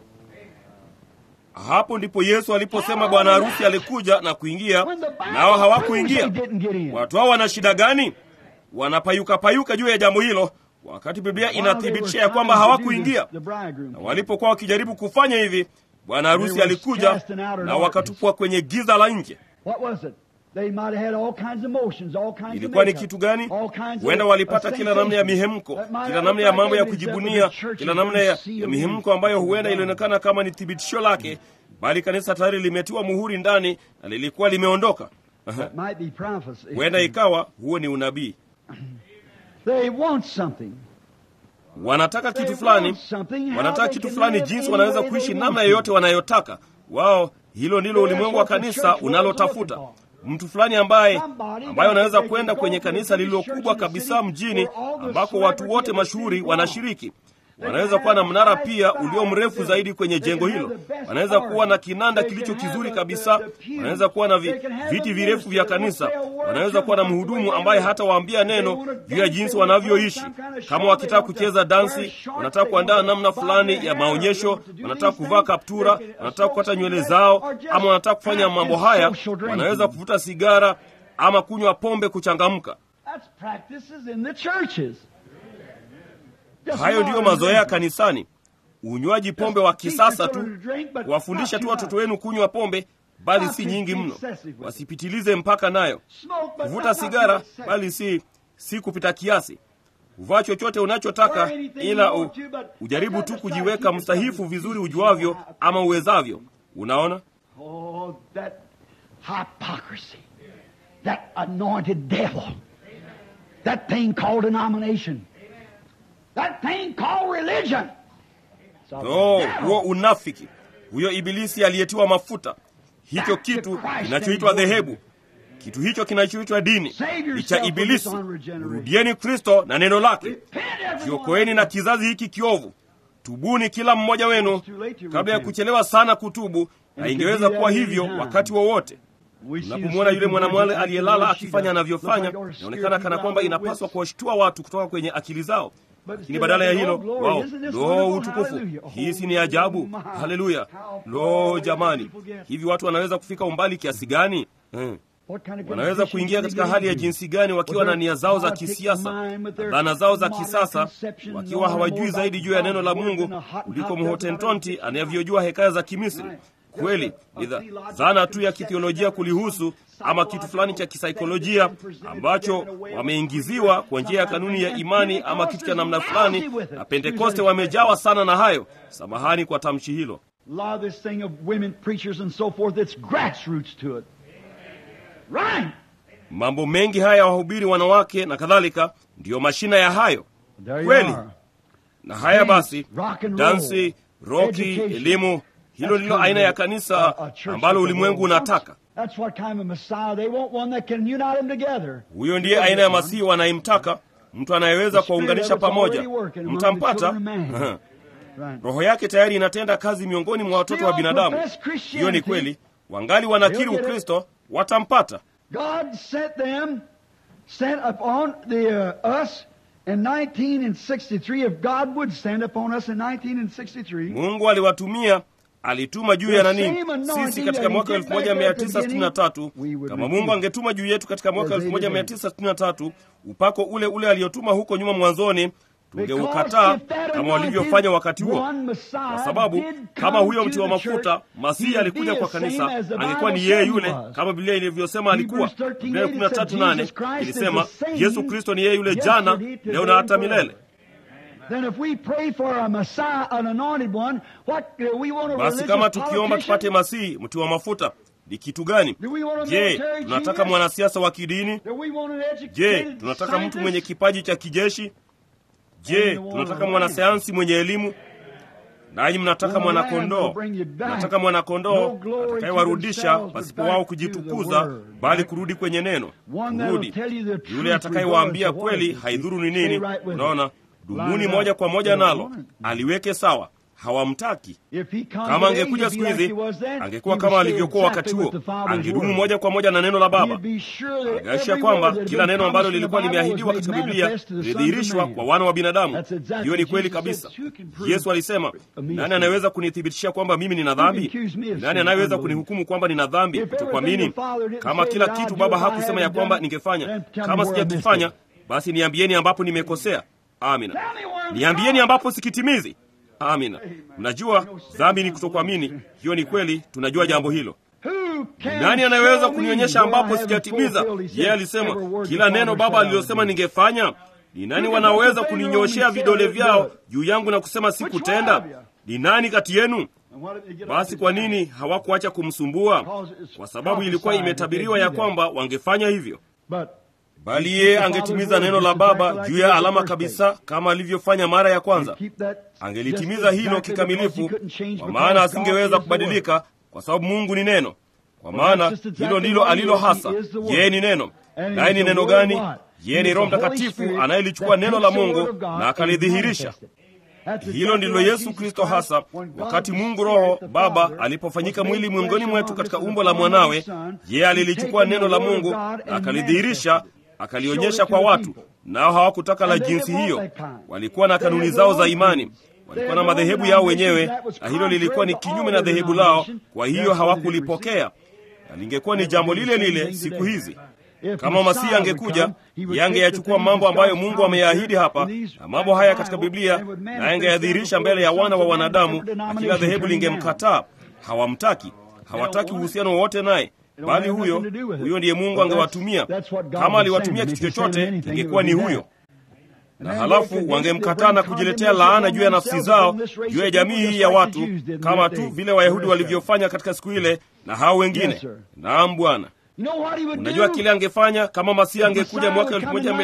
Hapo ndipo Yesu aliposema bwana harusi alikuja na kuingia, When the Bible nao proves hawakuingia. they didn't get in. Watu hao wana shida gani? Wanapayuka payuka juu ya jambo hilo, wakati Biblia inathibitisha ya kwamba hawakuingia. The bridegroom Na came. walipokuwa wakijaribu kufanya hivi, bwana harusi alikuja na wakatupwa kwenye giza la nje. What was it? They might have had all kinds of motions, all kinds Ilikuwa of ni makeup, kitu gani? all kinds Huenda of- walipata of kila namna ya sensations. mihemko, That might kila have namna ya looked mambo ya like evidence kujibunia, that the church kila has namna been ya, sealed ya in mihemko ambayo the huenda ground. ilionekana kama ni thibitisho lake, bali kanisa tayari limetiwa muhuri ndani na lilikuwa limeondoka. Aha. It might be prophecy. Huenda ikawa huo ni unabii. They want something. Wanataka They kitu fulani, want something, how wanataka they kitu can fulani, live jinsi any wanaweza way they kuishi want namna to. yoyote wanayotaka wao. Hilo ndilo That's ulimwengu wa what the kanisa church was unalotafuta, looking mtu fulani ambaye Somebody ambaye that anaweza they kwenda could kwenye go to the kanisa biggest lililokubwa church in the kabisa city mjini where all the ambako watu celebrities wote of the city mashuhuri belong. wanashiriki Wanaweza kuwa na mnara pia ulio mrefu zaidi kwenye jengo hilo. Wanaweza kuwa na kinanda kilicho kizuri kabisa. Wanaweza kuwa na vi, viti virefu vya kanisa. Wanaweza kuwa na mhudumu ambaye hata waambia neno juu ya jinsi wanavyoishi. Kama wakitaka kucheza dansi, wanataka kuandaa namna fulani ya maonyesho, wanataka kuvaa kaptura, wanataka kukata nywele zao, ama wanataka kufanya mambo haya, wanaweza kuvuta sigara ama kunywa pombe kuchangamka. That's practices in the churches. Just Hayo ndiyo modern mazoea drinking. kanisani, unywaji pombe wa kisasa tu, kuwafundisha tu watoto wenu kunywa pombe, bali si nyingi mno, wasipitilize mpaka nayo, kuvuta sigara, bali si si kupita kiasi, kuvaa chochote unachotaka, ila u, ujaribu tu kujiweka mstahifu vizuri ujuavyo ama uwezavyo. Unaona, Oh, that hypocrisy. That anointed devil. That thing called denomination. That thing called religion. It's of the no, devil. huo unafiki, huyo ibilisi aliyetiwa mafuta, hicho kitu kinachoitwa dhehebu, kitu hicho kinachoitwa dini ni cha Ibilisi. Rudieni Kristo na neno lake, Repent, everyone. jiokoeni na kizazi hiki kiovu. Tubuni kila mmoja wenu kabla ya kuchelewa sana kutubu, na ingeweza kuwa hivyo wakati wowote. We see the Unapomwona yule sleeping mwanamwale virgin aliyelala acting the way akifanya she anavyofanya, does. Look like inaonekana kana kwamba our inapaswa spiritual kuwashtua watu kutoka kwenye akili zao, But lakini still badala ya they go, hilo "Oh, glory, wao, isn't this lo, wonderful? utukufu, Hallelujah." hii si ni ajabu, Oh, my. haleluya, How lo, far jamani, people get. hivi watu wanaweza kufika umbali kiasi gani? Hmm. What kind of wanaweza condition kuingia do they katika get hali ya into? jinsi gani wakiwa With na their nia zao za politic kisiasa mind, with their dhana zao za modern kisasa conception, wakiwa knowing hawajui more zaidi about juu ya neno la God's mungu word than a hot and kuliko hot mhotentonti dozen anavyojua hekaya za kimisri kweli ni dha- dhana tu ya kithiolojia kulihusu ama kitu fulani cha kisaikolojia ambacho wameingiziwa kwa njia ya kanuni ya imani ama kitu cha namna fulani na pentekoste wamejawa sana na hayo samahani kwa tamshi hilo A lot of this thing of women preachers and so forth, it's grassroots to it. Right. mambo mengi haya ya wahubiri wanawake na kadhalika ndiyo mashina ya hayo There you Kweli. are. na haya basi Rock and roll, dansi roki education. elimu hilo That's ndilo kind aina of ya a- kanisa a church ambalo that the ulimwengu world wants. unataka That's what kind of Messiah they want, one that can unite them together. huyo ndiye aina ya masihi wanayemtaka mtu anayeweza kuwaunganisha pamoja mtampata Right. roho yake tayari inatenda kazi miongoni mwa watoto wa binadamu hiyo ni kweli wangali wanakiri ukristo watampata God sent them, sent upon the uh, us in 1963. If God would send upon us in 1963, mungu aliwatumia alituma juu ya nani sisi katika mwaka 1963 kama mungu angetuma juu yetu katika mwaka 1963 upako ule ule aliotuma huko nyuma mwanzoni tungeukataa kama walivyofanya wakati huo kwa sababu kama huyo mti wa mafuta masihi alikuja kwa kanisa angekuwa ni yeye yule kama biblia ilivyosema alikuwa biblia 138 ilisema yesu kristo ni yeye yule jana leo na hata milele Then if we pray for a Messiah, an anointed one, what do we want a basi religious kama tukiomba tupate politician? masihi mti wa mafuta ni kitu gani Do we want a je military tunataka genius? mwanasiasa wa kidini Do we want an je educated tunataka mtu scientist? mwenye kipaji cha kijeshi je tunataka mwanasayansi mwenye elimu nanyi mnataka mwanakondoo mnataka mwanakondoo atakayewarudisha pasipo wao kujitukuza bali kurudi kwenye neno kurudi yule atakayewaambia kweli haidhuru ni nini unaona dumuni moja kwa moja nalo aliweke sawa hawamtaki kama angekuja siku hizi angekuwa kama alivyokuwa wakati huo angedumu moja kwa moja na neno la baba angeakisha kwamba kila neno ambalo lilikuwa limeahidiwa katika biblia lilidhihirishwa kwa wana wa binadamu hiyo ni kweli kabisa yesu alisema nani anayeweza kunithibitishia kwamba mimi nina dhambi nani anayeweza kunihukumu kwamba nina dhambi kutokuamini kama kila kitu baba hakusema ya kwamba ningefanya kama sijakifanya basi niambieni ambapo nimekosea amina niambieni ambapo sikitimizi amina mnajua dhambi ni kutokuamini hiyo ni kweli tunajua jambo hilo nani anayeweza kunionyesha ambapo sijatimiza yeye alisema kila neno baba alilosema ningefanya ni nani wanaweza kuninyoshea vidole vyao juu yangu na kusema sikutenda ni nani kati yenu basi kwa nini hawakuacha kumsumbua kwa sababu ilikuwa imetabiriwa ya kwamba wangefanya hivyo bali yeye angetimiza neno la baba juu ya alama kabisa kama alivyofanya mara ya kwanza angelitimiza hilo kikamilifu kwa maana asingeweza kubadilika kwa sababu mungu ni neno kwa maana hilo ndilo alilo hasa yeye ni neno naye ni neno gani yeye ni roho mtakatifu anayelichukua neno la mungu na akalidhihirisha hilo ndilo yesu kristo hasa wakati mungu roho baba alipofanyika mwili miongoni mwetu katika umbo la mwanawe yeye alilichukua neno la mungu na akalidhihirisha akalionyesha kwa watu nao hawakutaka la jinsi hiyo walikuwa na kanuni zao za imani walikuwa na madhehebu yao wenyewe na hilo lilikuwa ni kinyume na dhehebu lao kwa hiyo hawakulipokea na lingekuwa ni jambo lile lile siku hizi kama masihi angekuja yangeyachukua mambo ambayo mungu ameyaahidi hapa na mambo haya katika biblia na yangeyadhihirisha mbele ya wana wa wanadamu na kila dhehebu lingemkataa hawamtaki hawataki uhusiano wowote naye bali huyo huyo ndiye mungu angewatumia kama aliwatumia kitu chochote ingekuwa ni huyo na halafu wangemkataa na kujiletea laana juu ya nafsi zao juu ya jamii hii ya watu kama tu vile wayahudi walivyofanya katika siku ile na hao wengine naam bwana unajua kile angefanya kama masihi angekuja mwaka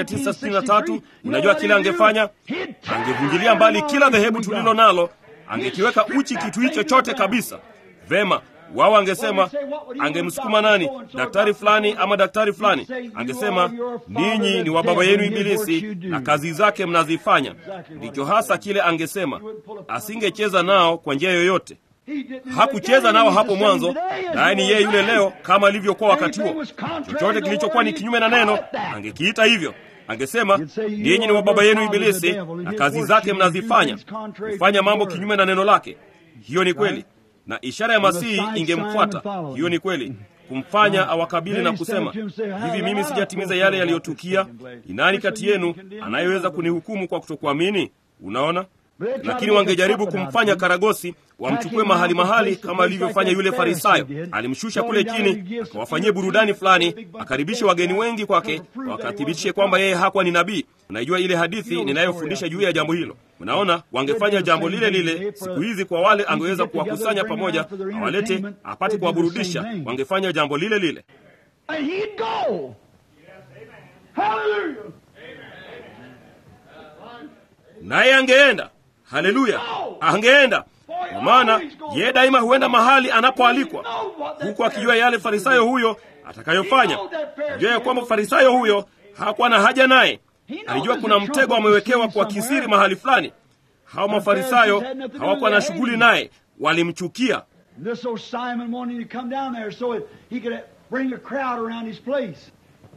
1963 unajua kile angefanya angevunjilia mbali kila dhehebu tulilo nalo angekiweka uchi kitu hicho chote kabisa vema wao angesema angemsukuma nani daktari fulani ama daktari fulani angesema ninyi ni wa baba yenu ibilisi na kazi zake mnazifanya ndicho hasa kile angesema asingecheza nao kwa njia yoyote hakucheza nao hapo mwanzo naye ni yeye yule leo kama alivyokuwa wakati huo chochote kilichokuwa ni kinyume na neno angekiita hivyo angesema ninyi ni wa baba yenu ibilisi na kazi zake mnazifanya kufanya mambo kinyume na neno lake hiyo ni kweli na ishara ya masihi ingemfuata hiyo ni kweli kumfanya awakabili na kusema hivi mimi sijatimiza yale yaliyotukia ni nani kati yenu anayeweza kunihukumu kwa kutokuamini unaona lakini wangejaribu kumfanya karagosi wamchukue mahali mahali kama alivyofanya yule farisayo alimshusha kule chini akawafanyie burudani fulani akaribishe wageni wengi kwake wakathibitishe kwamba yeye hakuwa ni nabii unajua ile hadithi ninayofundisha juu ya jambo hilo unaona wangefanya jambo lile lile siku hizi kwa wale angeweza kuwakusanya pamoja awalete apate kuwaburudisha wangefanya jambo lile lile And he'd go. Hallelujah. naye angeenda haleluya angeenda kwa maana yeye daima huenda mahali anapoalikwa huku akijua yale farisayo huyo atakayofanya jua ya kwamba farisayo huyo hakuwa na haja naye alijua kuna mtego amewekewa kwa kisiri mahali fulani hawa mafarisayo hawakuwa na shughuli naye walimchukia This old Simon wanted to come down there so that he could bring a crowd around his place.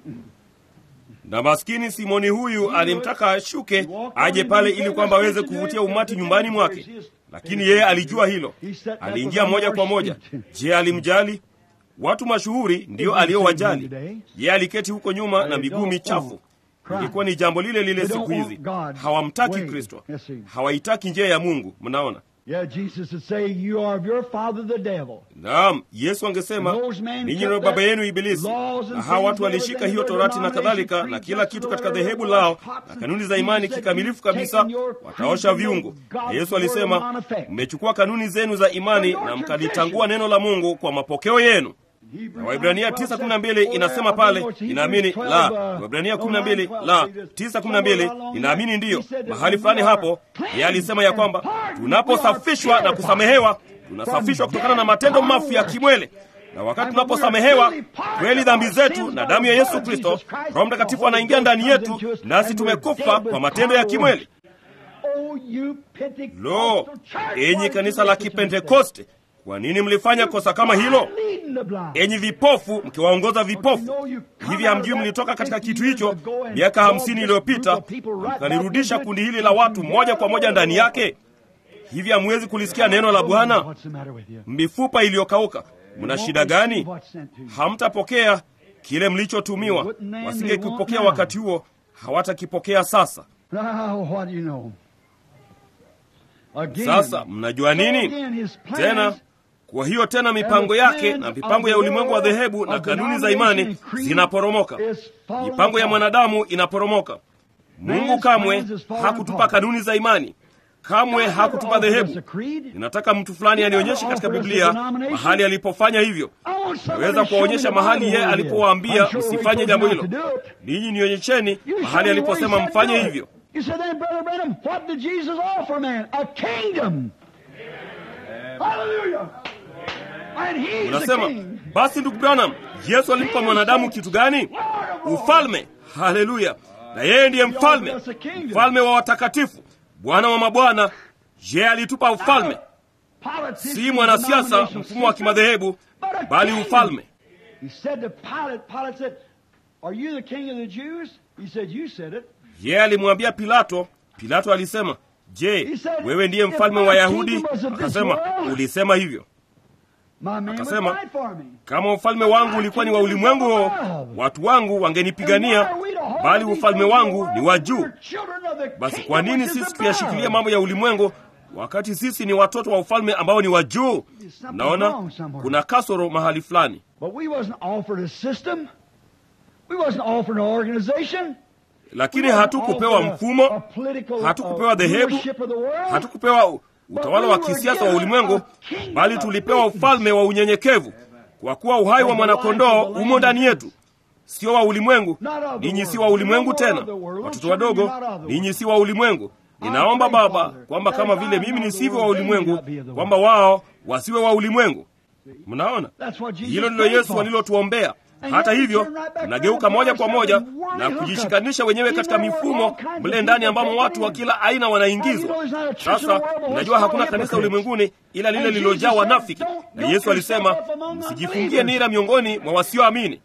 na maskini simoni huyu alimtaka ashuke aje pale ili kwamba aweze kuvutia umati nyumbani mwake lakini yeye alijua hilo aliingia moja kwa moja je alimjali watu mashuhuri ndiyo aliyowajali yeye aliketi huko nyuma na miguu michafu ilikuwa ni jambo lile lile siku hizi hawamtaki kristo hawaitaki njia ya mungu mnaona Yeah, Jesus would say, You are of your father the devil. naam yesu angesema ninyi ni baba yenu ibilisi na hawa watu walishika hiyo torati na kadhalika na kila kitu katika dhehebu lao na kanuni za imani kikamilifu kabisa wataosha viungo na yesu alisema mmechukua kanuni zenu za imani na mkalitangua neno la mungu kwa mapokeo yenu na waibrania 912 inasema pale inaamini la waibrania 12 la 912 inaamini ndiyo mahali fulani hapo yeye alisema ya kwamba tunaposafishwa na kusamehewa tunasafishwa kutokana na matendo mafu ya kimwele na wakati tunaposamehewa kweli dhambi zetu na damu ya yesu kristo roho mtakatifu anaingia ndani yetu nasi tumekufa kwa matendo ya kimweli Oh, you Pentecostal lo church, enyi why kanisa did la you do this? kipentekoste kwa nini mlifanya kosa kama hilo Leading the blind. enyi vipofu mkiwaongoza vipofu hivi hamjui mlitoka katika kitu hicho miaka hamsini iliyopita mkalirudisha kundi hili la watu moja kwa moja ndani yake hivi hamwezi kulisikia neno la bwana What's the matter with you? mifupa iliyokauka mna shida gani hamtapokea kile mlichotumiwa wasingekipokea wakati huo hawatakipokea sasa Now, what do you know? Again, sasa mnajua nini again, his plans tena kwa hiyo tena mipango yake na mipango ya ulimwengu wa dhehebu na kanuni za imani zinaporomoka mipango ya mwanadamu inaporomoka mungu kamwe hakutupa kanuni za imani kamwe hakutupa dhehebu ninataka mtu fulani anionyeshe katika biblia mahali alipofanya hivyo naweza kuwaonyesha mahali yeye alipowaambia msifanye jambo hilo ninyi nionyesheni mahali aliposema mfanye hivyo You said then, Brother Branham, what did Jesus offer man? A kingdom. Hallelujah. And he's the unasema king. basi ndugu branham yesu alimpa mwanadamu kitu gani ufalme haleluya na yeye ndiye mfalme mfalme wa watakatifu bwana wa mabwana je alitupa ufalme si mwanasiasa mfumo wa kimadhehebu bali ufalme He said to Pilate, Pilate said, Are you the king of the Jews? He said, You said it. yeye alimwambia pilato pilato alisema je He said, wewe ndiye "If mfalme my wa yahudi kingdom was of this akasema world, ulisema hivyo My man would Akasema, fight for me. kama ufalme wangu ulikuwa ni wa ulimwengu huo watu wangu wangenipigania bali ufalme wangu ni wa juu basi kwa nini sisi tuyashikilia mambo ya ulimwengu wakati sisi ni watoto wa ufalme ambao ni wa juu naona kuna kasoro mahali fulani But we wasn't offered a system. We wasn't offered an organization. lakini hatukupewa mfumo hatukupewa dhehebu hatukupewa u- utawala wa kisiasa wa ulimwengu bali tulipewa ufalme wa unyenyekevu kwa kuwa uhai wa mwanakondoo umo ndani yetu sio wa ulimwengu ninyi si wa ulimwengu tena watoto wadogo ninyi si wa ulimwengu ninaomba baba kwamba kama vile mimi nisivyo wa ulimwengu kwamba wao wasiwe wa ulimwengu mnaona hilo ndilo yesu alilotuombea hata hivyo mnageuka moja kwa moja na kujishikanisha wenyewe katika mifumo mle ndani ambamo watu wa kila aina wanaingizwa sasa mnajua hakuna kanisa ulimwenguni ila lile lililojaa wanafiki na yesu alisema msijifungie nira miongoni mwa wasioamini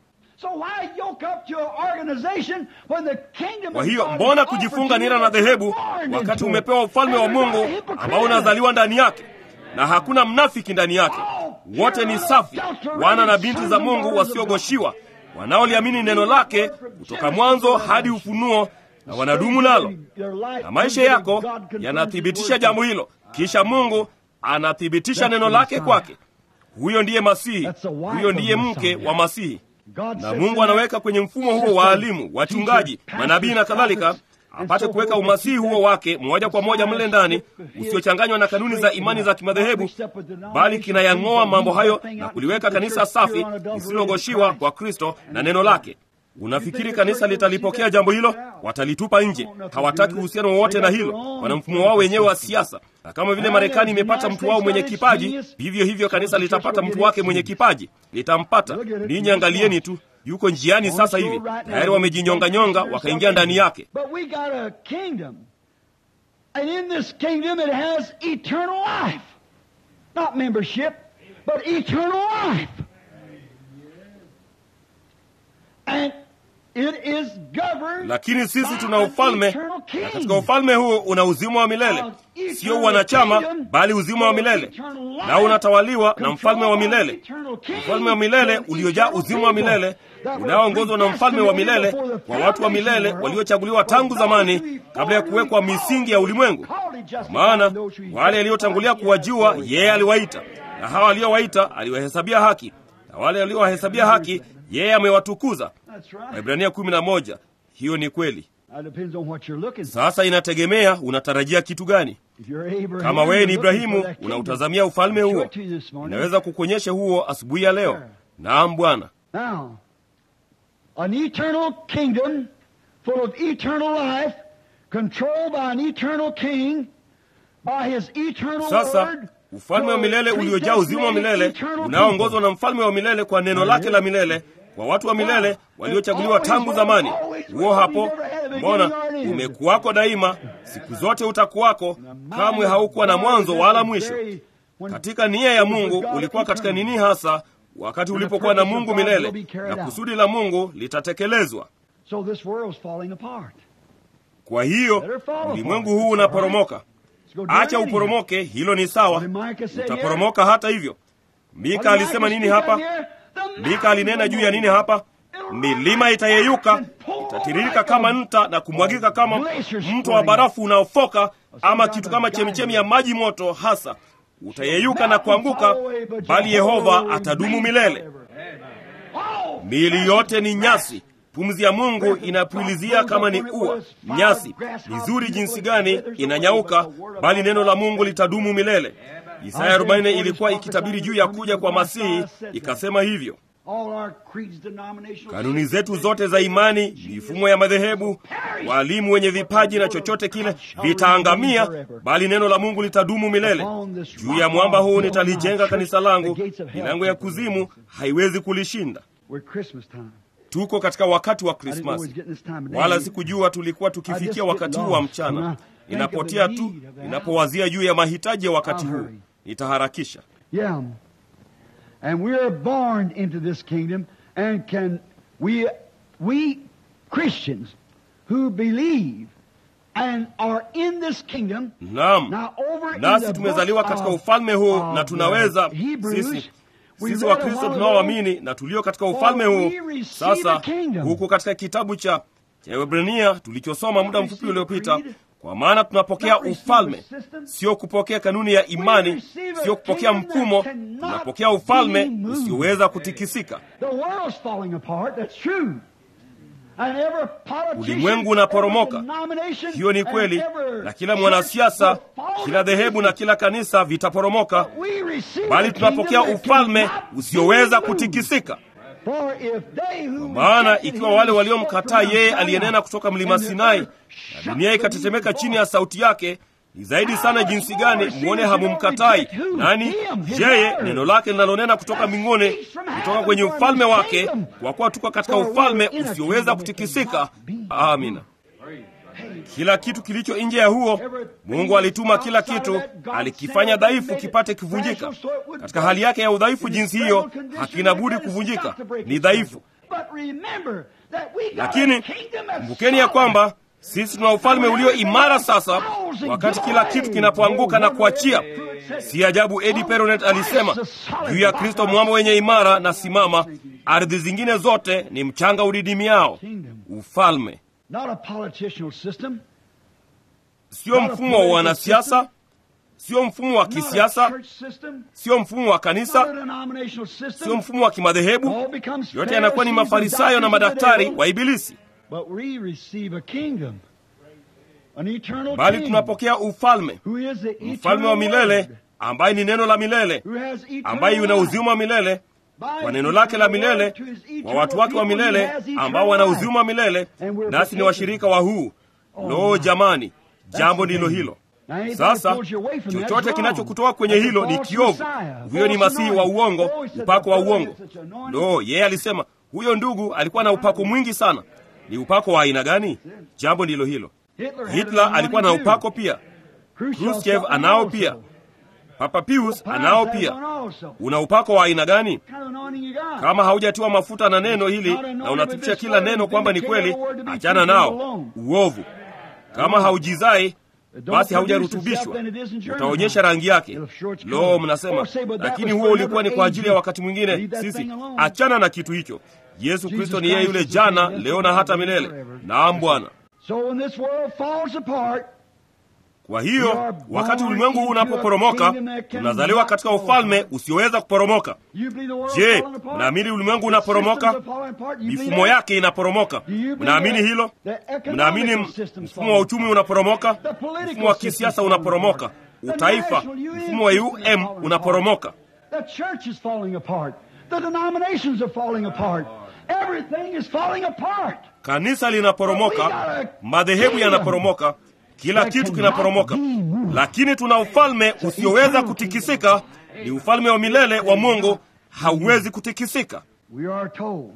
kwa hiyo mbona kujifunga nira na dhehebu wakati umepewa ufalme wa mungu ambao unazaliwa ndani yake na hakuna mnafiki ndani yake wote ni safi wana na binti za mungu wasiogoshiwa wanaoliamini neno lake kutoka mwanzo hadi ufunuo na wanadumu nalo na maisha yako yanathibitisha jambo hilo kisha mungu anathibitisha neno lake kwake huyo ndiye masihi huyo ndiye mke wa masihi na mungu anaweka kwenye mfumo huo waalimu wachungaji manabii na kadhalika apate kuweka umasihi huo wake moja kwa moja mle ndani usiochanganywa na kanuni za imani za kimadhehebu bali kinayang'oa mambo hayo na kuliweka kanisa safi lisilogoshiwa kwa kristo na neno lake unafikiri kanisa litalipokea jambo hilo watalitupa nje hawataki uhusiano wowote na hilo wana mfumo wao wenyewe wa siasa na kama vile marekani imepata mtu wao mwenye kipaji vivyo hivyo kanisa litapata mtu wake mwenye kipaji litampata ninyi angalieni tu yuko njiani sasa hivi tayari wamejinyonganyonga wakaingia ndani yake But we got a kingdom. And in this kingdom it has eternal life. Not membership, but eternal life. And it is governed lakini sisi by tuna an ufalme eternal king. na katika ufalme huo una uzima wa milele sio wanachama bali uzima wa milele na unatawaliwa na mfalme wa milele mfalme wa milele uliojaa uzima wa milele unaoongozwa na mfalme wa milele kwa watu wa milele waliochaguliwa tangu zamani kabla ya kuwekwa misingi ya ulimwengu kwa maana wale aliotangulia kuwajua yeye aliwaita na hawa aliowaita aliwahesabia haki na wale aliowahesabia haki yeye amewatukuza That's right. waibrania kumi na moja hiyo ni kweli That depends on what you're looking for. sasa inategemea unatarajia kitu gani If you're Abraham, kama wewe ni you're looking ibrahimu for that kingdom. unautazamia ufalme I'll show huo it to you this morning. inaweza kukuonyesha huo asubuhi ya leo naam bwana Now, an eternal kingdom full of eternal life, controlled by an eternal king, by his eternal sasa word. ufalme wa milele uliojaa uzima wa milele unaoongozwa na mfalme wa milele kwa neno lake la milele kwa watu wa milele waliochaguliwa tangu zamani huo hapo mbona umekuwako daima siku zote utakuwako kamwe haukuwa na mwanzo wala mwisho katika nia ya mungu ulikuwa katika nini hasa wakati ulipokuwa na mungu milele na kusudi la mungu litatekelezwa So this world's falling apart. kwa hiyo ulimwengu huu unaporomoka Let's go do acha anything. uporomoke hilo ni sawa utaporomoka hata hivyo mika alisema nini hapa mika alinena juu ya nini hapa milima itayeyuka itatiririka kama nta na kumwagika kama mto wa barafu unaofoka ama kitu kama chemichemi ya maji moto hasa utayeyuka na kuanguka bali yehova atadumu milele miili yote ni nyasi pumzi ya mungu inapulizia kama ni ua nyasi nzuri jinsi gani inanyauka bali neno la mungu litadumu milele isaya 40 ilikuwa ikitabiri juu ya kuja kwa masihi ikasema hivyo All our creeds, denominational kanuni zetu zote za imani mifumo ya madhehebu walimu wenye vipaji na chochote kile vitaangamia bali neno la mungu litadumu milele juu ya mwamba huu nitalijenga kanisa langu milango ya kuzimu haiwezi kulishinda We're Christmas time. tuko katika wakati wa I didn't know we was krismasi getting this time of day. wala sikujua tulikuwa tukifikia wakati huu wa mchana ninapotia tu ninapowazia juu ya mahitaji ya wakati huu nitaharakisha Yeah. And we are born into this kingdom and can we we Christians who believe and are in this kingdom naam now over in nasi the tumezaliwa book katika of- ufalme huu of na the tunaweza Hebrews, sisi we sisi read a wakristo while tunaoamini na tulio katika ufalme For huu we receive sasa a kingdom. huku katika kitabu cha cha Waebrania tulichosoma muda mfupi receive a uliopita creed, kwa maana tunapokea not receive ufalme a system. sio kupokea kanuni ya imani receive a sio kupokea kingdom that mfumo cannot tunapokea ufalme be moved. usioweza kutikisika The world's falling apart, that's true. And every politician, Ulimwengu unaporomoka. every denomination, hiyo ni and kweli every na kila church mwanasiasa will fall kila to dhehebu na pieces. kila kanisa vitaporomoka But we receive bali a tunapokea kingdom that ufalme cannot usioweza be moved. kutikisika For if they who maana rejected ikiwa him wale stepped waliomkataa from yeye Mount aliyenena Sinai, kutoka mlima and the Sinai earth na shook dunia beneath ikatetemeka his chini ya voice. sauti yake ni zaidi sana jinsi gani mwone hamumkatai nani yeye neno lake linalonena kutoka mbinguni kutoka kwenye ufalme wake kwa kuwa tuko katika ufalme usioweza kutikisika amina kila kitu kilicho nje ya huo mungu alituma kila kitu alikifanya dhaifu kipate kivunjika katika hali yake ya udhaifu jinsi hiyo hakina budi kuvunjika ni dhaifu lakini kumbukeni ya kwamba sisi tuna ufalme ulio imara sasa wakati kila kitu kinapoanguka na kuachia si ajabu edi peronet alisema juu ya kristo mwamba wenye imara na simama ardhi zingine zote ni mchanga udidimiao ufalme Not a political system, sio mfumo wa wanasiasa sio mfumo wa not a kisiasa church system, sio mfumo wa not a kanisa denominational sio system. mfumo wa kimadhehebu All becomes yote yanakuwa ni Pharisees and mafarisayo na doctors of the madaktari devil. wa ibilisi But we receive a kingdom, an eternal bali king, tunapokea ufalme who is the mfalme eternal wa milele word, ambaye ni neno la milele who has eternal ambaye yuna life. uzima wa milele By kwa his neno lake la eternal milele word to his kwa eternal watu wake wa people, he milele has eternal ambao wana life. uzima wa milele And we're nasi ni partakers. washirika wa huu lo jamani jambo the ndilo thing. hilo Now, anything sasa that pulls you away from that's chochote wrong. kinachokutoa kwenye That's a hilo ni false kiovu Messiah, huyo ni false masihi wa anointing. uongo Oh, he said upako wa the brother uongo had such anointing. lo yeye alisema huyo ndugu alikuwa na upako mwingi sana ni upako wa aina gani jambo ndilo hilo Hitler, had hitler an alikuwa na anointing too. upako pia Khrushchev Khrushchev got anao one pia also. papa pius Pius anao has pia one also. una upako wa aina gani What kind of anointing you got? kama haujatiwa mafuta na neno hili Not anointed na unathibitisha with this kila word, neno kwamba ni vindicate kweli every word to be achana true nao alone. uovu kama haujizai Don't basi produce haujarutubishwa itself, then it isn't your utaonyesha own. rangi yake It'll show its lo color. mnasema Oh, say, but that lakini was huo for ulikuwa ni another kwa ajili ya age. wakati mwingine Leave that sisi thing alone. achana na kitu hicho yesu Jesus kristo ni yeye Christ yule is the same jana yesterday, leo na hata today, milele forever. naam bwana So when this world falls apart, kwa We hiyo are wakati born ulimwengu huu into a unapoporomoka kingdom that cannot tunazaliwa katika fall ufalme apart. usioweza kuporomoka you believe the world je falling apart? mnaamini ulimwengu The unaporomoka systems are falling apart. You believe mifumo that? yake inaporomoka Do you believe mnaamini that? hilo The economical mnaamini system's mfumo wa uchumi falling unaporomoka The political mfumo wa system's kisiasa falling unaporomoka apart. The utaifa national union mfumo wa system is um falling unaporomoka The church is falling apart. The denominations are falling apart. Everything is falling apart. kanisa linaporomoka madhehebu yanaporomoka kila kitu kinaporomoka lakini tuna ufalme usioweza kutikisika ni ufalme wa milele wa mungu hauwezi kutikisika We are told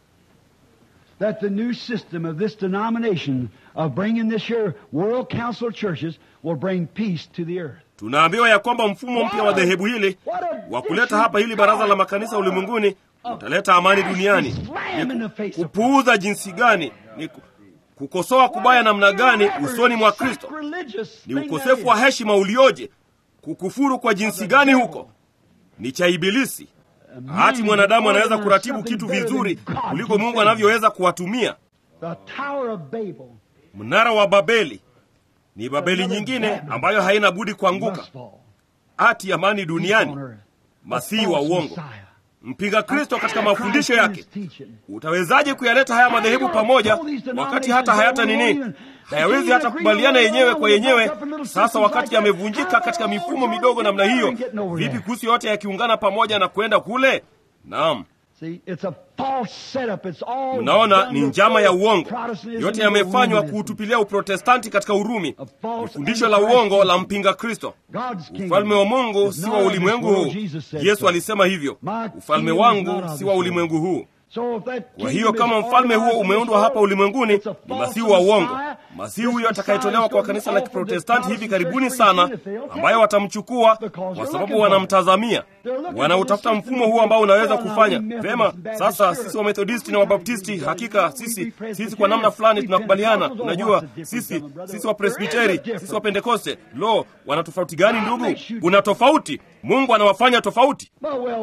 that the new system of this denomination of bringing this here World Council of Churches will bring peace to the earth. tunaambiwa ya kwamba mfumo mpya wa dhehebu hili wa kuleta hapa hili baraza la makanisa ulimwenguni utaleta amani duniani Slam in the face of kupuuza jinsi gani ni ku- kukosoa kubaya namna gani usoni mwa kristo Sacrilegious ni thing ukosefu that wa is. heshima ulioje kukufuru kwa jinsi gani huko ni cha ibilisi hati mwanadamu anaweza kuratibu kitu vizuri kuliko mungu anavyoweza kuwatumia The Tower of Babel mnara wa babeli ni babeli nyingine ambayo haina budi kuanguka must fall. hati amani on duniani earth. masihi The wa false uongo Messiah. mpinga kristo katika mafundisho Antichrist yake in his teaching. utawezaje kuyaleta haya madhehebu pamoja wakati hata hayata nini hayawezi hata kubaliana yenyewe kwa yenyewe sasa wakati yamevunjika katika mifumo midogo namna hiyo vipi kuhusu yote yakiungana pamoja na kwenda kule naam See, it's a false setup. It's all mnaona done ni to njama ya throw uongo Protestantism yote into yamefanywa Romanism. kuutupilia uprotestanti katika urumi A ni false fundisho la antichrist uongo la teaching. mpinga kristo God's kingdom ufalme wa mungu is si not wa of this ulimwengu world, huu Jesus said yesu so. alisema hivyo My ufalme kingdom is not wangu of si this wa world. ulimwengu huu So if that kwa kingdom hiyo is kama mfalme huo organized in umeundwa this hapa world, ulimwenguni it's a ni false masihi wa uongo Messiah, masihi huyo atakayetolewa kwa kanisa la kiprotestanti hivi karibuni sana ambayo watamchukua kwa sababu wanamtazamia wanautafuta mfumo huu ambao unaweza kufanya vema sasa sisi wamethodisti na wabaptisti hakika sisi sisi kwa namna fulani tunakubaliana unajua sisi sisi wapresbiteri sisi wapentekoste lo wana tofauti gani ndugu una tofauti mungu anawafanya tofauti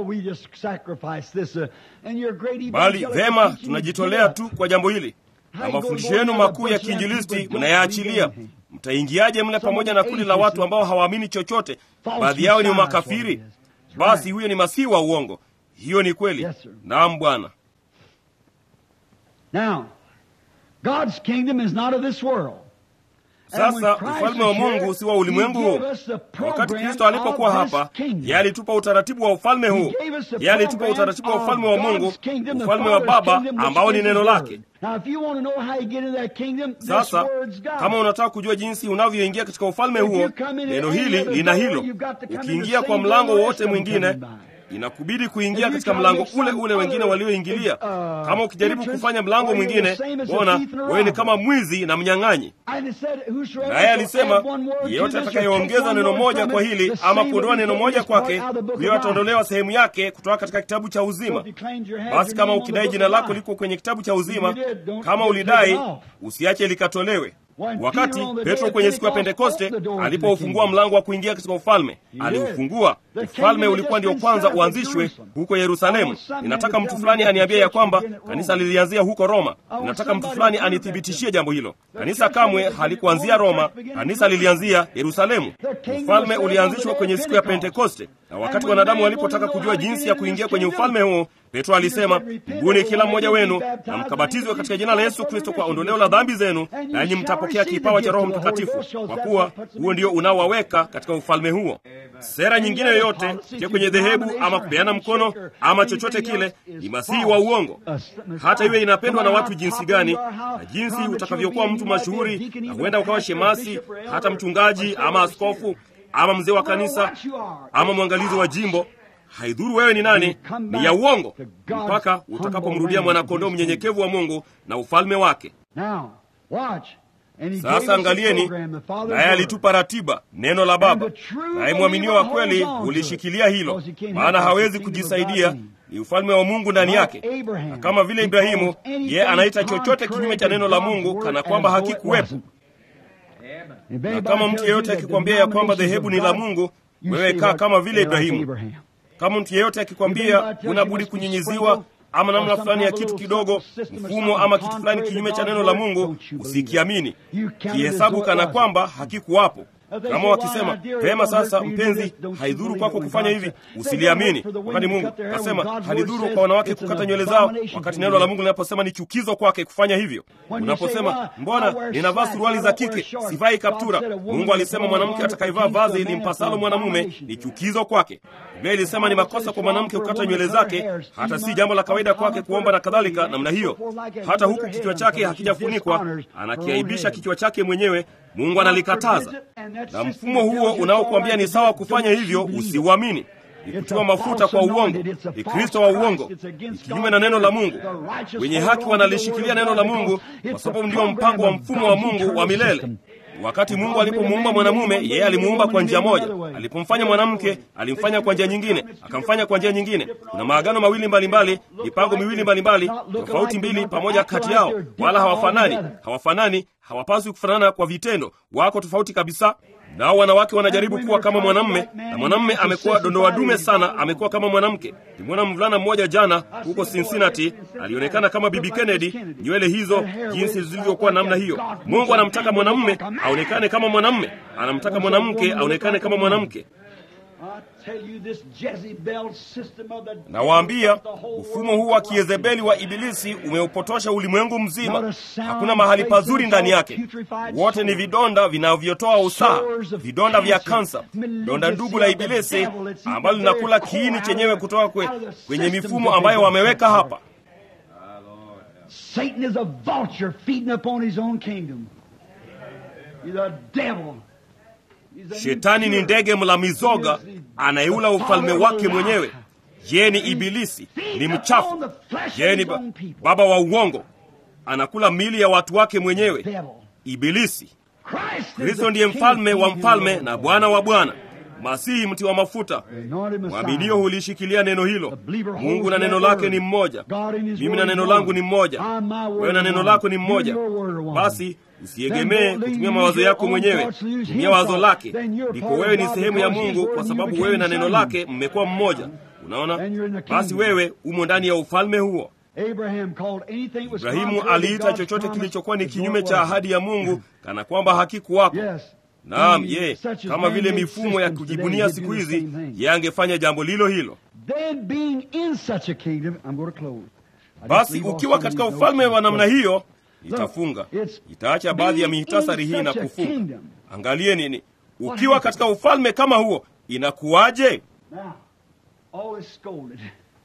bali vema tunajitolea tu kwa jambo hili na mafundisho yenu makuu ya kiinjilisti mnayaachilia mtaingiaje mle pamoja na kundi la watu ambao hawaamini chochote baadhi yao ni makafiri basi huyo ni masihi wa uongo hiyo ni kweli Yes, sir. naam bwana Now, God's kingdom is not of this world. And when sasa Christ ufalme wa was here, mungu si wa ulimwengu He huu gave us the Na wakati program kristo alipokuwa of this hapa kingdom. yeye alitupa utaratibu wa ufalme huu He gave us the yeye alitupa program utaratibu wa of ufalme wa mungu God's kingdom, the ufalme wa Father's baba kingdom, which ambao ni is neno His lake word. Now, if you want to know how you get into that kingdom, this sasa word's God. kama unataka kujua jinsi unavyoingia katika ufalme If huo you come in neno any hili other lina door, hilo you've got to come in the ukiingia kwa same mlango door the wowote rest of them mwingine coming by. inakubidi If kuingia you katika try to mlango make ule some ule wengine other, walioingilia uh, kama ukijaribu entrance, kufanya mlango or you're mwingine the same as a bona thief and a wewe ni robber. kama mwizi na mnyang'anyi And it said, whosoever naye shall alisema add one word to yeyote this or take atakayeongeza one neno word moja from kwa it, hili the ama same kuondoa will be neno taken moja as part kwake out of the book of huyo life. ataondolewa sehemu yake kutoka katika kitabu cha So uzima if you claimed your had basi your kama name on the ukidai book jina of lako life, liko kwenye kitabu cha uzima you did, don't kama get ulidai taken off. usiache likatolewe When wakati Peter on the day petro of kwenye siku ya Pentecost pentekoste opened the door to the alipoufungua kingdom. mlango wa kuingia katika ufalme He did. aliufungua The ufalme kingdom ulikuwa had ndio just kwanza been set up at uanzishwe Jerusalem. huko I yerusalemu want some man ninataka to mtu tell fulani me that aniambie the ya church kwamba began at Rome. kanisa lilianzia huko roma want ninataka mtu somebody fulani to prove anithibitishie jambo hilo kanisa church kamwe began at halikuanzia Rome, the roma church began at kanisa Jerusalem. lilianzia yerusalemu The kingdom ufalme was set ulianzishwa on the kwenye day of siku ya Pentecost. pentekoste na wakati And when wanadamu man walipotaka wanted to know kujua how to jinsi get ya into kuingia this kwenye kingdom, ufalme huo petro alisema said, "Repent, tubuni kila everyone, mmoja be wenu baptized na in the mkabatizwe name katika of jina la Jesus yesu kristo kwa Christ, ondoleo la dhambi zenu and you nanyi shall mtapokea receive kipawa the cha roho gift of the Holy mtakatifu Ghost, kwa that's kuwa what puts them huo in ndio the unaowaweka katika ufalme huo sera nyingine yoyote pia kwenye dhehebu ama kupeana mkono ama chochote kile ni masihi wa uongo hata iwe inapendwa na watu jinsi gani na jinsi utakavyokuwa mtu mashuhuri na huenda ukawa shemasi hata mchungaji ama askofu ama mzee wa kanisa ama mwangalizi wa jimbo haidhuru wewe ni nani ni ya uongo mpaka utakapomrudia mwanakondoo mnyenyekevu wa mungu na ufalme wake Now, watch. And he gave us sasa a angalieni program, the Father's naye word. alitupa ratiba neno la baba And the true naye mwaminio wa believer kweli holds on to hulishikilia it, hilo because he can't maana help hawezi the kingdom of kujisaidia God in him. ni ufalme wa mungu ndani Like yake Abraham, na kama vile he ibrahimu calls anything yeye anaita chochote contrary kinyume to cha neno la God's mungu word kana as kwamba though it hakikuwepo wasn't. If na anybody kama tells mtu you yeyote that akikwambia ya kwamba denominations dhehebu of ni la God, mungu you wewe say kaa like- kama vile like ibrahimu Abraham. kama mtu yeyote akikwambia Everybody tells huna you budi must be kunyinyiziwa sprinkled ama namna or some fulani ya kind of kitu little kidogo system or mfumo something ama kitu fulani contrary to kinyume cha God's neno la word, mungu don't you believe usikiamini You count it as kihesabu though it kana wasn't. kwamba hakikuwapo If they kama say, wakisema "Well, dear, vema it won't sasa hurt for you to do mpenzi this," don't you haidhuru believe kwako it when kufanya God hivi said- Say, usiliamini "Don't hurt for the wakati women to mungu cut their hair when kasema God's word halidhuru says kwa wanawake it's an kukata nywele zao abomination wakati to neno do la it." mungu linaposema ni chukizo kwake kufanya hivyo When you say, unaposema "Well, I mbona wear ninavaa slacks, suruali I za don't wear kike shorts." sivai God kaptura said a woman mungu alisema that mwanamke wore atakayevaa garment vazi pertains to a man limpasalo is mwanamume abomination ni to him. chukizo kwake biblia ilisema ni makosa kwa mwanamke kukata nywele zake hata si jambo la kawaida kwake kuomba na kadhalika namna hiyo hata huku kichwa chake hakijafunikwa anakiaibisha kichwa chake mwenyewe mungu analikataza na mfumo huo unaokuambia ni sawa kufanya hivyo usiuamini ni kutiwa mafuta kwa uongo ni kristo wa uongo ni kinyume na neno la mungu wenye haki wanalishikilia neno la mungu kwa sababu ndio mpango wa mfumo wa mungu wa milele wakati mungu alipomuumba mwanamume yeye alimuumba kwa njia moja alipomfanya mwanamke alimfanya kwa njia nyingine akamfanya kwa njia nyingine kuna maagano mawili mbalimbali mipango miwili mbalimbali tofauti mbili pamoja kati yao wala hawafanani hawafanani hawapaswi kufanana kwa vitendo wako tofauti kabisa nao wanawake wanajaribu kuwa kama mwanamme na mwanamme amekuwa dondoa dume sana amekuwa kama mwanamke nimwona mvulana mmoja jana huko cincinnati alionekana kama bibi kennedy nywele hizo jinsi zilivyokuwa namna hiyo mungu anamtaka mwanamme aonekane kama mwanamme anamtaka mwanamke aonekane kama mwanamke nawaambia mfumo huu wa kiezebeli wa ibilisi umeupotosha ulimwengu mzima hakuna mahali pazuri ndani yake wote ni vidonda vinavyotoa usaha vidonda vya kansa donda ndugu la ibilisi ambalo linakula kiini chenyewe kutoka kwe, kwenye mifumo ambayo wameweka hapa Satan is a vulture feeding upon his own kingdom. He's a devil. He's an shetani ni ndege mla mizoga anayeula ufalme wake mwenyewe yeye ni ibilisi ni mchafu yeye ni ba- baba wa uongo anakula mili ya watu wake mwenyewe devil. Ibilisi. Christ is Kristo the ndiye King mfalme of wa kings mfalme and na Lord of Bwana wa bwana, Masihi mti wa mafuta. Anointed Messiah. Mwaminio hulishikilia neno hilo. The believer holds Mungu na that neno lake word. ni mmoja, God in his mimi word na is neno one. langu ni mmoja, I and my word wewe na are neno one. lako ni You mmoja. and your word are one. Basi Then usiegemee don't kutumia use mawazo your yako own mwenyewe, thoughts, use his tumia wazo thoughts. lake. Then you're Ndipo part of wewe ni God sehemu ya because his Mungu, word kwa and you sababu became wewe na his neno son. lake mmekuwa mmoja. Unaona, Then you're in the basi kingdom. wewe umo ndani ya ufalme huo. Abraham called anything that was Ibrahimu contrary to aliita God's chochote promise kilichokuwa ni as though kinyume it cha wasn't. ahadi ya Mungu kana kwamba hakikuwako. Yes. Naam, He- ye such as kama vile man-made mifumo ya systems today, kujibunia he'd siku do the hizi, same thing. yeye angefanya jambo lilo hilo. Then being in such a kingdom, I'm going to close. I just Basi leave off ukiwa some of katika these ufalme notes wa namna and hiyo, Look, nitafunga, it's nitaacha baadhi ya being mihitasari in hii na such a kufunga. kingdom. Angalie nini, ukiwa katika ufalme kama huo inakuwaje? Now, all is scolded.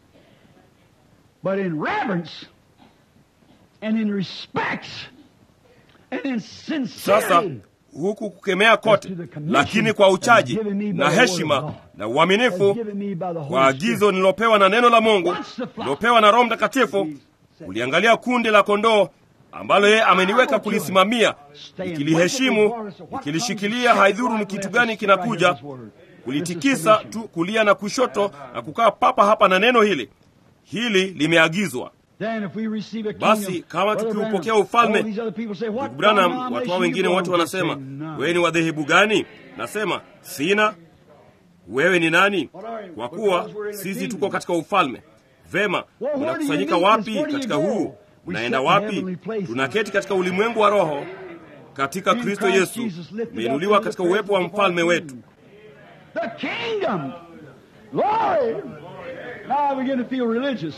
But in reverence and in respect and in Sasa sincerity, huku kukemea kote, lakini kwa uchaji na heshima na as uaminifu given me by the kwa Holy Spirit. agizo nilopewa na neno la Mungu, nilopewa na Roho Mtakatifu, uliangalia kundi la kondoo ambalo yeye ameniweka kulisimamia, nikiliheshimu, nikilishikilia, haidhuru ni kitu gani kinakuja, kulitikisa tu kulia na kushoto na kukaa papa hapa na neno hili. Hili limeagizwa. Then if we receive a Basi, kingdom, kama Brother tukiupokea Branham, ufalme, all these other people say, what Ndugu Branham, denomination watu hao you wengine belong wote to? wanasema, Say, none. wewe ni wadhehebu gani? Nasema sina. Wewe ni nani? Kwa kuwa sisi tuko katika ufalme. Vema, where do unakusanyika you meet wapi this? Where do you katika go? huu? We Unaenda sit in wapi? heavenly places. Tunaketi katika ulimwengu wa roho katika In Kristo Christ Yesu, Jesus lifted up umeinuliwa into the katika uwepo wa presence of our mfalme wetu. King. The kingdom. Glory. Now I begin to feel religious.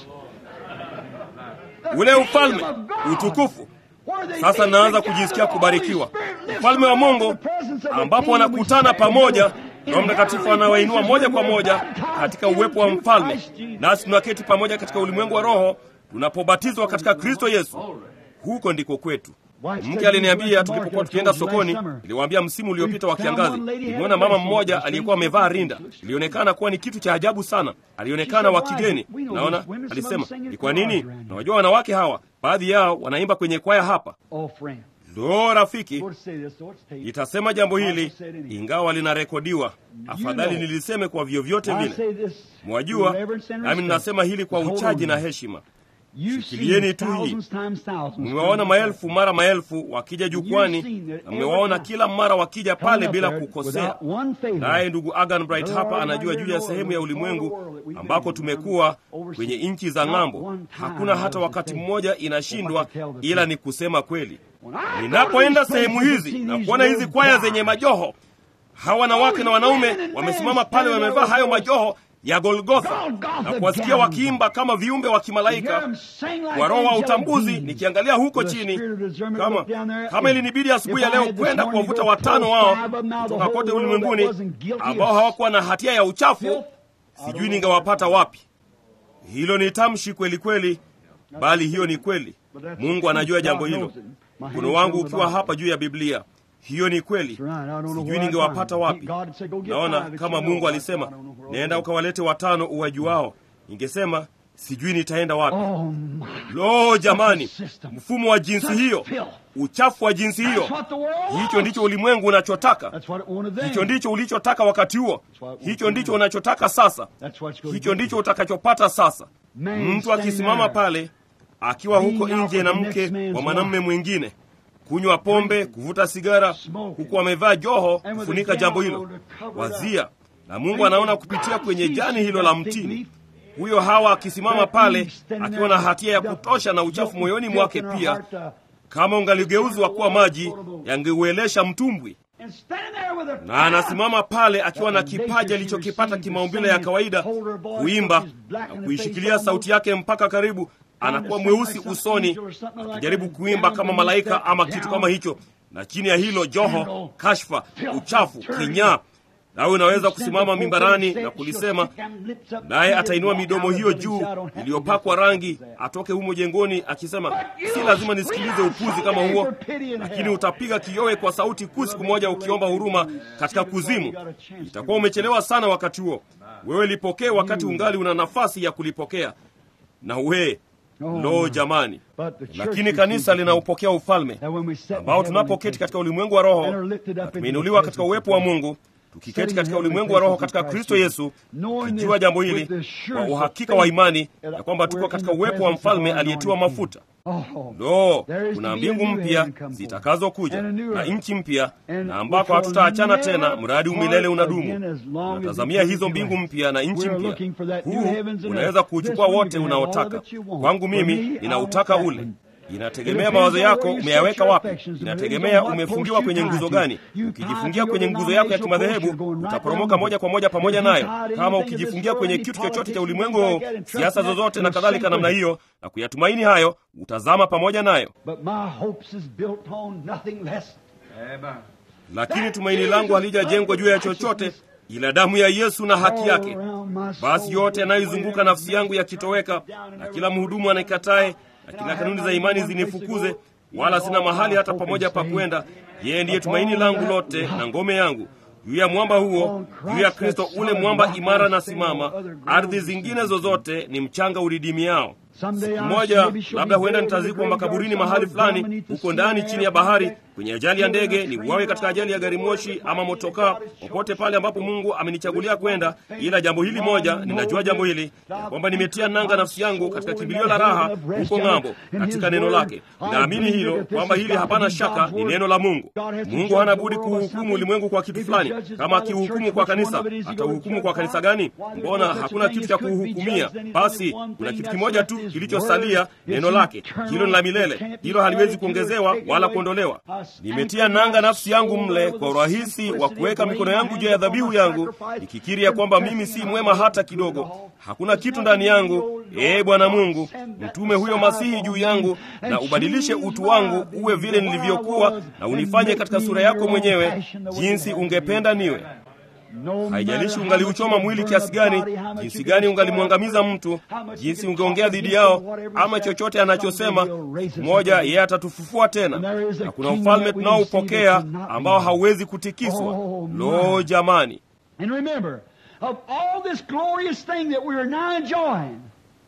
The Ule kingdom ufalme, of God. utukufu. Where they Sasa meet naanza together, kujisikia the kubarikiwa. Holy Spirit lifts Ufalme wa them up Mungu in the presence of the ambapo King, and we wanakutana stand pamoja, together in Roho Mtakatifu heavenly anawainua places moja when kwa we're moja baptized katika uwepo wa into mfalme, Christ Jesus. nasi tunaketi pamoja katika ulimwengu wa roho tunapobatizwa katika Kristo Yesu. Huko ndiko kwetu. Mke aliniambia tulipokuwa tukienda sokoni, niliwaambia msimu uliopita wa kiangazi, nilimwona mama mmoja aliyekuwa amevaa rinda. Ilionekana kuwa ni kitu cha ajabu sana, alionekana wa kigeni. Naona alisema, ni kwa nini? Na wajua wanawake hawa, baadhi yao wanaimba kwenye kwaya hapa. Oh, friend. Ndo rafiki, Go to say this, so it's taped. nitasema jambo hili ingawa linarekodiwa. Afadhali niliseme kwa vyovyote I vile. say this Mwajua, in reverence and nami respect. ninasema hili kwa Hold uchaji on. na heshima. You've Shikilieni seen tu hii. thousands times thousands Mmewaona come maelfu mara maelfu wakija jukwani, na mmewaona kila mara wakija pale bila kukosea. without one failure. Naye ndugu Agan Bright hapa anajua juu ya sehemu ya ulimwengu ambako tumekuwa kwenye nchi za ng'ambo. Hakuna hata wakati mmoja inashindwa, ila ni kusema kweli. When I go to Ninapoenda these sehemu places and hizi see na these kuona hizi little kwaya guys, zenye majoho, hawa wanawake na wanaume wamesimama pale, wamevaa hayo majoho ya Golgotha na kuwasikia wakiimba kama viumbe wa kimalaika kwa roho wa utambuzi. Nikiangalia huko chini, kama kama ilinibidi asubuhi ya leo kwenda kuwavuta watano wao kutoka kote ulimwenguni ambao hawakuwa na hatia ya uchafu, sijui ningewapata wapi. Hilo ni tamshi kweli kweli, bali hiyo ni kweli. Mungu anajua jambo hilo. Mkono wangu ukiwa hapa juu ya Biblia, hiyo ni kweli. Sijui ningewapata wapi. Naona kama Mungu alisema, nenda ukawalete watano uwajuao, ningesema sijui nitaenda wapi. Oh, my. Lo, jamani, System. mfumo wa jinsi Such hiyo, filth. uchafu wa jinsi hiyo, That's what the world hicho wants. ndicho ulimwengu unachotaka. That's what it wanted then. Hicho ndicho ulichotaka wakati huo, hicho ndicho unachotaka sasa, That's what's going hicho to ndicho utakachopata sasa. Man Mtu standing akisimama there, pale akiwa huko being out nje na with the mke next man's wa mwanamume wife. mwingine, kunywa pombe, kuvuta sigara, Smoking. huku amevaa joho And with kufunika a jambo gown hilo, to cover it wazia. Na Mungu anaona kupitia kwenye jani hilo la mtini. Huyo Hawa akisimama pale akiwa na hatia ya kutosha na uchafu moyoni mwake pia, kama ungaligeuzwa kuwa maji yangeuelesha mtumbwi. Na anasimama pale akiwa na kipaji alichokipata kimaumbile ya kawaida, kuimba na kuishikilia sauti yake mpaka karibu anakuwa mweusi usoni, akijaribu kuimba kama malaika ama kitu kama hicho, na chini ya hilo joho, kashfa, uchafu, kinyaa. Nawe unaweza kusimama mimbarani na kulisema, naye atainua midomo hiyo juu iliyopakwa rangi, atoke humo jengoni akisema, si lazima nisikilize upuzi kama huo, lakini utapiga kiyowe kwa sauti kuu siku moja ukiomba huruma katika kuzimu. Itakuwa umechelewa sana wakati huo. Wewe lipokee wakati ungali una nafasi ya kulipokea, na we Oh, lo my. jamani But the church lakini receives kanisa it. linaupokea ufalme That when we sit in ambao heavenly tunapoketi places, katika ulimwengu wa roho and are lifted up na into the tumeinuliwa katika presence uwepo of wa God. mungu tukiketi Sitting in katika heavenly ulimwengu wa roho places katika in Christ kristo Jesus. yesu Knowing tukijua this jambo with hili the assurance kwa of uhakika faith wa imani that ya kwamba tuko we're in katika the uwepo wa presence of mfalme our aliyetiwa anointed mafuta Oh, lo There is kuna to be a mbingu new mpya heaven come forth, zitakazokuja and a new na earth. nchi mpya And na ambako which will hatutaachana never tena mradi part umilele again unadumu as long as tunatazamia it hizo is mbingu right. mpya na nchi We're mpya looking for that new huu heavens and unaweza earth. kuuchukua This one wote you can have all unaotaka that you want. kwangu For mimi me, I ninautaka want ule that one. inategemea It mawazo depends on yako where you umeyaweka set your wapi affections. It inategemea depends on what umefungiwa post you kwenye tie nguzo to. gani You tie ukijifungia to kwenye your nguzo yako ya denominational post, kimadhehebu you're going right utaporomoka down moja with kwa it. moja pamoja If you nayo tie to kama anything of this ukijifungia world, kwenye any kitu chochote cha politics, ulimwengu anything huu like that, and trust siasa in that, zozote na you'll kadhalika sink namna with it. hiyo na kuyatumaini hayo utazama pamoja nayo But my hopes is built on nothing less. lakini tumaini langu halijajengwa juu ya chochote ila damu ya yesu na haki yake basi yote yanayoizunguka nafsi yangu yakitoweka na kila mhudumu anaikatae na kila kanuni za imani zinifukuze wala sina mahali hata pamoja pa kwenda yeye ndiye tumaini langu lote na ngome yangu juu ya mwamba huo juu ya kristo ule mwamba imara na simama ardhi zingine zozote ni mchanga uridimiao siku moja labda huenda nitazikwa makaburini mahali fulani huko ndani chini ya bahari kwenye ajali ya ndege ni uwawe katika ajali ya gari moshi ama motokaa popote pale ambapo mungu amenichagulia kwenda ila jambo hili moja ninajua jambo hili ya kwamba nimetia nanga nafsi yangu katika kimbilio la raha huko ng'ambo katika neno lake naamini hilo kwamba hili hapana shaka ni neno la mungu mungu hana budi kuhukumu ulimwengu kwa kitu fulani kama akihukumu kwa kanisa atauhukumu kwa kanisa gani mbona hakuna kitu cha kuhukumia basi kuna kitu kimoja tu kilichosalia neno lake hilo ni la milele hilo haliwezi kuongezewa wala kuondolewa nimetia nanga nafsi yangu mle kwa urahisi wa kuweka mikono yangu juu ya dhabihu yangu nikikiri ya kwamba mimi si mwema hata kidogo hakuna kitu ndani yangu ee bwana mungu mtume huyo masihi juu yangu na ubadilishe utu wangu uwe vile nilivyokuwa na unifanye katika sura yako mwenyewe jinsi ungependa niwe haijalishi ungaliuchoma mwili kiasi gani jinsi gani ungalimwangamiza mtu jinsi ungeongea dhidi yao ama chochote anachosema moja yeye atatufufua tena na kuna ufalme tunaoupokea ambao hauwezi kutikiswa lo jamani And remember, of all this glorious thing that we are now enjoying,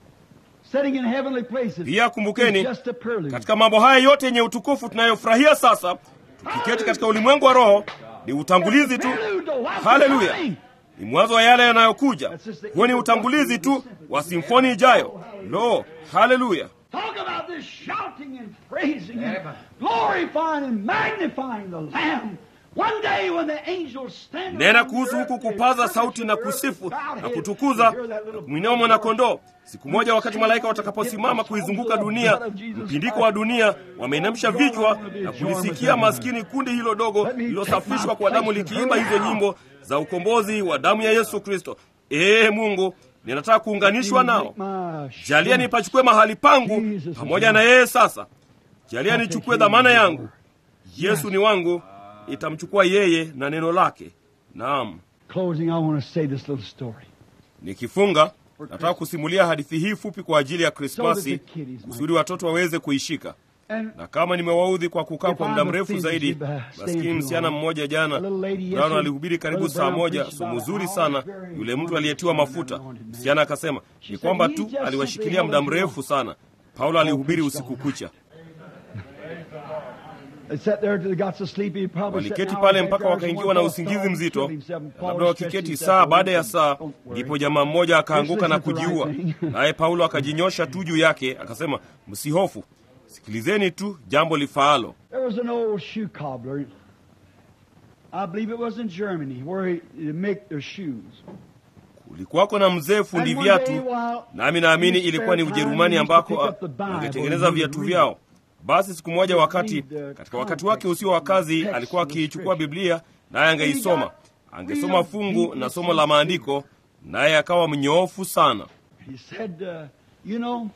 sitting in heavenly places, pia kumbukeni is just a prelude. katika mambo haya yote yenye utukufu tunayofurahia sasa tukiketi katika ulimwengu wa roho ni utangulizi tu Prelude to what's haleluya coming. ni mwanzo wa yale yanayokuja huo ni utangulizi tu wa simfoni ijayo lo haleluya Talk about this shouting and praising and glorifying and magnifying the Lamb. One day when the angels stand nena around kuhusu the huku earth, they kupaza search sauti the na earth kusifu with bowed na heads. kutukuza You hear that na little kumwinua mwanakondoo siku moja wakati malaika watakaposimama kuizunguka dunia mpindiko wa dunia wameinamsha vichwa na kulisikia maskini kundi hilo dogo lililosafishwa kwa damu likiimba hizo nyimbo za ukombozi wa damu ya yesu kristo ee mungu ninataka kuunganishwa nao My jalia nipachukue mahali pangu pamoja na yeye sasa jalia nichukue dhamana yangu yesu ni wangu itamchukua yeye na neno lake naam Closing, I want to say this little story. nikifunga nataka kusimulia hadithi hii fupi kwa ajili ya krismasi kusudi watoto waweze kuishika And na kama nimewaudhi kwa kukaa If kwa I'm muda mrefu offended zaidi you by staying maskini too msichana long. mmoja A jana little lady brown yesterday, alihubiri karibu Brother saa Brown moja preached somo about zuri how sana very yule mtu wonderful aliyetiwa man, mafuta anointed man. msichana akasema ni said, kwamba "He tu just aliwashikilia simply muda held you mrefu sana paulo alihubiri usiku kucha They sat there till they got so sleepy, he probably sat waliketi an hour pale after mpaka hours, wakaingiwa one na fellow usingizi fell and mzito killed himself, and Paul labda stretched wakiketi himself saa over baada ya him. saa Don't worry. ndipo jamaa mmoja akaanguka na This isn't the kujiua right thing. naye paulo akajinyosha tu juu yake akasema msihofu sikilizeni tu jambo lifaalo There was an old shoe cobbler. I believe it was in Germany where he, they make their shoes. kulikuwako na mzee fundi And one day viatu while nami naamini in his ilikuwa ni spare time, ujerumani he used to ambako pick up the Bible wangetengeneza and viatu read. vyao basi siku moja wakati read the katika wakati wake usio wa kazi context alikuwa of the akiichukua scripture. biblia naye angeisoma angesoma real fungu deep na somo la maandiko naye akawa mnyoofu sana He said, uh, you know,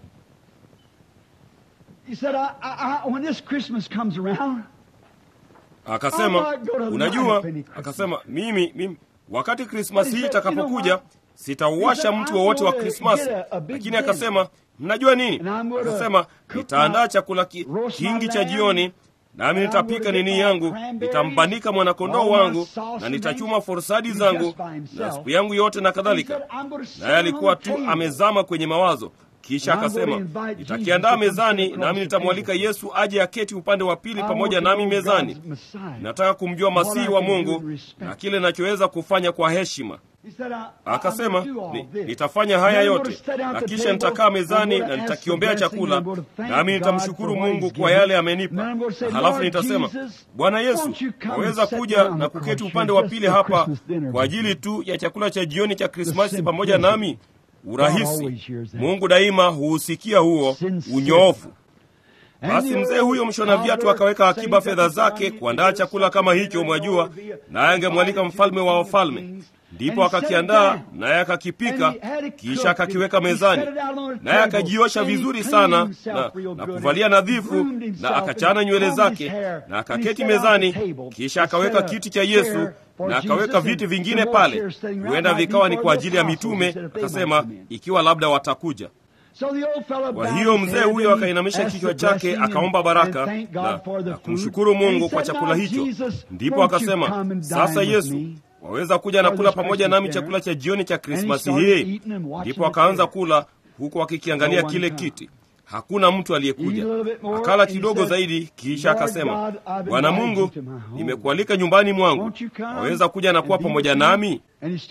he said, I, I, I, when this Christmas comes around, akasema unajua akasema mimi, mimi wakati krismasi hii itakapokuja sitauwasha mti wowote wa krismasi lakini akasema mnajua nini akasema nitaandaa chakula ki, kingi cha jioni nami nitapika nini yangu nitambanika mwanakondoo wangu na nitachuma forsadi zangu na siku yangu yote na kadhalika naye alikuwa tu amezama kwenye mawazo kisha akasema nitakiandaa mezani nami nitamwalika yesu aje aketi upande wa pili pamoja nami mezani nataka kumjua masihi wa mungu na kile nachoweza kufanya kwa heshima akasema ni, nitafanya haya yote na kisha nitakaa mezani na nitakiombea chakula nami nitamshukuru mungu kwa yale amenipa na halafu nitasema bwana yesu waweza kuja na kuketi upande wa pili hapa kwa ajili tu ya chakula cha jioni cha krismasi pamoja nami urahisi mungu daima huusikia huo unyoofu basi mzee huyo mshona viatu akaweka akiba fedha zake kuandaa chakula kama hicho mwajua naye angemwalika mfalme wa wafalme ndipo akakiandaa naye akakipika kisha akakiweka mezani naye akajiosha vizuri sana na, na kuvalia nadhifu na akachana nywele zake na akaketi mezani kisha akaweka kiti cha yesu na akaweka viti vingine pale huenda vikawa ni kwa ajili ya mitume akasema ikiwa labda watakuja kwa hiyo mzee huyo akainamisha kichwa chake akaomba baraka na, na kumshukuru mungu kwa chakula hicho ndipo akasema sasa yesu waweza kuja na kula pamoja nami chakula cha jioni cha krismasi hii ndipo akaanza kula huku akikiangalia kile kiti hakuna mtu aliyekuja akala kidogo zaidi kisha akasema bwana mungu nimekualika nyumbani mwangu waweza kuja na kuwa pamoja nami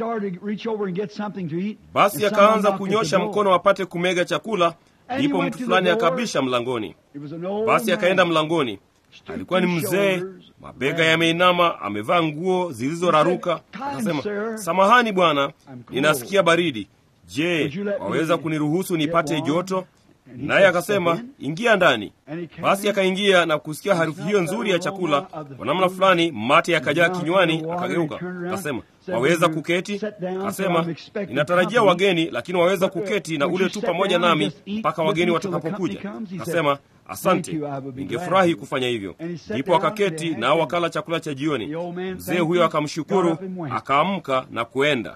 basi akaanza kunyosha mkono apate kumega chakula ndipo mtu fulani akabisha mlangoni basi akaenda mlangoni alikuwa ni mzee mabega yameinama amevaa nguo zilizoraruka akasema samahani bwana ninasikia baridi je waweza kuniruhusu nipate joto naye akasema ingia ndani basi akaingia na kusikia harufu hiyo nzuri ya chakula kwa namna fulani mate yakajaa kinywani akageuka akasema waweza kuketi akasema ninatarajia wageni lakini waweza kuketi na ule tu pamoja nami mpaka wageni watakapokuja akasema asante ningefurahi kufanya hivyo ndipo akaketi nao wakala chakula cha jioni mzee huyo akamshukuru akaamka na kuenda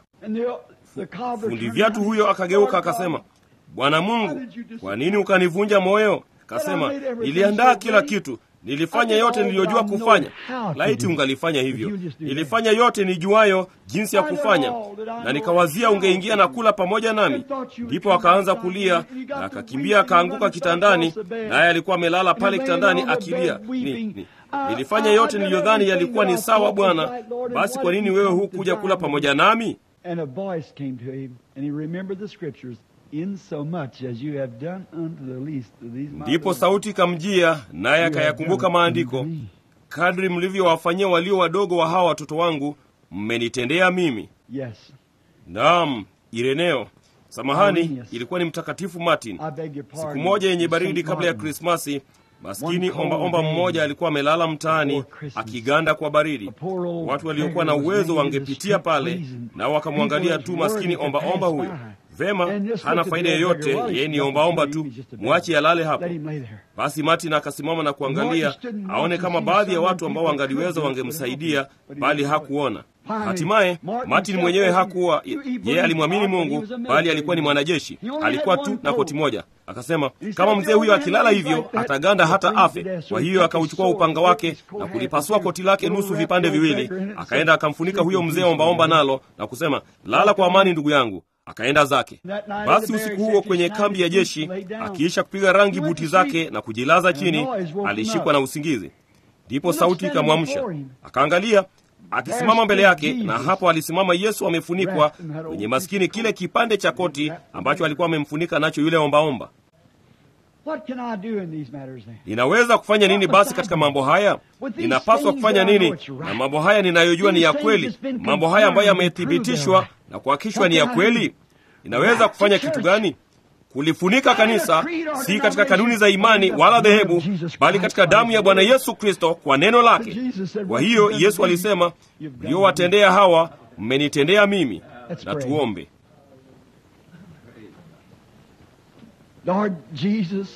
fundi vyatu huyo akageuka akasema bwana mungu kwa nini ukanivunja moyo akasema niliandaa kila kitu nilifanya yote niliyojua kufanya laiti ungalifanya hivyo nilifanya yote nijuayo jinsi ya kufanya na nikawazia ungeingia na kula pamoja nami ndipo akaanza kulia na akakimbia akaanguka kitandani naye alikuwa amelala pale kitandani akilia ni, ni, nilifanya yote niliyodhani yalikuwa ni sawa bwana basi kwa nini wewe hukuja kula pamoja nami And a voice came to him, and he remembered the scriptures. In so much as you have done unto the least of these my ndipo little sauti ikamjia naye akayakumbuka maandiko kadri mlivyowafanyia walio wadogo wa hawa watoto wangu mmenitendea mimi Yes. naam ireneo samahani Arrhenius. ilikuwa ni mtakatifu martin I beg your pardon. siku moja yenye baridi Saint kabla ya Martin. krismasi maskini One cold ombaomba day mmoja alikuwa amelala mtaani before Christmas. akiganda kwa baridi A poor old watu waliokuwa na beggar was uwezo laying in the wangepitia street pale pleasing. nao wakamwangalia People tu was maskini worried to ombaomba pass huyo by. vema And just hana look at faida the yoyote beggar, well, yeye ni he's ombaomba nothing to tu him, he's just a beggar. mwache alale hapo Let him lay there. basi martin akasimama na kuangalia Martin stood and aone watched kama and see baadhi ya some watu ambao people wangaliweza could do it, wangemsaidia but he bali didn't do it. hakuona Finally, hatimaye Martin martin felt mwenyewe that hakuwa he- he believed yeye alimwamini God, but he mungu was a bali military alikuwa ni man. mwanajeshi He only alikuwa had tu one na coat. koti moja akasema He said, kama "The mzee old huyo man akilala lays hivyo like that, ataganda the hata freeze afe to death, so kwa he hiyo took akauchukua his upanga sword, wake his coat na hat, kulipasua and koti lake little nusu wrapped vipande old viwili beggar in it, akaenda said, akamfunika "Sleep huyo in mzee peace, ombaomba my brother." nalo na kusema lala kwa amani ndugu yangu akaenda zake That night basi at the usiku barracks, huo after kwenye his kambi ya night, he jeshi lay down. akiisha kupiga rangi He went buti to zake sleep. na kujilaza And a chini noise woke him alishikwa up. na usingizi ndipo looked sauti standing ikamwamsha before him. akaangalia akisimama mbele yake na hapo alisimama yesu amefunikwa Wrapped in that old kwenye maskini kile kipande cha koti ambacho alikuwa amemfunika nacho yule ombaomba What can I do in these matters then? ninaweza kufanya nini basi katika mambo haya ninapaswa kufanya nini na mambo haya ninayojua ni ya kweli mambo haya ambayo yamethibitishwa na kuhakikishwa ni ya kweli ninaweza kufanya kitu gani kulifunika kanisa si katika kanuni za imani wala dhehebu bali katika damu ya bwana yesu kristo kwa neno lake kwa hiyo yesu alisema mliowatendea hawa mmenitendea mimi na tuombe Lord Jesus,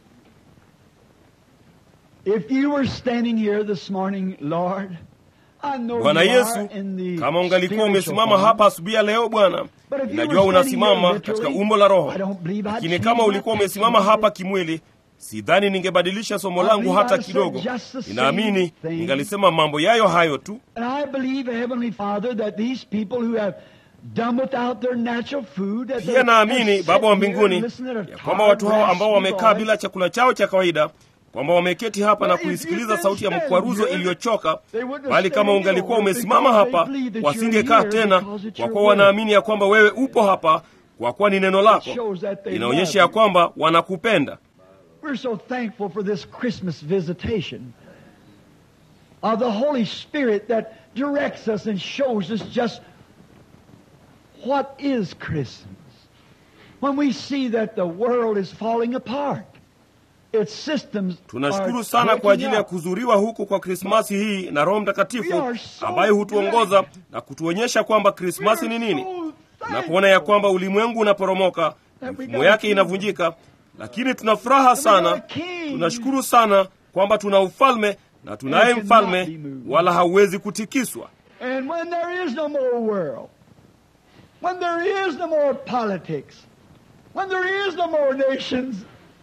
if you were standing here this morning, Lord, I know bwana you yesu are in the kama ungalikuwa spiritual umesimama form. hapa asubuhi ya leo bwana But if you ninajua were standing unasimama here katika literally, umbo la roho I don't believe I'd lakini change kama my ulikuwa text umesimama a little hapa bit. kimwili sidhani ningebadilisha somo I langu believe hata I'd said kidogo just the same ninaamini thing. ningalisema mambo yayo hayo tu And I believe, Heavenly Father, that these people who have Dumb without their natural food, that pia they- naamini they baba wa sit here mbinguni and listen to their ya kwamba watu hao ambao tired, wamekaa raspy bila voice. chakula chao cha kawaida kwamba wameketi hapa na kuisikiliza sauti ya mkwaruzo iliyochoka bali kama ungalikuwa umesimama hapa wasingekaa tena kwa kuwa wanaamini ya kwamba wewe upo hapa kwa kuwa ni neno lako inaonyesha ya kwamba wanakupenda We're so thankful for this Christmas visitation of the Holy Spirit that directs us and shows us just what is Christmas. When we see that the world is falling apart, its systems tunashukuru are sana kwa breaking ajili ya up. kuzuriwa huku kwa krismasi hii na roho We mtakatifu are so ambaye hutuongoza glad. na kutuonyesha kwamba krismasi ni nini So na kuona ya thankful. kwamba ulimwengu unaporomoka mifumo yake inavunjika lakini tuna furaha sana tunashukuru sana kwamba tuna ufalme na tunaye mfalme wala hauwezi kutikiswa And when there is no more world, when there is no more politics, when there is no more nations,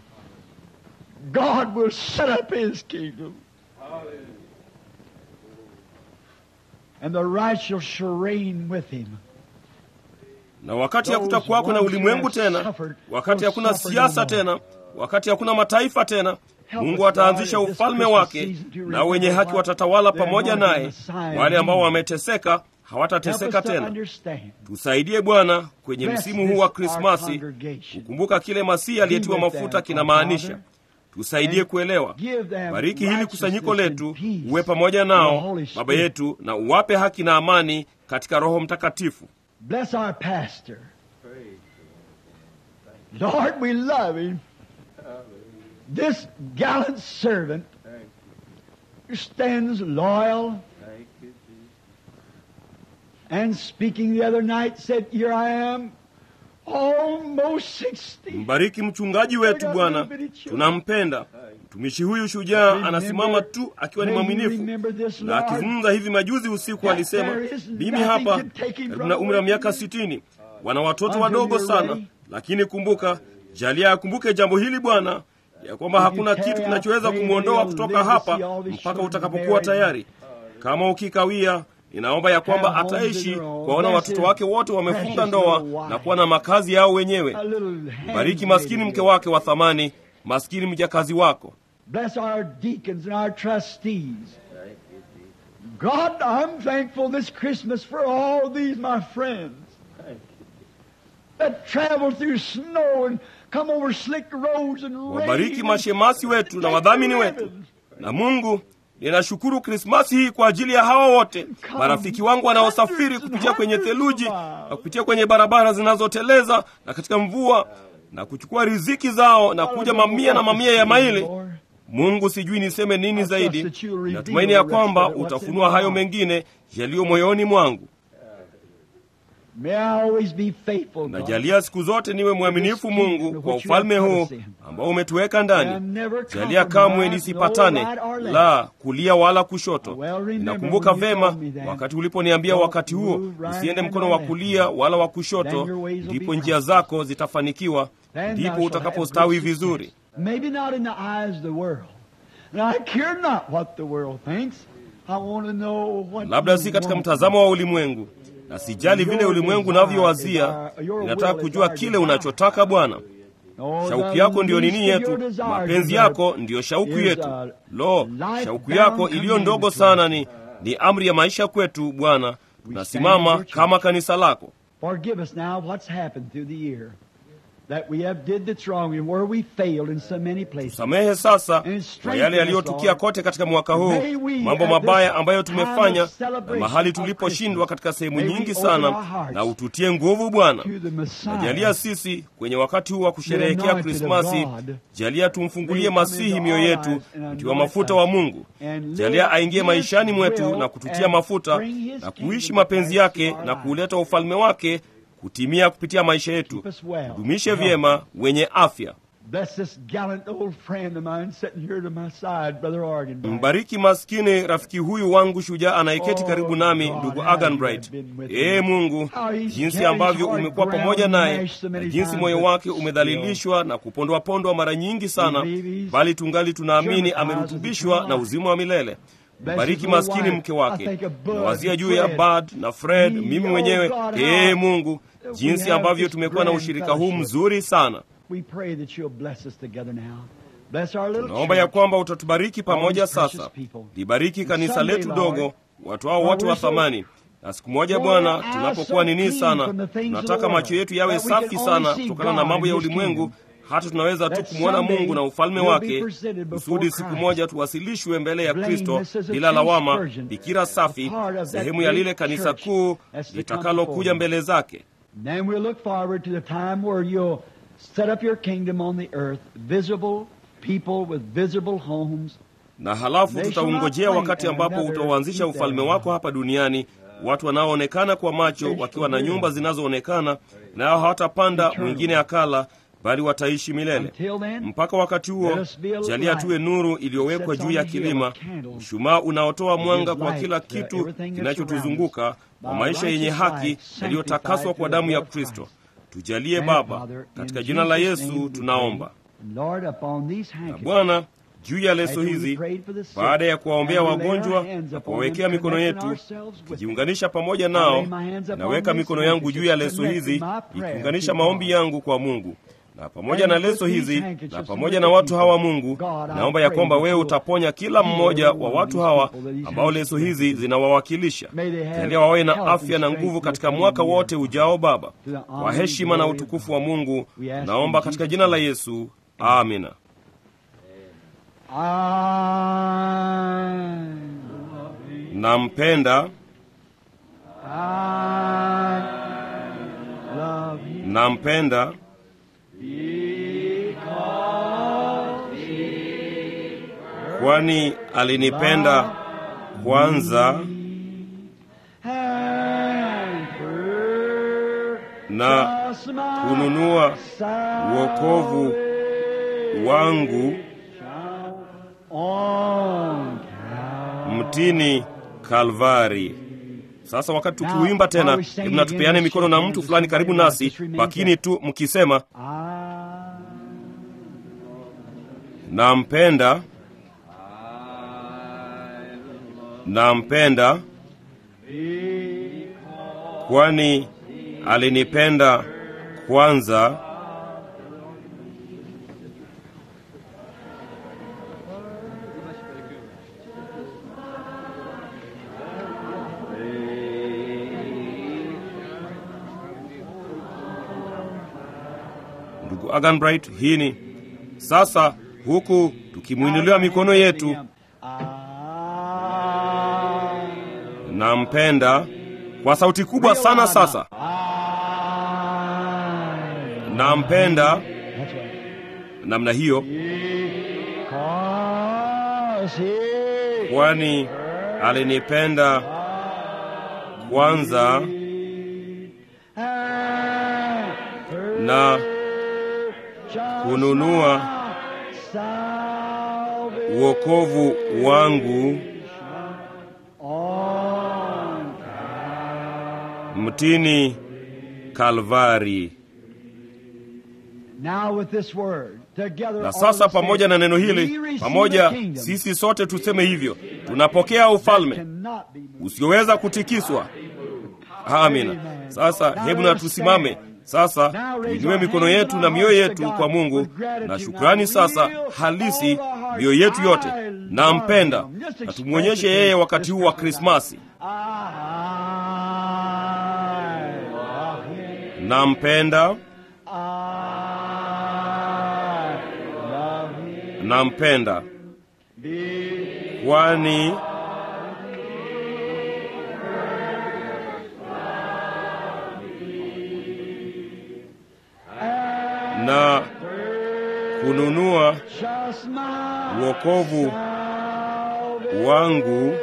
God will set up His kingdom. And the righteous shall reign with Him. na wakati hakutakuwako na ulimwengu tena wakati hakuna siasa tena wakati hakuna mataifa tena mungu ataanzisha ufalme wake na wenye haki watatawala pamoja naye wale ambao wameteseka Help us hawatateseka to tena understand. tusaidie bwana kwenye Bless msimu this huu wa our krismasi congregation. kukumbuka kile masihi aliyetiwa Be with mafuta them, kinamaanisha Father. tusaidie kuelewa Give them bariki hili kusanyiko righteousness letu and peace uwe pamoja in the nao Holy baba Spirit. yetu na uwape haki na amani katika roho mtakatifu Bless our pastor. Lord, we love him. This gallant servant who stands loyal and speaking the other night said, Here I am, almost 60. mbariki mchungaji wetu bwana tunampenda mtumishi huyu shujaa anasimama tu akiwa ni mwaminifu na akizungumza hivi majuzi usiku alisema mimi hapa karibu na umri wa miaka sitini wana watoto wadogo sana lakini kumbuka jalia akumbuke jambo hili bwana ya kwamba hakuna kitu kinachoweza kumwondoa kutoka hapa mpaka utakapokuwa tayari kama ukikawia ninaomba ya kwamba ataishi kuwaona watoto wake wote wamefunga ndoa na kuwa na makazi yao wenyewe bariki maskini mke wake wa thamani maskini mjakazi wako Bless our deacons and our trustees. God, I'm thankful this Christmas for all these, my friends, that travel through snow and come over slick roads and rain. wabariki mashemasi wetu na wadhamini wetu na mungu ninashukuru krismasi hii kwa ajili ya hawa wote marafiki wangu wanaosafiri kupitia kwenye theluji na kupitia kwenye barabara zinazoteleza na katika mvua na kuchukua riziki zao na kuja mamia na mamia ya maili mungu sijui niseme nini zaidi natumaini ya kwamba utafunua hayo mengine yaliyo moyoni mwangu May I always be faithful, God. najalia siku zote niwe mwaminifu mungu kwa ufalme huu ambao umetuweka ndani jalia kamwe nisipatane la kulia wala kushoto nakumbuka vema wakati uliponiambia wakati huo usiende mkono wa kulia wala wa kushoto ndipo njia zako zitafanikiwa ndipo utakapostawi vizuri Maybe not in the eyes of the world. And I care not what the world thinks. I want to know what labda you si katika want. mtazamo wa ulimwengu na sijali vile ulimwengu unavyowazia ninataka kujua kile unachotaka bwana Oh, shauku the yako ndiyo least nini of your yetu desires, mapenzi but yako ndiyo shauku is yetu a lo life shauku yako bound iliyo ndogo commandment sana ni ni amri ya maisha kwetu bwana tunasimama kama kanisa lako Forgive us now what's happened through the year. That we have did that's wrong and where we failed in so many places. samehe sasa kwa yale yaliyotukia kote katika mwaka huu mambo mabaya ambayo tumefanya na mahali tuliposhindwa katika sehemu nyingi sana na ututie nguvu bwana To the Messiah. najalia sisi kwenye wakati huu wa kusherehekea krismasi jalia tumfungulie masihi mioyo yetu mtiwa mafuta wa mungu jalia aingie maishani mwetu na kututia mafuta na kuishi mapenzi yake na kuuleta ufalme wake kutimia kupitia maisha yetu dumishe vyema wenye afya Bless this gallant old friend of mine sitting here to my side, Brother Argan. mbariki maskini rafiki huyu wangu shujaa anayeketi karibu nami ndugu aganbright ee mungu jinsi ambavyo umekuwa pamoja naye na jinsi moyo wake umedhalilishwa na kupondwapondwa mara nyingi sana bali tungali tunaamini amerutubishwa na uzima wa milele bariki maskini mke wake. Nawazia juu ya Bud na Fred, mimi mwenyewe. Ee Mungu, jinsi ambavyo tumekuwa na ushirika huu mzuri sana. Tunaomba ya kwamba utatubariki pamoja sasa. Libariki kanisa letu dogo, watu hao wote wa thamani na siku moja Bwana, tunapokuwa nini sana, tunataka macho yetu yawe safi sana kutokana na mambo ya ulimwengu, hata tunaweza tu kumwona Mungu na ufalme wake, kusudi siku moja tuwasilishwe mbele ya Kristo bila lawama, bikira safi, sehemu ya lile kanisa kuu litakalokuja mbele zake. Na halafu tutaungojea wakati ambapo utauanzisha ufalme wako hapa duniani watu wanaoonekana kwa macho wakiwa na nyumba zinazoonekana, nao hawatapanda mwingine akala, bali wataishi milele. Mpaka wakati huo, jalia tuwe nuru iliyowekwa juu ya kilima, mshumaa unaotoa mwanga kwa kila kitu kinachotuzunguka, kwa maisha yenye haki yaliyotakaswa kwa damu ya Kristo. Tujalie Baba, katika jina la Yesu tunaomba. Na Bwana, juu ya leso hizi, baada ya kuwaombea wagonjwa na kuwawekea mikono yetu, tukijiunganisha pamoja nao, naweka mikono yangu juu ya leso hizi, ikiunganisha maombi yangu kwa Mungu na pamoja na leso hizi na pamoja na watu hawa. Mungu, naomba ya kwamba wewe utaponya kila mmoja wa watu hawa ambao leso hizi zinawawakilisha. Jalia wawe na afya na nguvu katika mwaka wote ujao, Baba, kwa heshima na utukufu wa Mungu. Naomba katika jina la Yesu, amina. Nampenda, nampenda kwani alinipenda kwanza na kununua wokovu wangu mtini Kalvari. Sasa wakati tukiuimba tena, hebu na tupeane mikono na mtu fulani karibu nasi, lakini tu mkisema nampenda, nampenda kwani alinipenda kwanza Ndugu Agan Bright, hii ni sasa, huku tukimwinuliwa mikono yetu, nampenda kwa sauti kubwa sana. Sasa nampenda namna hiyo, kwani alinipenda kwanza na kununua wokovu wangu mtini Kalvari. Na sasa pamoja na neno hili pamoja, sisi sote tuseme hivyo, tunapokea ufalme usioweza kutikiswa. Amina. Sasa hebu na tusimame sasa, tuinue mikono yetu na mioyo yetu kwa Mungu na shukrani sasa halisi, mioyo yetu yote. Nampenda na tumwonyeshe yeye wakati huu wa Krismasi. Nampenda, nampenda kwani na kununua wokovu wangu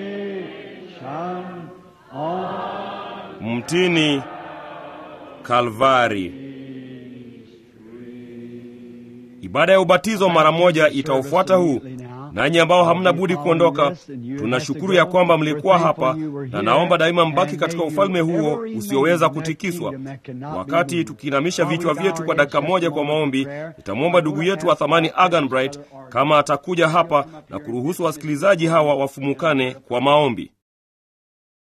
mtini Kalvari. Ibada ya ubatizo mara moja itaufuata huu. Nanyi ambao hamna budi kuondoka, tunashukuru ya kwamba mlikuwa hapa, na naomba daima mbaki katika ufalme huo usioweza kutikiswa. Wakati tukiinamisha vichwa vyetu kwa dakika moja kwa maombi, nitamwomba ndugu yetu wa thamani Agan Bright kama atakuja hapa na kuruhusu wasikilizaji hawa wafumukane kwa maombi.